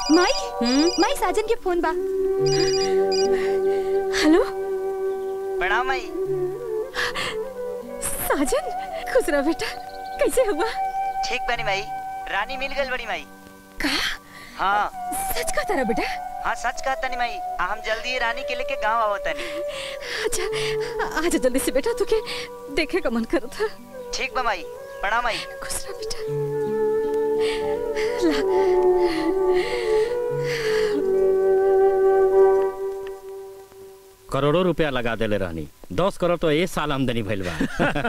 माई माई साजन के फोन बा हेलो प्रणाम माई साजन खुश रह बेटा कैसे हुआ ठीक बनी माई रानी मिल गई बड़ी माई का हाँ सच का तारा बेटा हाँ सच कहता नहीं माई आ, हम जल्दी ही रानी के लेके गांव आवता नहीं अच्छा आजा जल्दी से बेटा तुके देखे का मन कर था ठीक बा माई प्रणाम माई खुश रह बेटा करोड़ों रुपया लगा देले रहनी दस करोड़ तो एक साल आमदनी भइल बा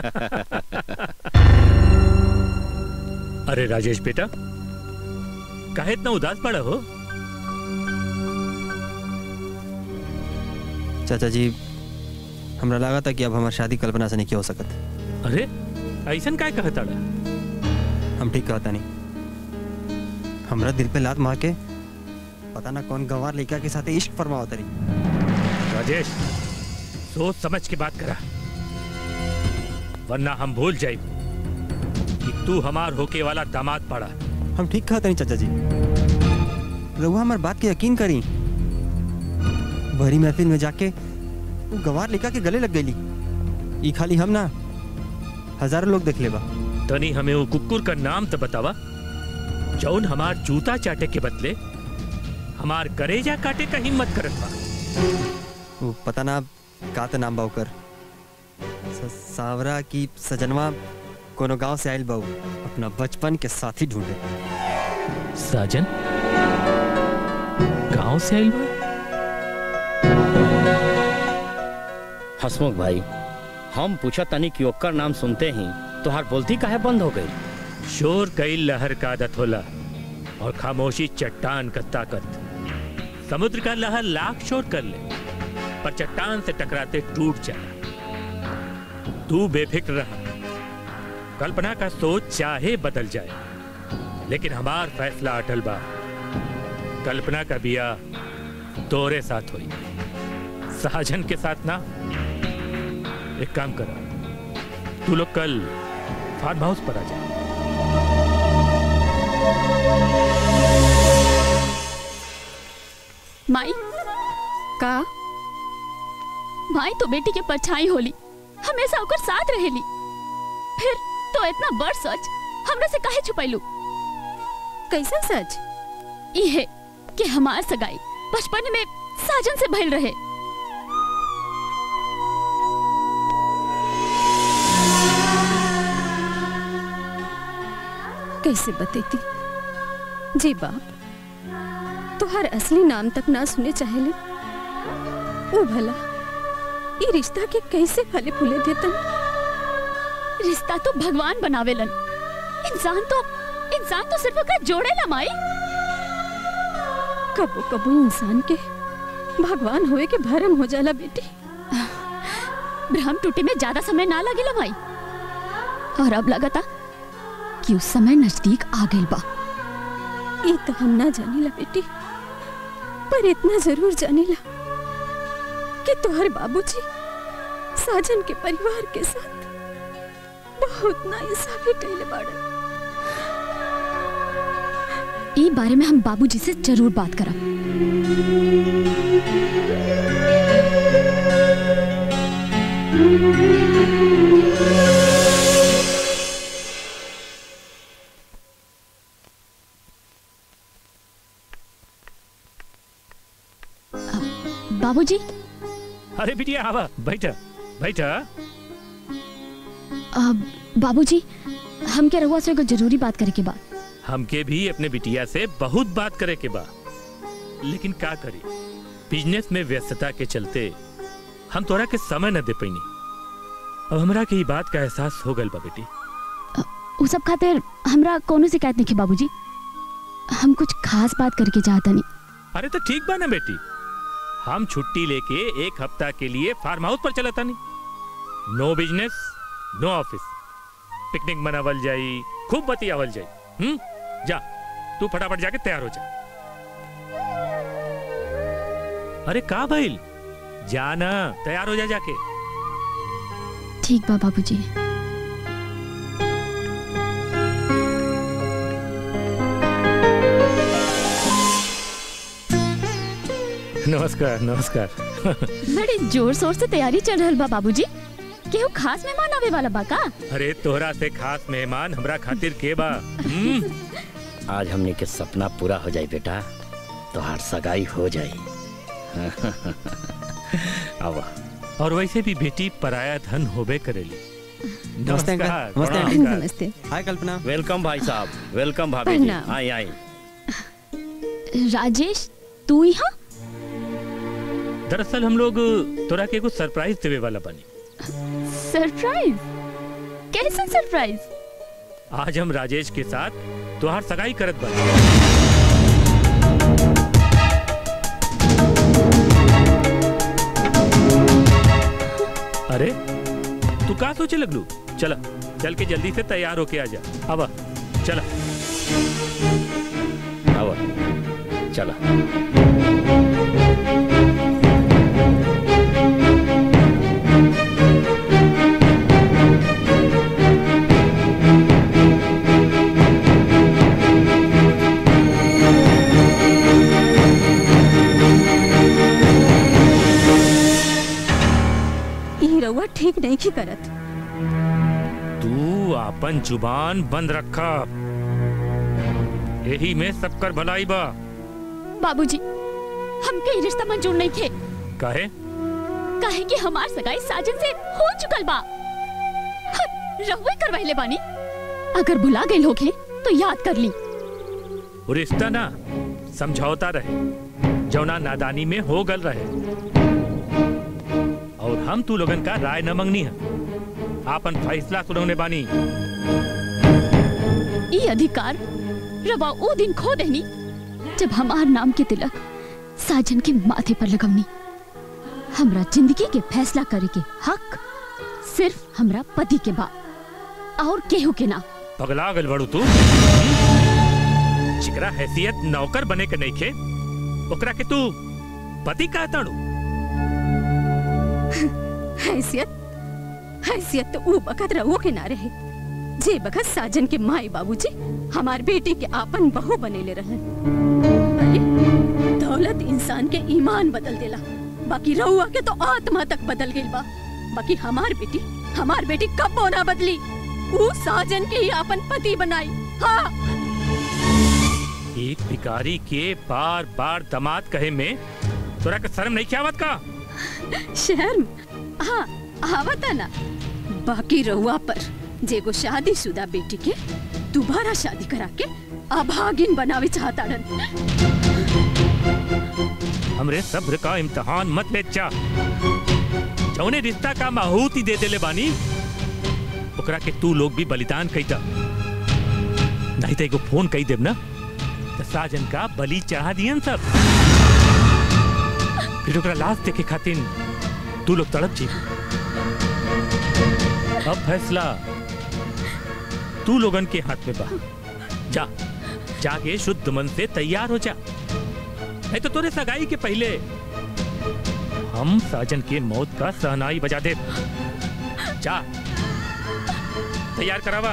अरे राजेश बेटा काहे इतना उदास पड़ा हो चाचा जी हमरा लगा था कि अब हमारी शादी कल्पना से नहीं हो सकत अरे ऐसन काय कहता हम ठीक कहता नहीं हमरा दिल पे लात मार के पता ना कौन गंवार लड़का के साथ इश्क फरमाओ तरी राजेश सोच समझ के बात करा वरना हम भूल जाए कि तू हमार होके वाला दामाद पड़ा हम ठीक कहते नहीं चाचा जी रहुआ हमार बात के यकीन करी भरी महफिल में जाके वो गंवार लड़का के गले लग गई ई खाली हम ना हजारों लोग देख लेबा तनी हमें वो कुकुर का नाम तो बतावा जौन हमार जूता चाटे के बदले हमार करेजा काटे का हिम्मत करत बा वो पता ना का तो नाम बा ओकर स- सावरा की सजनवा कोनो गांव से आयल बाऊ अपना बचपन के साथी ढूंढे साजन गांव से आइल बा हसमुख भाई हम पूछा तनी कि ओकर नाम सुनते ही तोहार बोलती काहे बंद हो गई शोर कई लहर का आदत होला और खामोशी चट्टान का ताकत समुद्र का लहर लाख शोर कर ले पर चट्टान से टकराते टूट जाए तू बेफिक्र रहा कल्पना का सोच चाहे बदल जाए लेकिन हमार फैसला अटल बा कल्पना का बिया तोरे साथ हुई साजन के साथ ना एक काम करा तू लोग कल फार्म हाउस पर आ जा माई का माई तो बेटी के परछाई होली हमेशा ओकर साथ रहेली फिर तो इतना बड़ सच हमरा से काहे छुपैलू कैसा सच इहे कि हमार सगाई बचपन में साजन से भइल रहे कैसे बतेती जी बाप तुहार असली नाम तक ना सुने चाहेले ओ भला ये रिश्ता के कैसे फले फूले देतन रिश्ता तो भगवान बनावेलन इंसान तो इंसान तो सिर्फ ओकरा जोड़ेला माई कबो कबो इंसान के भगवान होए के भरम हो जाला बेटी भ्रम टूटे में ज्यादा समय ना लगेला माई और अब लगता कि उस समय नजदीक आ गइल बा ये तो हम ना जानीला बेटी पर इतना जरूर जानीला कि तोहर बाबूजी साजन के परिवार के साथ बहुत ना इंसाफी कैले बाड़न ई बारे में हम बाबूजी से जरूर बात करब बाबूजी अरे बिटिया आवा बैठा बैठा अब बाबूजी हम क्या रहुआ से एगो जरूरी बात करे के बा हमके भी अपने बिटिया से बहुत बात करे के बा लेकिन का करी बिजनेस में व्यस्तता के चलते हम तोरा के समय न दे पैनी अब हमरा के ई बात का एहसास हो गल बा बेटी उ सब खातिर हमरा कोनो शिकायत नहीं है बाबूजी हम कुछ खास बात करके चाहता नहीं अरे तो ठीक बा ना बेटी हम छुट्टी लेके एक हफ्ता के लिए फार्म हाउस पर चला तानी no business no office picnic मनावल जाई खूब बतियावल जाई हम्म जा तू फटाफट जाके तैयार हो जा अरे का भइल जाना तैयार हो जा जाके ठीक बा बाबूजी नमस्कार नमस्कार बड़ी जोर शोर से तैयारी चल रहल बा बाबूजी केहू खास मेहमान आवे वाला बा का अरे तोहरा से खास मेहमान हमरा खातिर के बा हम्म? आज हमने के सपना पूरा हो जाए बेटा तोहार सगाई हो जाए अब और वैसे भी बेटी पराया धन होबे करेली नमस्ते अंकल नमस्कार, नमस्ते प्रणाम। आंटी नमस्ते हाय कल्पना वेलकम भाई साहब वेलकम भाभी जी प्रणाम। आई आई राजेश तू यहाँ दरअसल हम लोग तोरा के कुछ सरप्राइज देवे वाला बनी सरप्राइज कैसा सरप्राइज आज हम राजेश के साथ तोहार सगाई करत बानी अरे तू का सोचे लगलू चला चल के जल्दी से तैयार होके आ जा अब चला अब चला ई रउआ ठीक नहीं की करत तू अपन जुबान बंद रखा यही में सबकर भलाई बा बाबूजी हमके ई रिश्ता मंजूर नहीं थे काहे काहे कि हमार सगाई साजन से हो चुकल बा हम रहुए करवाइले बानी अगर भुला गए होगे तो याद कर ली वो रिश्ता ना समझौता रहे जौना नादानी में हो गल रहे और हम तू लोगन का राय न मंगनी है आपन फैसला सुनौने बानी ई अधिकार रवा ओ दिन खो देनी जब हमार नाम के तिलक साजन के माथे पर लगवनी हमरा जिंदगी के फैसला करे के हक सिर्फ हमरा पति के बा और केहू के ना पगला गल बड़ू तू जिकरा हैसियत नौकर बने के नहीं खे ओकरा के तू पति का ताड़ू हैसियत हैसियत तो ऊ बखत रहुओ के ना रहे जे बखत साजन के माई बाबूजी हमार बेटी के आपन बहू बनेले रहे अरे दौलत इंसान के ईमान बदल देला बाकी रहुआ के तो आत्मा तक बदल गई बा बाकी हमार बेटी हमार बेटी कब ना बदली ऊ साजन के ही आपन पति बनाई हाँ एक भिखारी के बार बार दमाद कहे में तोरा के शर्म नहीं क्या का शर्म हाँ आवता ना बाकी रहुआ पर जेगो शादीशुदा बेटी के दोबारा शादी करा के अभागिन बनावे चाहताड़न हमरे सब्र का इम्तिहान मत ले चा जौने रिश्ता का माहूती दे देले बानी ओकरा के तू लोग भी बलिदान कईता नहीं तो एगो फोन कई देब ना तो साजन का बलि चढ़ा दियन सब फिर ओकरा लाश देखे खातिर तू लोग तड़प जी अब फैसला तू लोगन के हाथ में बा जा जाके शुद्ध मन से तैयार हो जा नहीं तो तोरे सगाई के पहले हम साजन के मौत का सहनाई बजा दे जा तैयार करावा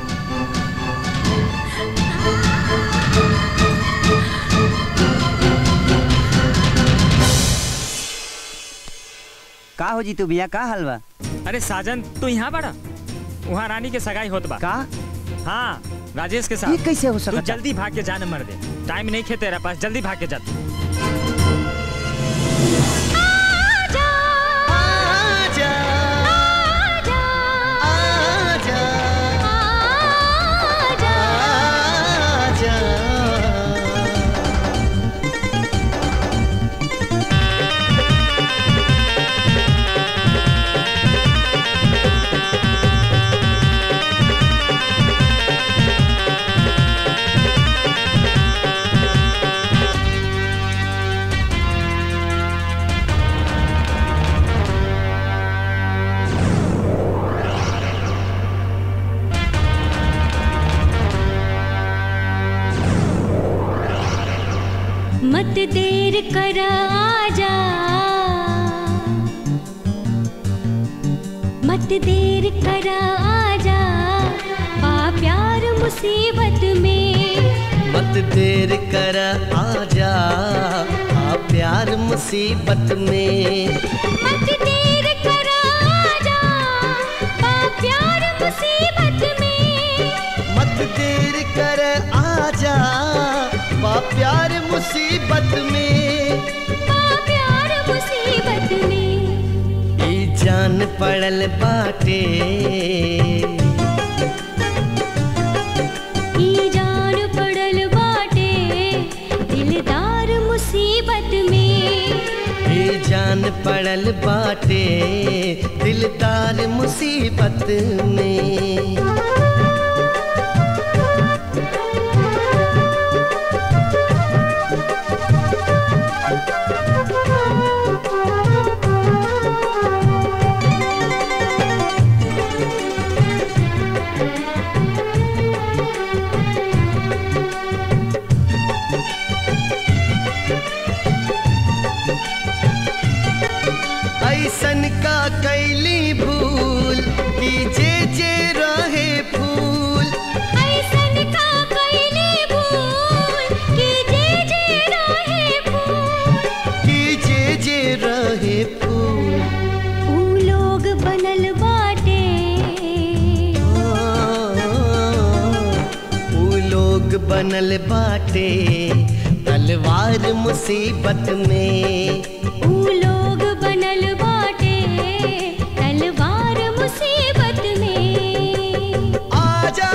का हो जी तू भैया का हलवा अरे साजन तू यहाँ बड़ा वहाँ रानी के सगाई होत बा का हाँ राजेश के साथ ये कैसे हो तू सकता जल्दी भाग के जाने मर दे टाइम नहीं खे तेरा पास जल्दी भाग के जा तू। मत देर कर आजा मत देर कर आजा पा प्यार मुसीबत में मत देर कर आजा आ प्यार दिलदार मुसीबत में मत देर करा आजा बा प्यार मुसीबत में मत देर कर आजा बा प्यार मुसीबत में बा प्यार मुसीबत में ई जान पड़ल बाटे ई जान पड़ल बाटे दिलदार मुसीबत में ई जान पड़ल बाटे दिलदार मुसीबत में ऐसन का कैली भूल कि जे जे रहे फूल ऐसन का कैली भूल कि जे जे रहे फूल कि जे जे रहे फूल ऊ लोग बनल बाटे ऊ लोग बनल बाटे तलवार मुसीबत में ऊ लोग बनल बाटे तलवार मुसीबत में आजा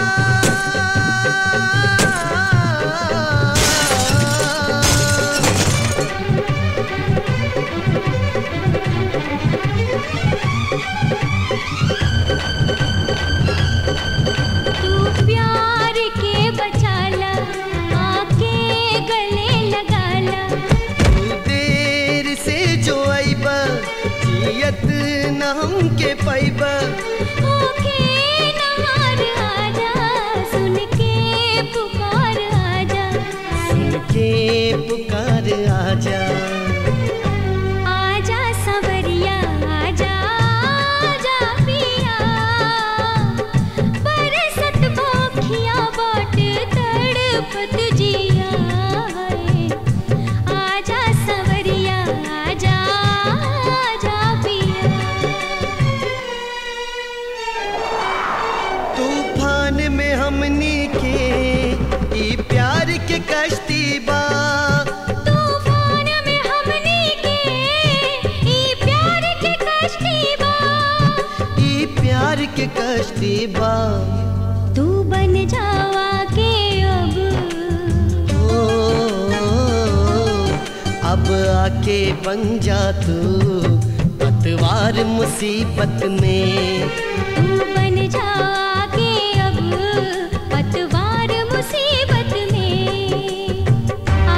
तू प्यार के बचाला आके गले लगाला तू देर से जो आइबा जियत न हमके पाइबा ओके नहार आजा सुन के पुकार आजा सुन के पुकार आजा आजा सवरिया आजा आजा पिया बरसत भोखिया बाट तड़पत जिया है। आजा सवरिया आजा आजा पिया तूफान में हमनी के ई प्यार के कश्ती बा तूफान में हमनी के ई प्यार के कश्ती बा ई प्यार के कश्ती बा तू बन जावा के अब ओ, अब आके बन जा तू पतवार मुसीबत में तू बन जावा के अब पतवार मुसीबत में आ,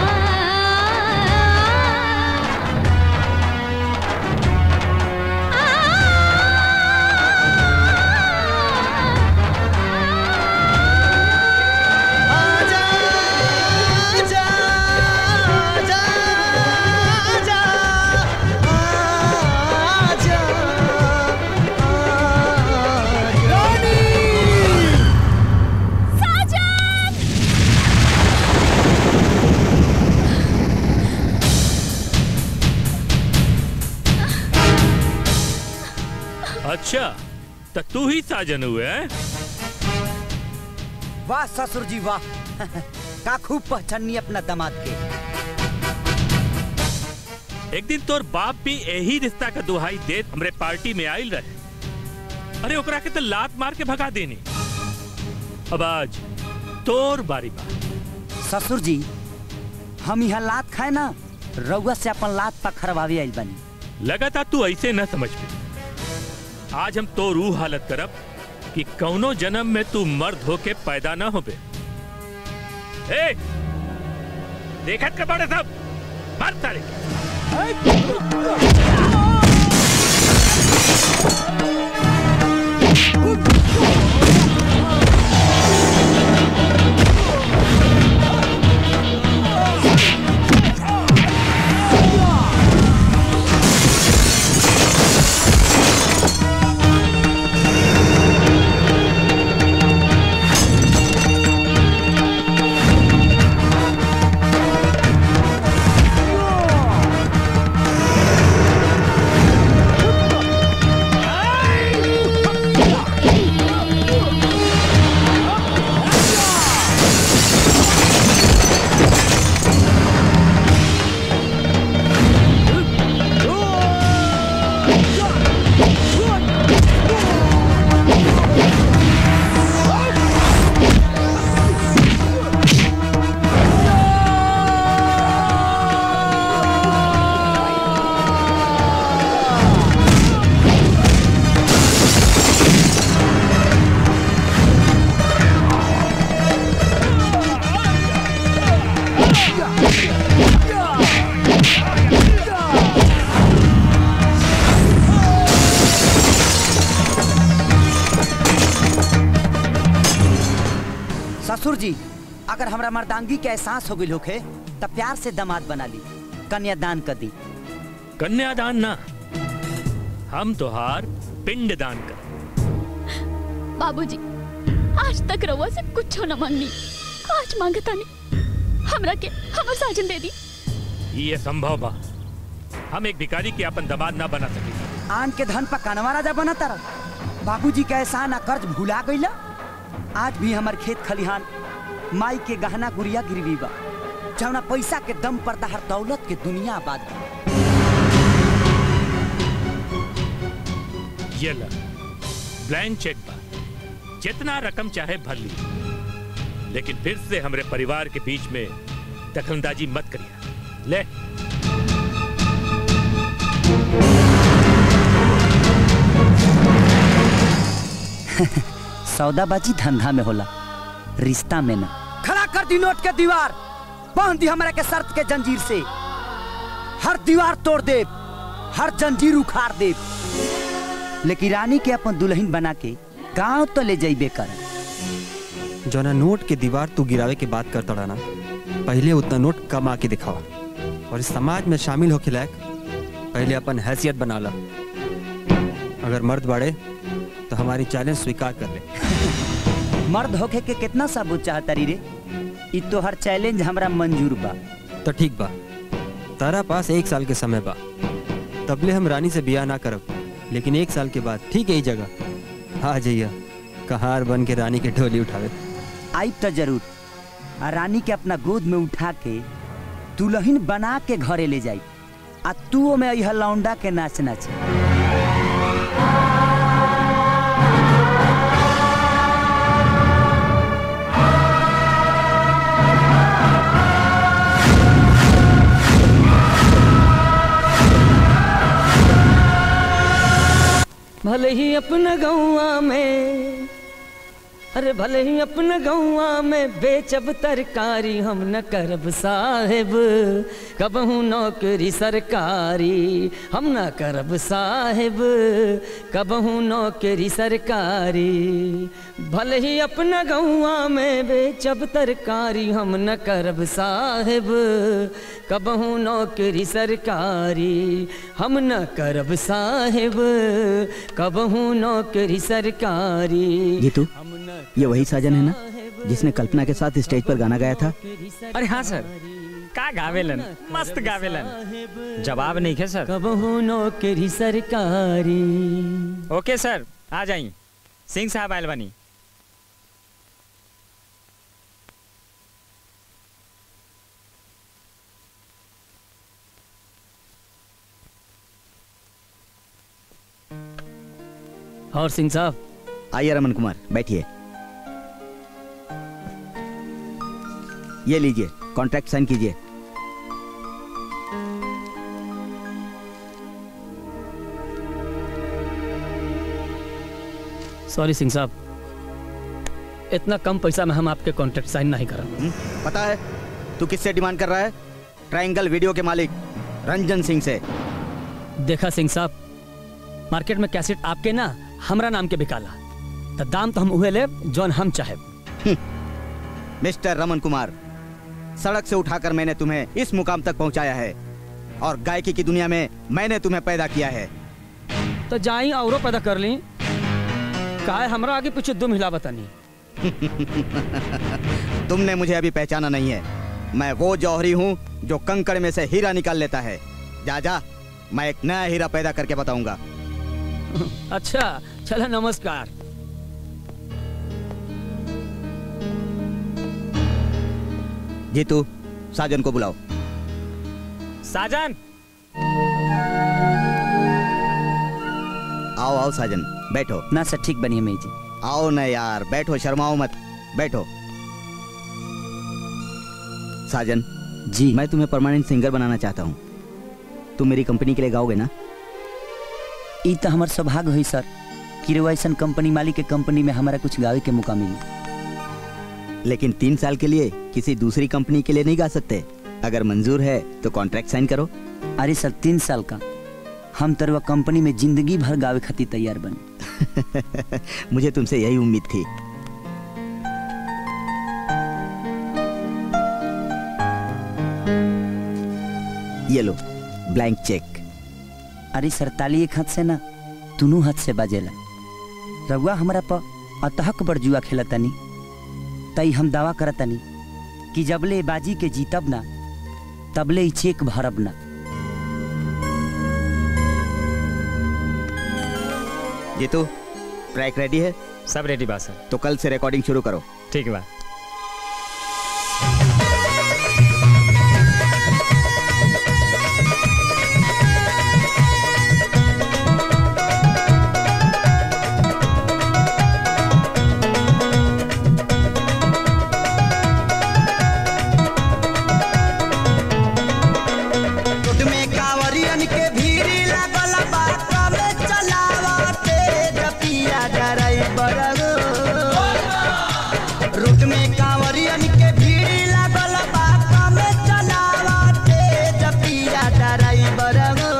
अच्छा तो तू ही साजन हुए हैं? वाह ससुर जी वाह का खूब पहचानी अपना दामाद के एक दिन तोर बाप भी यही रिश्ता का दुहाई दे हमरे पार्टी में आयल रहे अरे ओकरा के तो लात मार के भगा देनी अब आज तोर बारी बा ससुर जी हम यहाँ लात खाए ना रउआ से अपन लात पखरवावे आइल बनी लगातार तू ऐसे न समझ पे आज हम तो रूह हालत करब कि कौनो जन्म में तू मर्द होके पैदा न होबे ए देखत के बड़े सब मर तारे आ बाबूजी अगर हमरा मर्दांगी के एहसास हो गई होखे तब प्यार से दामाद बना ली कन्यादान कर दी कन्यादान ना हम तोहार पिंड दान कर बाबूजी आज तक रउआ से कुछ न मांगनी आज मांगता नहीं हमरा के हमर साजन दे दी ये संभव बा हम एक भिखारी के अपन दामाद ना बना सके आन के धन पर कनवा राजा बना तारा बाबूजी के एहसान आ कर्ज भुला गईला आज भी हमार खेत खलिहान माई के गहना गुड़िया गिरवी बा जौना पैसा के दम पर तहर दौलत के दुनिया आबाद बा ये ला ब्लैंक चेक बा जितना रकम चाहे भर ली लेकिन फिर से हमरे परिवार के बीच में दखलंदाजी मत करिए ले सौदाबाजी धंधा में होला रिश्ता में ना खड़ा कर दी नोट के दीवार बांध दी हमारा के शर्त के जंजीर से हर दीवार तोड़ दे हर जंजीर उखाड़ दे लेकिन रानी के अपन दुल्हन बना के गांव तो ले जाइबे कर जौना नोट के दीवार तू गिरावे के बात करता रहा ना पहले उतना नोट कमा के दिखावा और इस समाज में शामिल होके लायक पहले अपन हैसियत बना ला अगर मर्द बाड़े तो हमारी चैलेंज स्वीकार कर ले मर्द होके के कितना सबूत चाहता री रे इ तो हर चैलेंज हमरा मंजूर बा तो ठीक बा तारा पास एक साल के समय बा तबले हम रानी से बिया ना करब लेकिन एक साल के बाद ठीक है जगह आ जाइया कहार बन के रानी के ढोली उठावे आई तो जरूर आ रानी के अपना गोद में उठा के दुल्हन बना के घरे ले जाई आ तू में अइह लौंडा के नाच नाच भले ही अपना गौआ में अरे भले ही अपना गौआ में बेचब तरकारी हम न करब साहेब कबहू नौकरी सरकारी हम न करब साहेब कबहू नौकरी सरकारी भले ही अपना गौआ में बेचब तरकारी हम न करब साहेब कबहू नौकरी सरकारी हम न करब साहेब कबहू नौकरी सरकारी जीतू ये वही साजन है ना जिसने कल्पना के साथ स्टेज पर गाना गाया था अरे हाँ सर का गावेलन मस्त गावेलन जवाब नहीं है सर कबहू नौकरी सरकारी ओके सर आ जाई सिंह साहब आयल बनी और सिंह साहब आइए रमन कुमार बैठिए ये लीजिए कॉन्ट्रैक्ट साइन कीजिए सॉरी सिंह साहब इतना कम पैसा में हम आपके कॉन्ट्रैक्ट साइन नहीं करा पता है तू किससे डिमांड कर रहा है ट्रायंगल वीडियो के मालिक रंजन सिंह से देखा सिंह साहब मार्केट में कैसेट आपके ना हमरा नाम के बिकाला तो दाम तो हम उहे ले जौन हम चाहे मिस्टर रमन कुमार सड़क से उठाकर मैंने तुम्हें इस मुकाम तक पहुंचाया है और गायकी की दुनिया में मैंने तुम्हें पैदा किया है तो जाई औरों पैदा कर ली काहे हमरा आगे पीछे दुम हिला बतानी तुमने मुझे अभी पहचाना नहीं है मैं वो जौहरी हूँ जो कंकड़ में से हीरा निकाल लेता है जा जा मैं एक नया हीरा पैदा करके बताऊंगा अच्छा चलो नमस्कार जीतू साजन को बुलाओ साजन आओ आओ साजन बैठो ना सर ठीक बनी है मेरी जी आओ ना यार बैठो शर्माओ मत बैठो साजन जी मैं तुम्हें परमानेंट सिंगर बनाना चाहता हूँ तुम मेरी कंपनी के लिए गाओगे ना ई तो हमार सौभाग्य हुई सर कि रउआ अइसन कंपनी मालिक के कंपनी में हमारा कुछ गावे के मौका मिली लेकिन तीन साल के लिए किसी दूसरी कंपनी के लिए नहीं गा सकते अगर मंजूर है तो कॉन्ट्रैक्ट साइन करो अरे सर तीन साल का हम तरवा कंपनी में जिंदगी भर गावे खातिर तैयार बन मुझे तुमसे यही उम्मीद थी ये लो ब्लैंक चेक अरे सरताली एक हाथ से ना दोनों हाथ से बाजेला रउआ हमरा पर अतहक बड़ जुआ खेलतनी तई हम दावा करतनी कि जबले बाजी के जीतब ना तबले ही चेक भरब ना जीतू ट्रैक रेडी है सब रेडी बा सर तो कल से रिकॉर्डिंग शुरू करो ठीक बा रोड में कांवरियन के भीड़ लागल बा कमे चलावते जपिया ड्राइवर रोड में कांवरियन के भीड़ लागल बा कमे चलावते जपिया ड्राइवर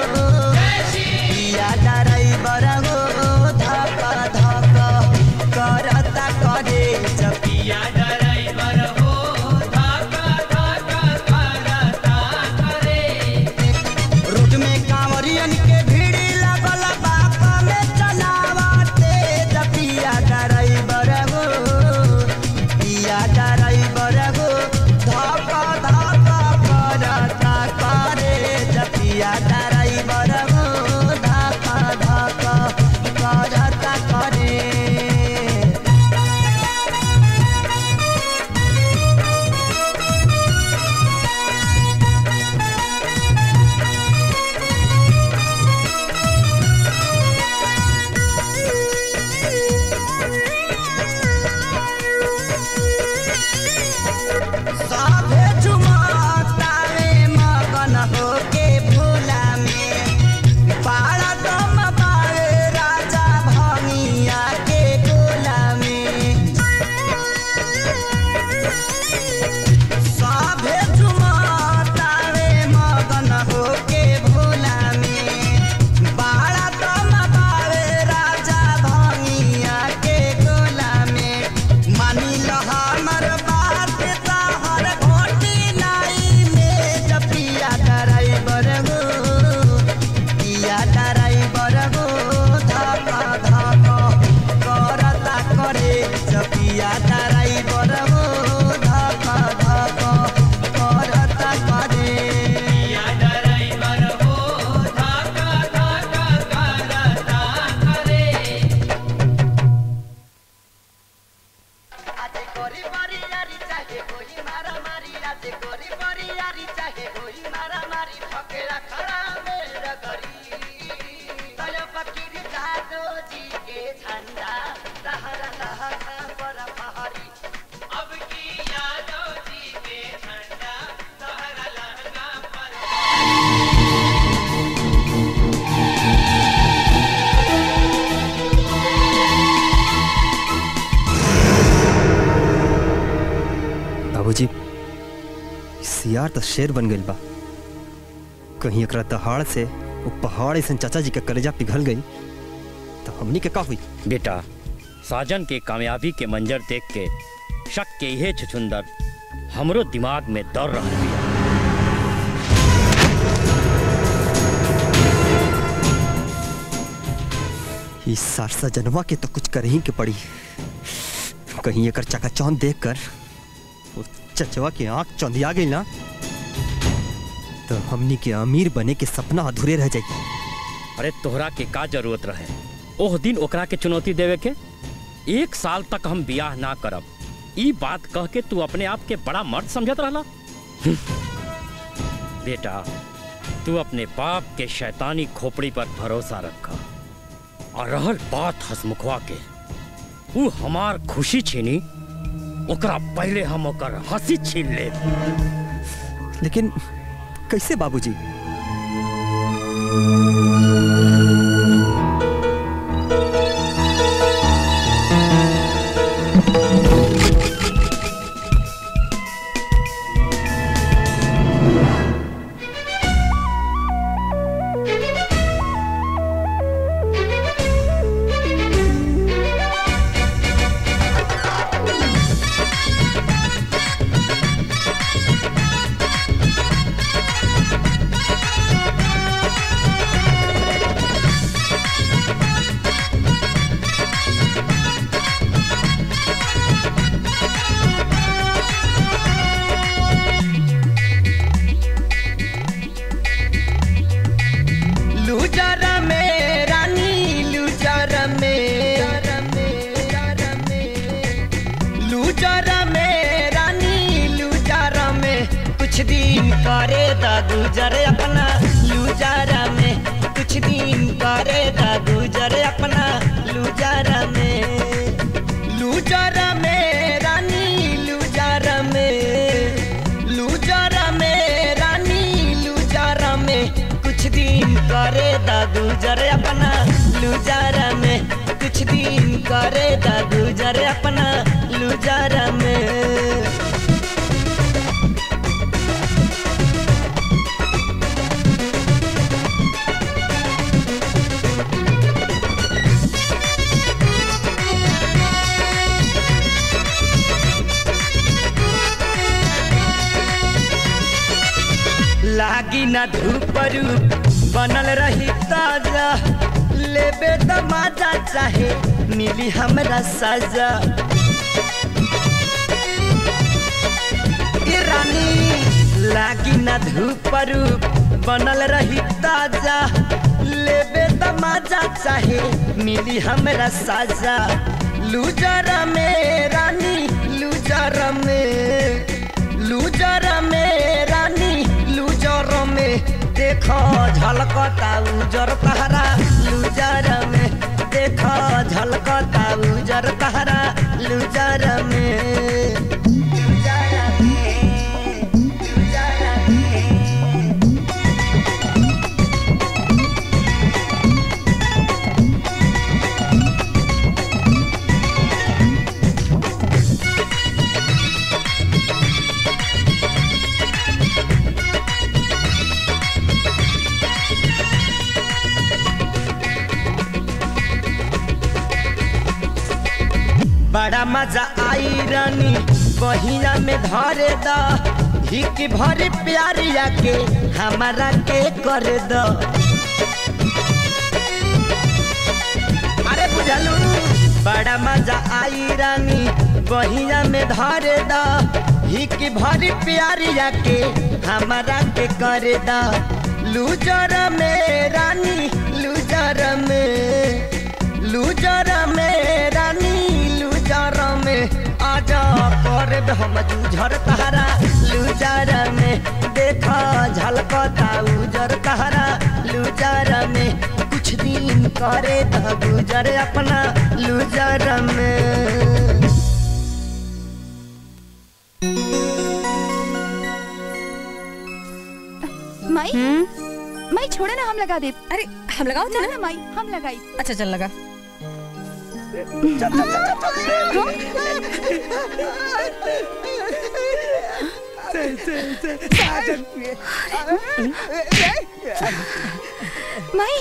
पिया ड्राइवर धक धक करता करे जपिया ड्राइवर हो धक धक करता करे रोड में कांवरियन के भीड़ लगल बा कमे चलावते जपिया ड्राइवर हो पिया ड्राइवर हो धक धक करता करे जपिया ड्राइवर हो धक धक करता करे साभे झुमतावे मगन होके भोला में पाड़ा दम बावे राजा भंगिया के गोला में साभे झुमतावे मगन होके भोला में बाड़ा दम बावे राजा भंगिया के गोला में मानी लो हमर बात तहर घोटी नाई में जपिया ड्राइवर हो पिया ड्राइवर हो धक धक करता करे जपिया ड्राइवर हो धक धक करता करे पिया ड्राइवर हो धक धक करता करे आजे गोरी बारी यारी चाहे कोई मारा मारी आजे गोरी बारी यारी चाहे कोई मारा मारी फकेरा खड़ा मेरा गरी तय फकीर जादो जी के झंडा लहरा लहरा पर पहाड़ी अब की यादो जी के झंडा लहरा लहरा पर बाबूजी सियार तो शेर बन गइल बा कहीं एकरा दहाड़ से वो पहाड़ ऐसा चाचा जी के कलेजा पिघल गई तो हमनी के का हुई बेटा साजन के कामयाबी के मंजर देख के शक के यह छुछुंदर हमरो दिमाग में दौड़ रहा बिया इस सारसा जनवा के तो कुछ कर ही के पड़ी कहीं एकर चकाचौंध देख कर वो चचवा के आंख चौंधिया गई ना तो हमनी के अमीर बने के सपना अधूरे रह जाई अरे तोहरा के का जरूरत रहे ओह दिन ओकरा के चुनौती देवे के एक साल तक हम बियाह ना करब ई बात कह के तू अपने आप के बड़ा मर्द समझत रहला बेटा तू अपने बाप के शैतानी खोपड़ी पर भरोसा रखा और रहल बात हसमुखवा के वो हमार खुशी छीनी ओकरा पहले हम ओकर हंसी छीन ले लेकिन कैसे बाबूजी करे द गुजर अपना लुजारा में कुछ दिन करे द गुजर अपना लुजारा में लुजारा में रानी लुजारा में लुजारा में रानी लुजारा में कुछ दिन करे द गुजर अपना लुजारा में कुछ दिन करे द गुजर अपना लुजारा में लागी ना धूप रूप बनल रही ताजा लेबे त मजा चाहे मिली हमरा सजा ए रानी लागी ना धूप रूप बनल रही ताजा लेबे त मजा चाहे मिली हमरा सजा लूजर में रानी लूजर में लूजर में रानी लूजर में देखो झलकता उजर तहरा लूजर में देखो झलकता उजर तहरा लूजर में लूजर में लूजर में बड़ा मजा आई रानी बहिया में धरे द हिक भर प्यारिया के हमारा के कर द अरे बुझलू बड़ा मजा आई रानी बहिया में धरे द हिक भर प्यारिया के हमारा के कर द लूजर में रानी लूजर में लूजर में रानी लूजर में आजा कर हम जूझर तहरा लूजर में देखा झलकता उजर तहरा लूजर में कुछ दिन करे द गुजर अपना लूजर में माई माई छोड़े ना हम लगा दे अरे हम लगाओ ना ना माई हम लगाई अच्छा चल लगा माई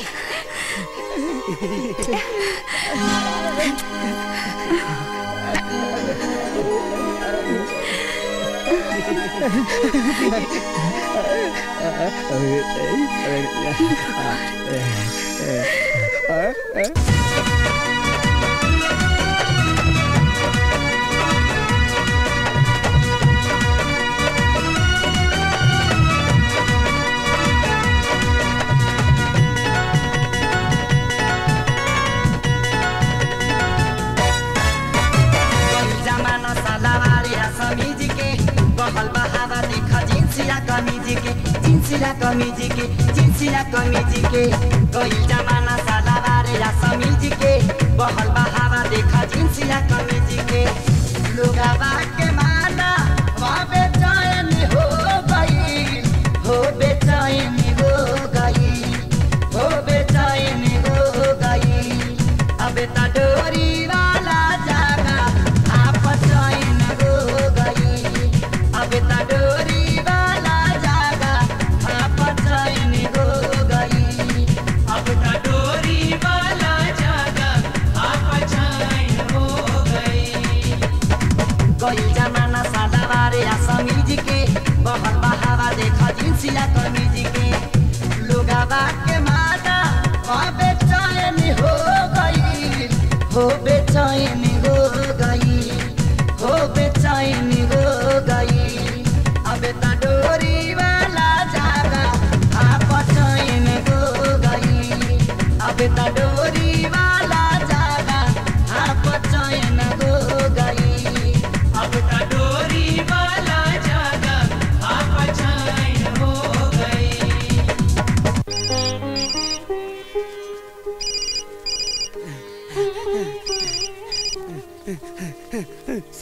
जमाना सलावारिया समीज के बहल बहावा देखा जिंसिया कमीज के जिंसिया कमीज के जिंसिया कमीज के कोई जमाना सलावारिया समीज के बहल बहावा देखा जिंसिया कमीज के लोगावा के माना वहाँ बेचैन हो गई हो बेचैन हो गई हो बेचैन हो गई अब ता डोरी वाला जागा आप चैन हो गई अब ता डोरी वाला जागा आप चैन हो गई अब ता डोरी वाला जागा आप चैन हो गई कोई जमाना सादावारे या समीज के बहल बहावा देखा जिंसिया कमीज के लोगावा के मादा वहाँ बेचैन हो गई हो बेचैन हो गई हो बेचैन हो गई अब ता डोरी वाला जागा आप चैन हो गई अब ता डोरी वाला जागा आप चैन हो गई अब ता डोरी वाला जागा आप चैन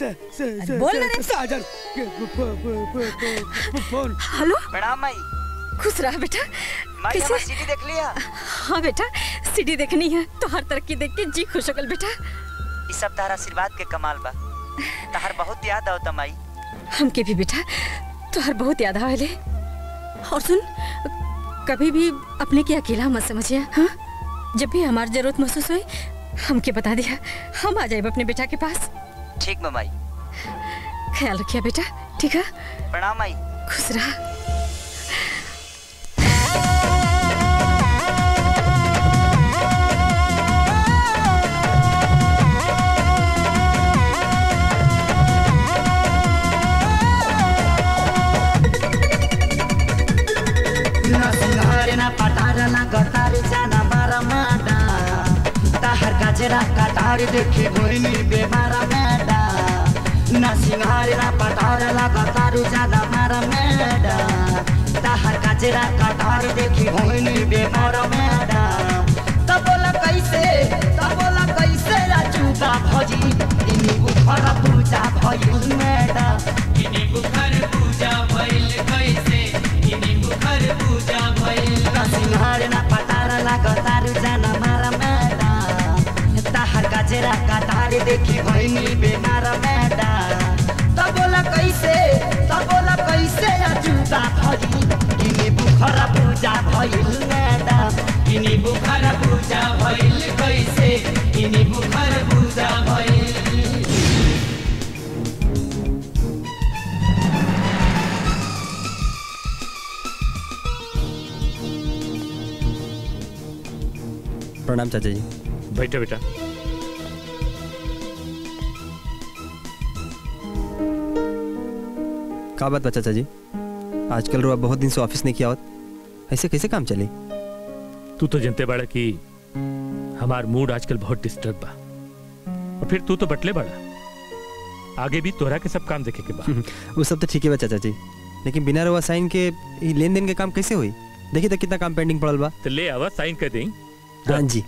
से से से बोल ना रे। साजन के फ- फ- फ- फ- फ- फोन हेलो प्रणाम माई खुश रहा बेटा माई कैसे? हमर सीडी देख लिया हाँ बेटा सीढ़ी देखनी है तो हर तरक्की देख के जी खुश हो गल बेटा ई सब तारा आशीर्वाद के कमाल बा तहार बहुत याद आवता माई हमके भी बेटा तोहर बहुत याद आवेले और सुन कभी भी अपने के अकेला मत समझिए हाँ जब भी हमारी जरूरत महसूस हुई हमके बता दिया हम आ जाए अपने बेटा के पास ठीक बा माई ख्याल रखिए बेटा ठीक है प्रणाम माई खुश रहा ना सिंगार ना पटार ना गटार जाना मारा माडा ताहर गाजरा कटार देखे भोइनी बेमारा मेडा ना सिंगार ना पटार ना गटार जाना मारा मेडा ताहर गाजरा कटार देखे भोइनी बेमारा मेडा तब बोला कैसे तब बोला कैसे राजूबा भजी इनी बुखर पूजा भइल मेडा इनी बुखर पूजा भइल कैसे इनी बुखर पूजा भइल ना सिंहार ना पटार ना गतार जाना मारा मेडा ताहर गाजरा कटार देखी भइनी बेमार मेडा तब बोला कैसे तब बोला कैसे अजूबा भजी इनी बुखर पूजा भइल मेडा इनी बुखर पूजा भइल कैसे इनी बुखर पूजा भइल प्रणाम चाचा जी बैठो बेटा का बात बा चाचा जी आजकल रुआ बहुत दिन से ऑफिस नहीं किया होत ऐसे कैसे काम चले तू तो जनते बड़ा कि हमार मूड आजकल बहुत डिस्टर्ब बा और फिर तू तो बटले बड़ा आगे भी तोहरा के सब काम देखे के बा वो सब तो ठीक है बा चाचा जी लेकिन बिना रुआ साइन के ई लेन देन के काम कैसे हुई देखिए तो कितना काम पेंडिंग पड़ल बा तो ले आवा साइन कर दें हाँ जी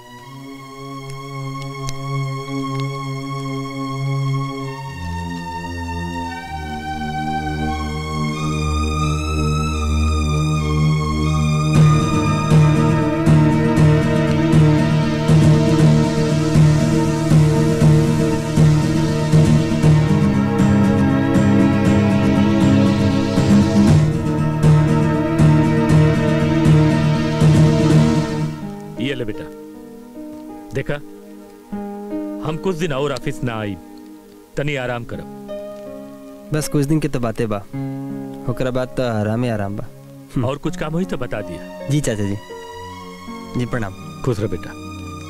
ये ले बेटा देखा हम कुछ दिन और ऑफिस ना आई तनी आराम करो बस कुछ दिन के तो बातें बा ओकरा बाद तो आराम ही आराम बा और कुछ काम हुई तो बता दिया जी चाचा जी जी प्रणाम खुश रहो बेटा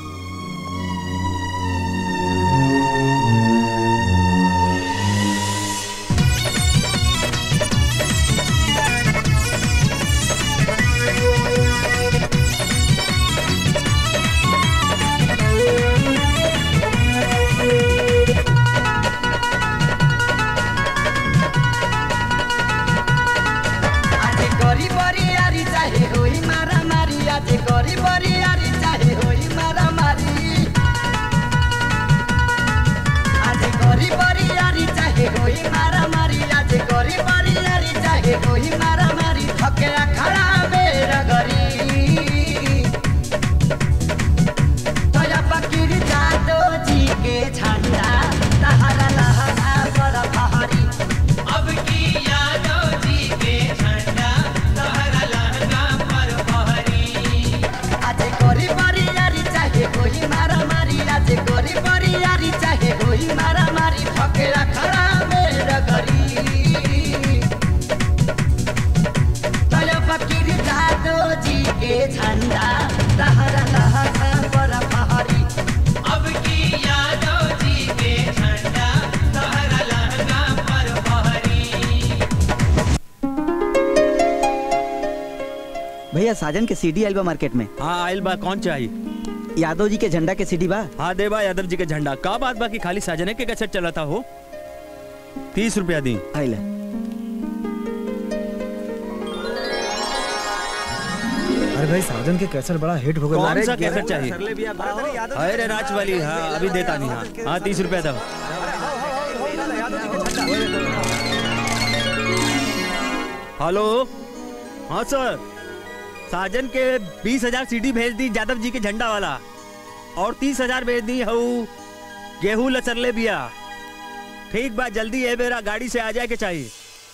आज गरी बरियारी चाहे होई मारा मारी आज गरी बरियारी चाहे होई मारा मारी आज गरी बरियारी चाहे होई मारा मारी आज गरी बरियारी चाहे होई मारा मारी थके खड़ा बेर गरी तोया फकीर जादो जी के झंडा तहरा लहरा पर फहरी अब की यादव जी के झंडा तहरा लहरा पर फहरी आज गोरी बरियारी चाहे कोई मारा मारी आज गोरी बरियारी चाहे कोई मारा मारी फकेरा खड़ा मेरा गरी तोया फकीर जादो जी के झंडा तहरा लहरा पर फहरी अब की यादव जी के झंडा तहरा लहरा पर फहरी भैया साजन के सीडी आइल बा मार्केट में हाँ आइल बा कौन चाहिए यादव जी के झंडा के सीडी बा हाँ दे बा यादव जी के झंडा का बात बा कि खाली साजने के कैसेट चला था हो तीस रुपया दी आइला अरे भाई साजन के कैसेट बड़ा हिट हो गया कौन सा कैसेट चाहिए अरे राज वाली हाँ अभी देता नहीं हाँ हाँ तीस रुपया दो हेलो हाँ सर साजन के बीस हजार सीडी भेज दी यादव जी के झंडा वाला और तीस हजार भेज दी हऊ गेहूं लचरले बिया ठीक बा जल्दी है मेरा गाड़ी से आ जाए के चाहिए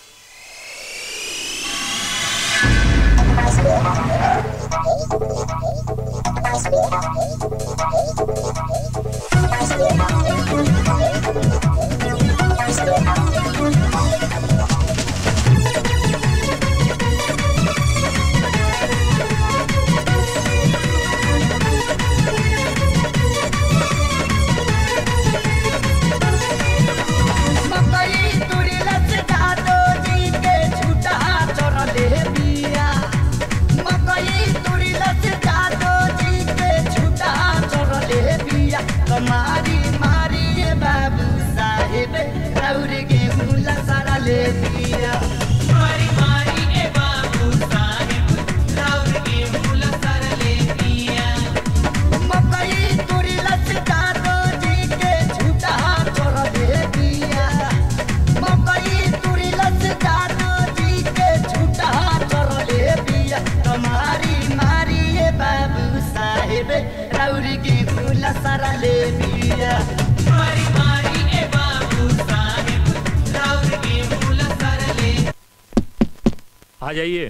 मकई तुरी लच जादो जी के झूठा चोरले बिया मकई तुरी लच जादो जी के झूठा चोरले बिया कमारी मारी ये बाबू साहेब रौर गेहूं लसरा ले बिया मारी मारी ए बाबू साहेब रौर गेहूं लसरा ले बिया मकई तुरी लच जादो जी के झूठा चोरले बिया मकई तुरी लच जादो जी के झूठा चोरले बिया कमारी मारी ये बाबू साहेब रौर गेहूं लसरा ले बिया मारी मारी ए बाबू साहेब रौर गेहूं लसरा ले आ जाइए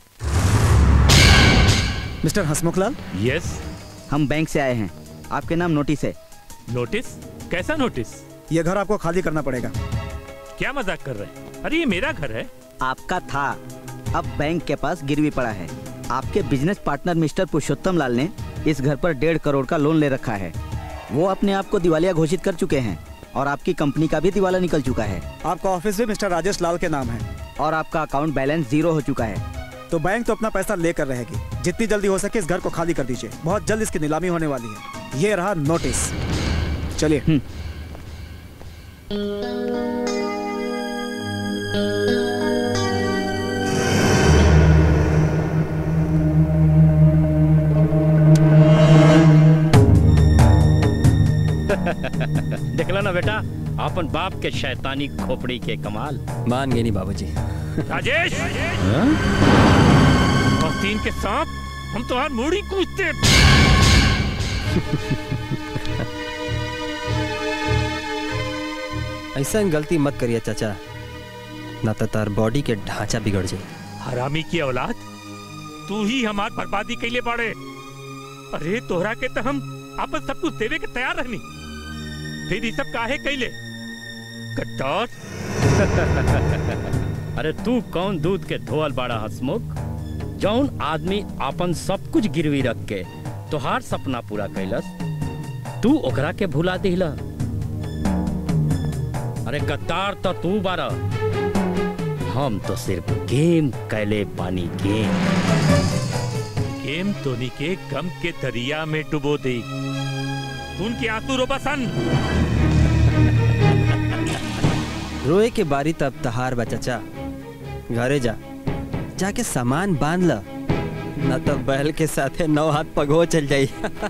मिस्टर हसमुखलाल यस हम बैंक से आए हैं आपके नाम नोटिस है नोटिस कैसा नोटिस ये घर आपको खाली करना पड़ेगा क्या मजाक कर रहे हैं अरे ये मेरा घर है आपका था अब बैंक के पास गिरवी पड़ा है आपके business partner mister Purushottam Lal ने इस घर पर डेढ़ करोड़ का लोन ले रखा है वो अपने आप को दिवालिया घोषित कर चुके हैं और आपकी कंपनी का भी दिवाला निकल चुका है आपका ऑफिस भी मिस्टर राजेश लाल के नाम है और आपका अकाउंट बैलेंस जीरो हो चुका है तो बैंक तो अपना पैसा लेकर रहेगी जितनी जल्दी हो सके इस घर को खाली कर दीजिए बहुत जल्द इसकी नीलामी होने वाली है ये रहा नोटिस चलिए देखला ना बेटा अपन बाप के शैतानी खोपड़ी के कमाल मान गए नहीं बाबूजी राजेश तीन के सांप हम तो हर मूड़ी कूदते ऐसा गलती मत करिए चाचा ना तो तार बॉडी के ढांचा बिगड़ जाए हरामी की औलाद तू ही हमार बर्बादी कैले बाड़े अरे तोहरा के तो हम आपस सब कुछ देवे के तैयार रहनी फिर ये सब काहे कैले गद्दार अरे तू कौन दूध के धोअल बाड़ा हसमुख जौन आदमी आपन सब कुछ गिरवी रख के तोहार सपना पूरा कैलस तू ओकरा के भुला दिला अरे गद्दार तो तू बारा हम तो सिर्फ गेम कैले पानी गेम गेम तोनी के गम के दरिया में डुबो दे उनके आंसू रोबा सन रोए के बारी तब तहार बा चाचा घरे जा जाके सामान बांध ल न तो बैल के साथे नौ हाथ पगो चल जाई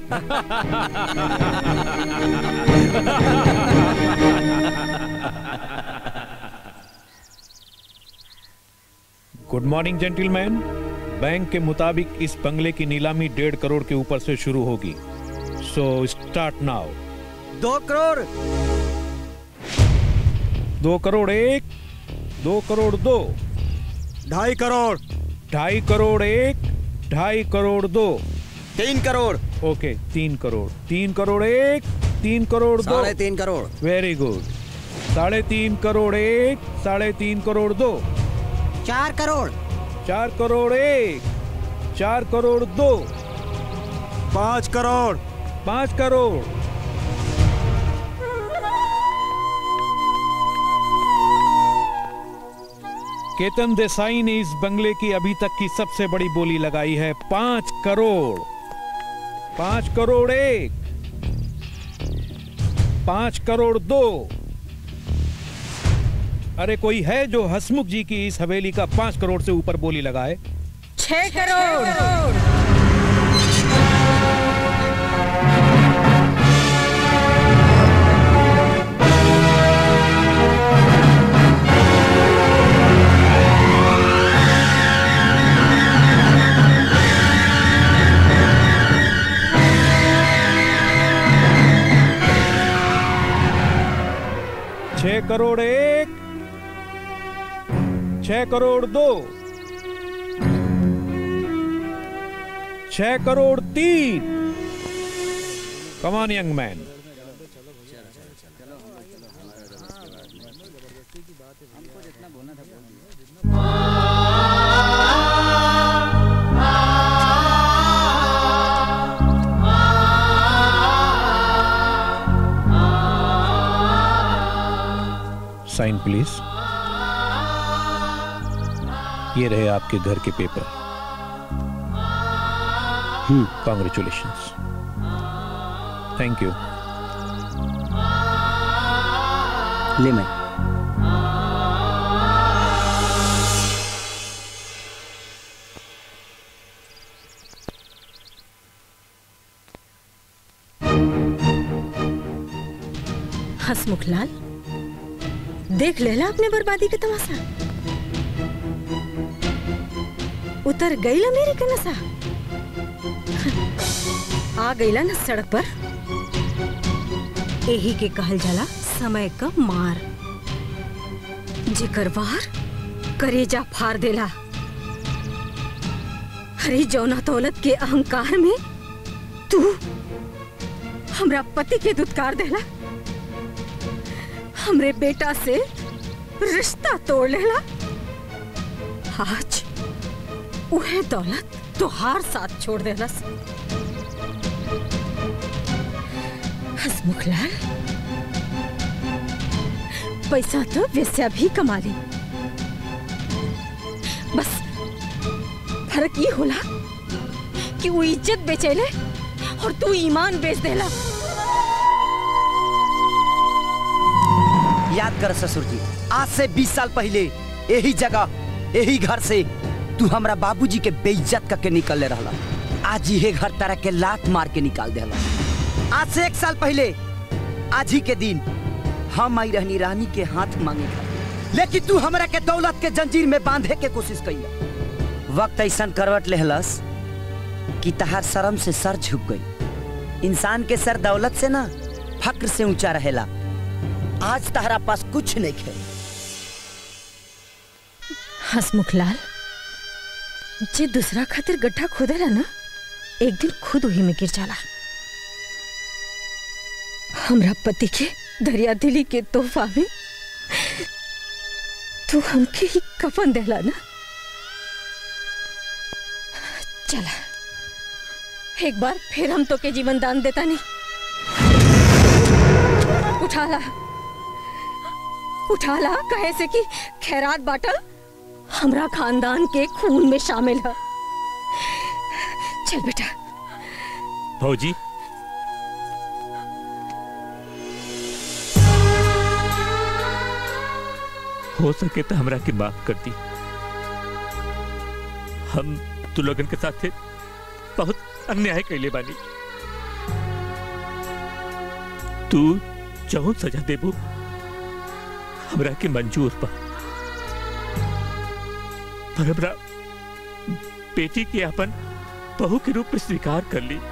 गुड मॉर्निंग जेंटलमैन बैंक के मुताबिक इस बंगले की नीलामी डेढ़ करोड़ के ऊपर से शुरू होगी सो स्टार्ट नाउ दो करोड़ दो करोड़ एक दो करोड़ दो ढाई करोड़ ढाई करोड़ एक ढाई करोड़ दो तीन करोड़ ओके तीन करोड़ तीन करोड़ एक तीन करोड़ दो साढ़े तीन करोड़ वेरी गुड साढ़े तीन करोड़ एक साढ़े तीन करोड़ दो चार करोड़ चार करोड़ एक चार करोड़ दो पाँच करोड़ पाँच करोड़ केतन देसाई ने इस बंगले की अभी तक की सबसे बड़ी बोली लगाई है पांच करोड़ पांच करोड़ एक पांच करोड़ दो अरे कोई है जो हसमुख जी की इस हवेली का पांच करोड़ से ऊपर बोली लगाए छह करोड़ करोड़ एक छह करोड़ दो छह करोड़ तीन कमान यंग मैन साइन प्लीज ये रहे आपके घर के पेपर कॉन्ग्रेचुलेशन थैंक यू ले मैं हसमुखलाल देख लेला अपने बर्बादी के तमाशा उतर गईला मेरे के नशा आ गईला न सड़क पर यही के कहल जाला समय का मार जेकर वार करेजा फाड़ देला हरी जौना दौलत के अहंकार में तू हमरा पति के दुत्कार देला हमरे बेटा से रिश्ता तोड़ लेला आज उहे दौलत तुहार साथ छोड़ देलस हसमुखलाल पैसा तो वैसा भी कमा ली बस फर्क ये होला कि वो इज्जत बेचेले और तू ईमान बेच देला याद कर ससुर जी आज से 20 साल पहले यही जगह यही घर से तू हमरा बाबूजी के बेइज्जत करके निकल रहला आज ये घर तरह के लात मार के निकाल देला आज से एक साल पहले आज ही के दिन हम आई रहनी रानी के हाथ मांगे खातिर। लेकिन तू हमरा के दौलत के जंजीर में बांधे के कोशिश कैला वक्त ऐसा करवट लेहलस कि तहार शर्म से सर झुक गई इंसान के सर दौलत से ना फक्र से ऊंचा रहेला आज तहरा पास कुछ नहीं है हसमुखलाल जे दूसरा खातिर गड्ढा खोदेला ना एक दिन खुद वही में गिर जाला हमरा पति के दरिया दिली के तोहफा में तू हमके ही कफन देला ना चला एक बार फिर हम तो के जीवन दान देता नहीं उठा ला उठा ला कहे से कि खैरात बाटल हमरा खानदान के खून में शामिल है चल बेटा भौजी हो सके तो हमरा की माफ कर दी हम तू लोगन के साथ थे बहुत अन्याय कैले बानी तू जौन सजा देबू हमरा के मंजूर बा पर हमरा बेटी के अपन बहू के रूप में स्वीकार कर ली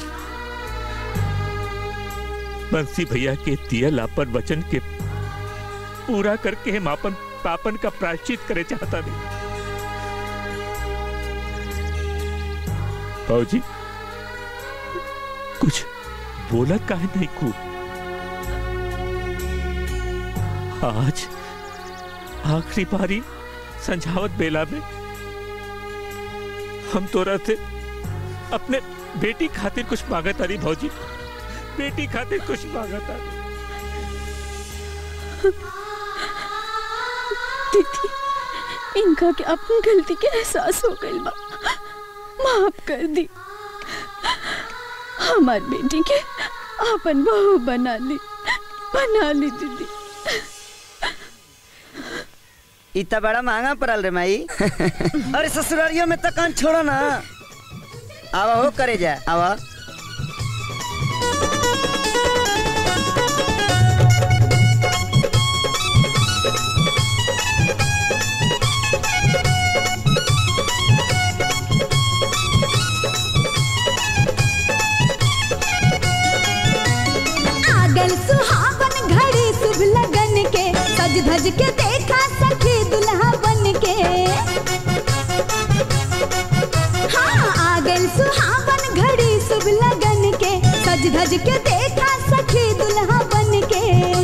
बंसी भैया के दियल अपन वचन के पूरा करके हम अपन पापन का प्रायश्चित करे चाहता नहीं बाबूजी कुछ बोला काहे नहीं को आज आखिरी बारी संझावत बेला में हम तोरा से अपने बेटी खातिर कुछ मांगत तारी भौजी बेटी खातिर कुछ मांगत तारी दीदी इनका के अपनी गलती के एहसास हो गई बा माफ कर दी हमार बेटी के अपन बहू बना ली बना ली दीदी इतना बड़ा महंगा पड़ल रे माई अरे ससुरारियों में तो कान छोड़ो ना आवा हो करे जा आवा आगल सुहावन घड़ी शुभ लगन के धज के देखा सखी दुल्हा बन के हाँ आ गइल सुहावन घड़ी शुभ लगन के सज धज के देखा सखी दुल्हा बन के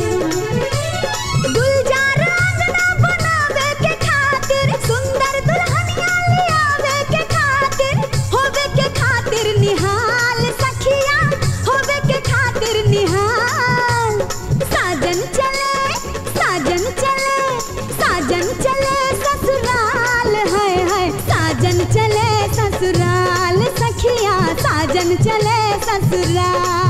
गुलजार अंगना बनावे के खातिर सुंदर दुल्हनिया लियावे के खातिर होवे के खातिर निहाल सखिया होवे के खातिर निहाल साजन चले साजन चले साजन चले ससुराल है है साजन चले ससुराल सखिया साजन चले ससुराल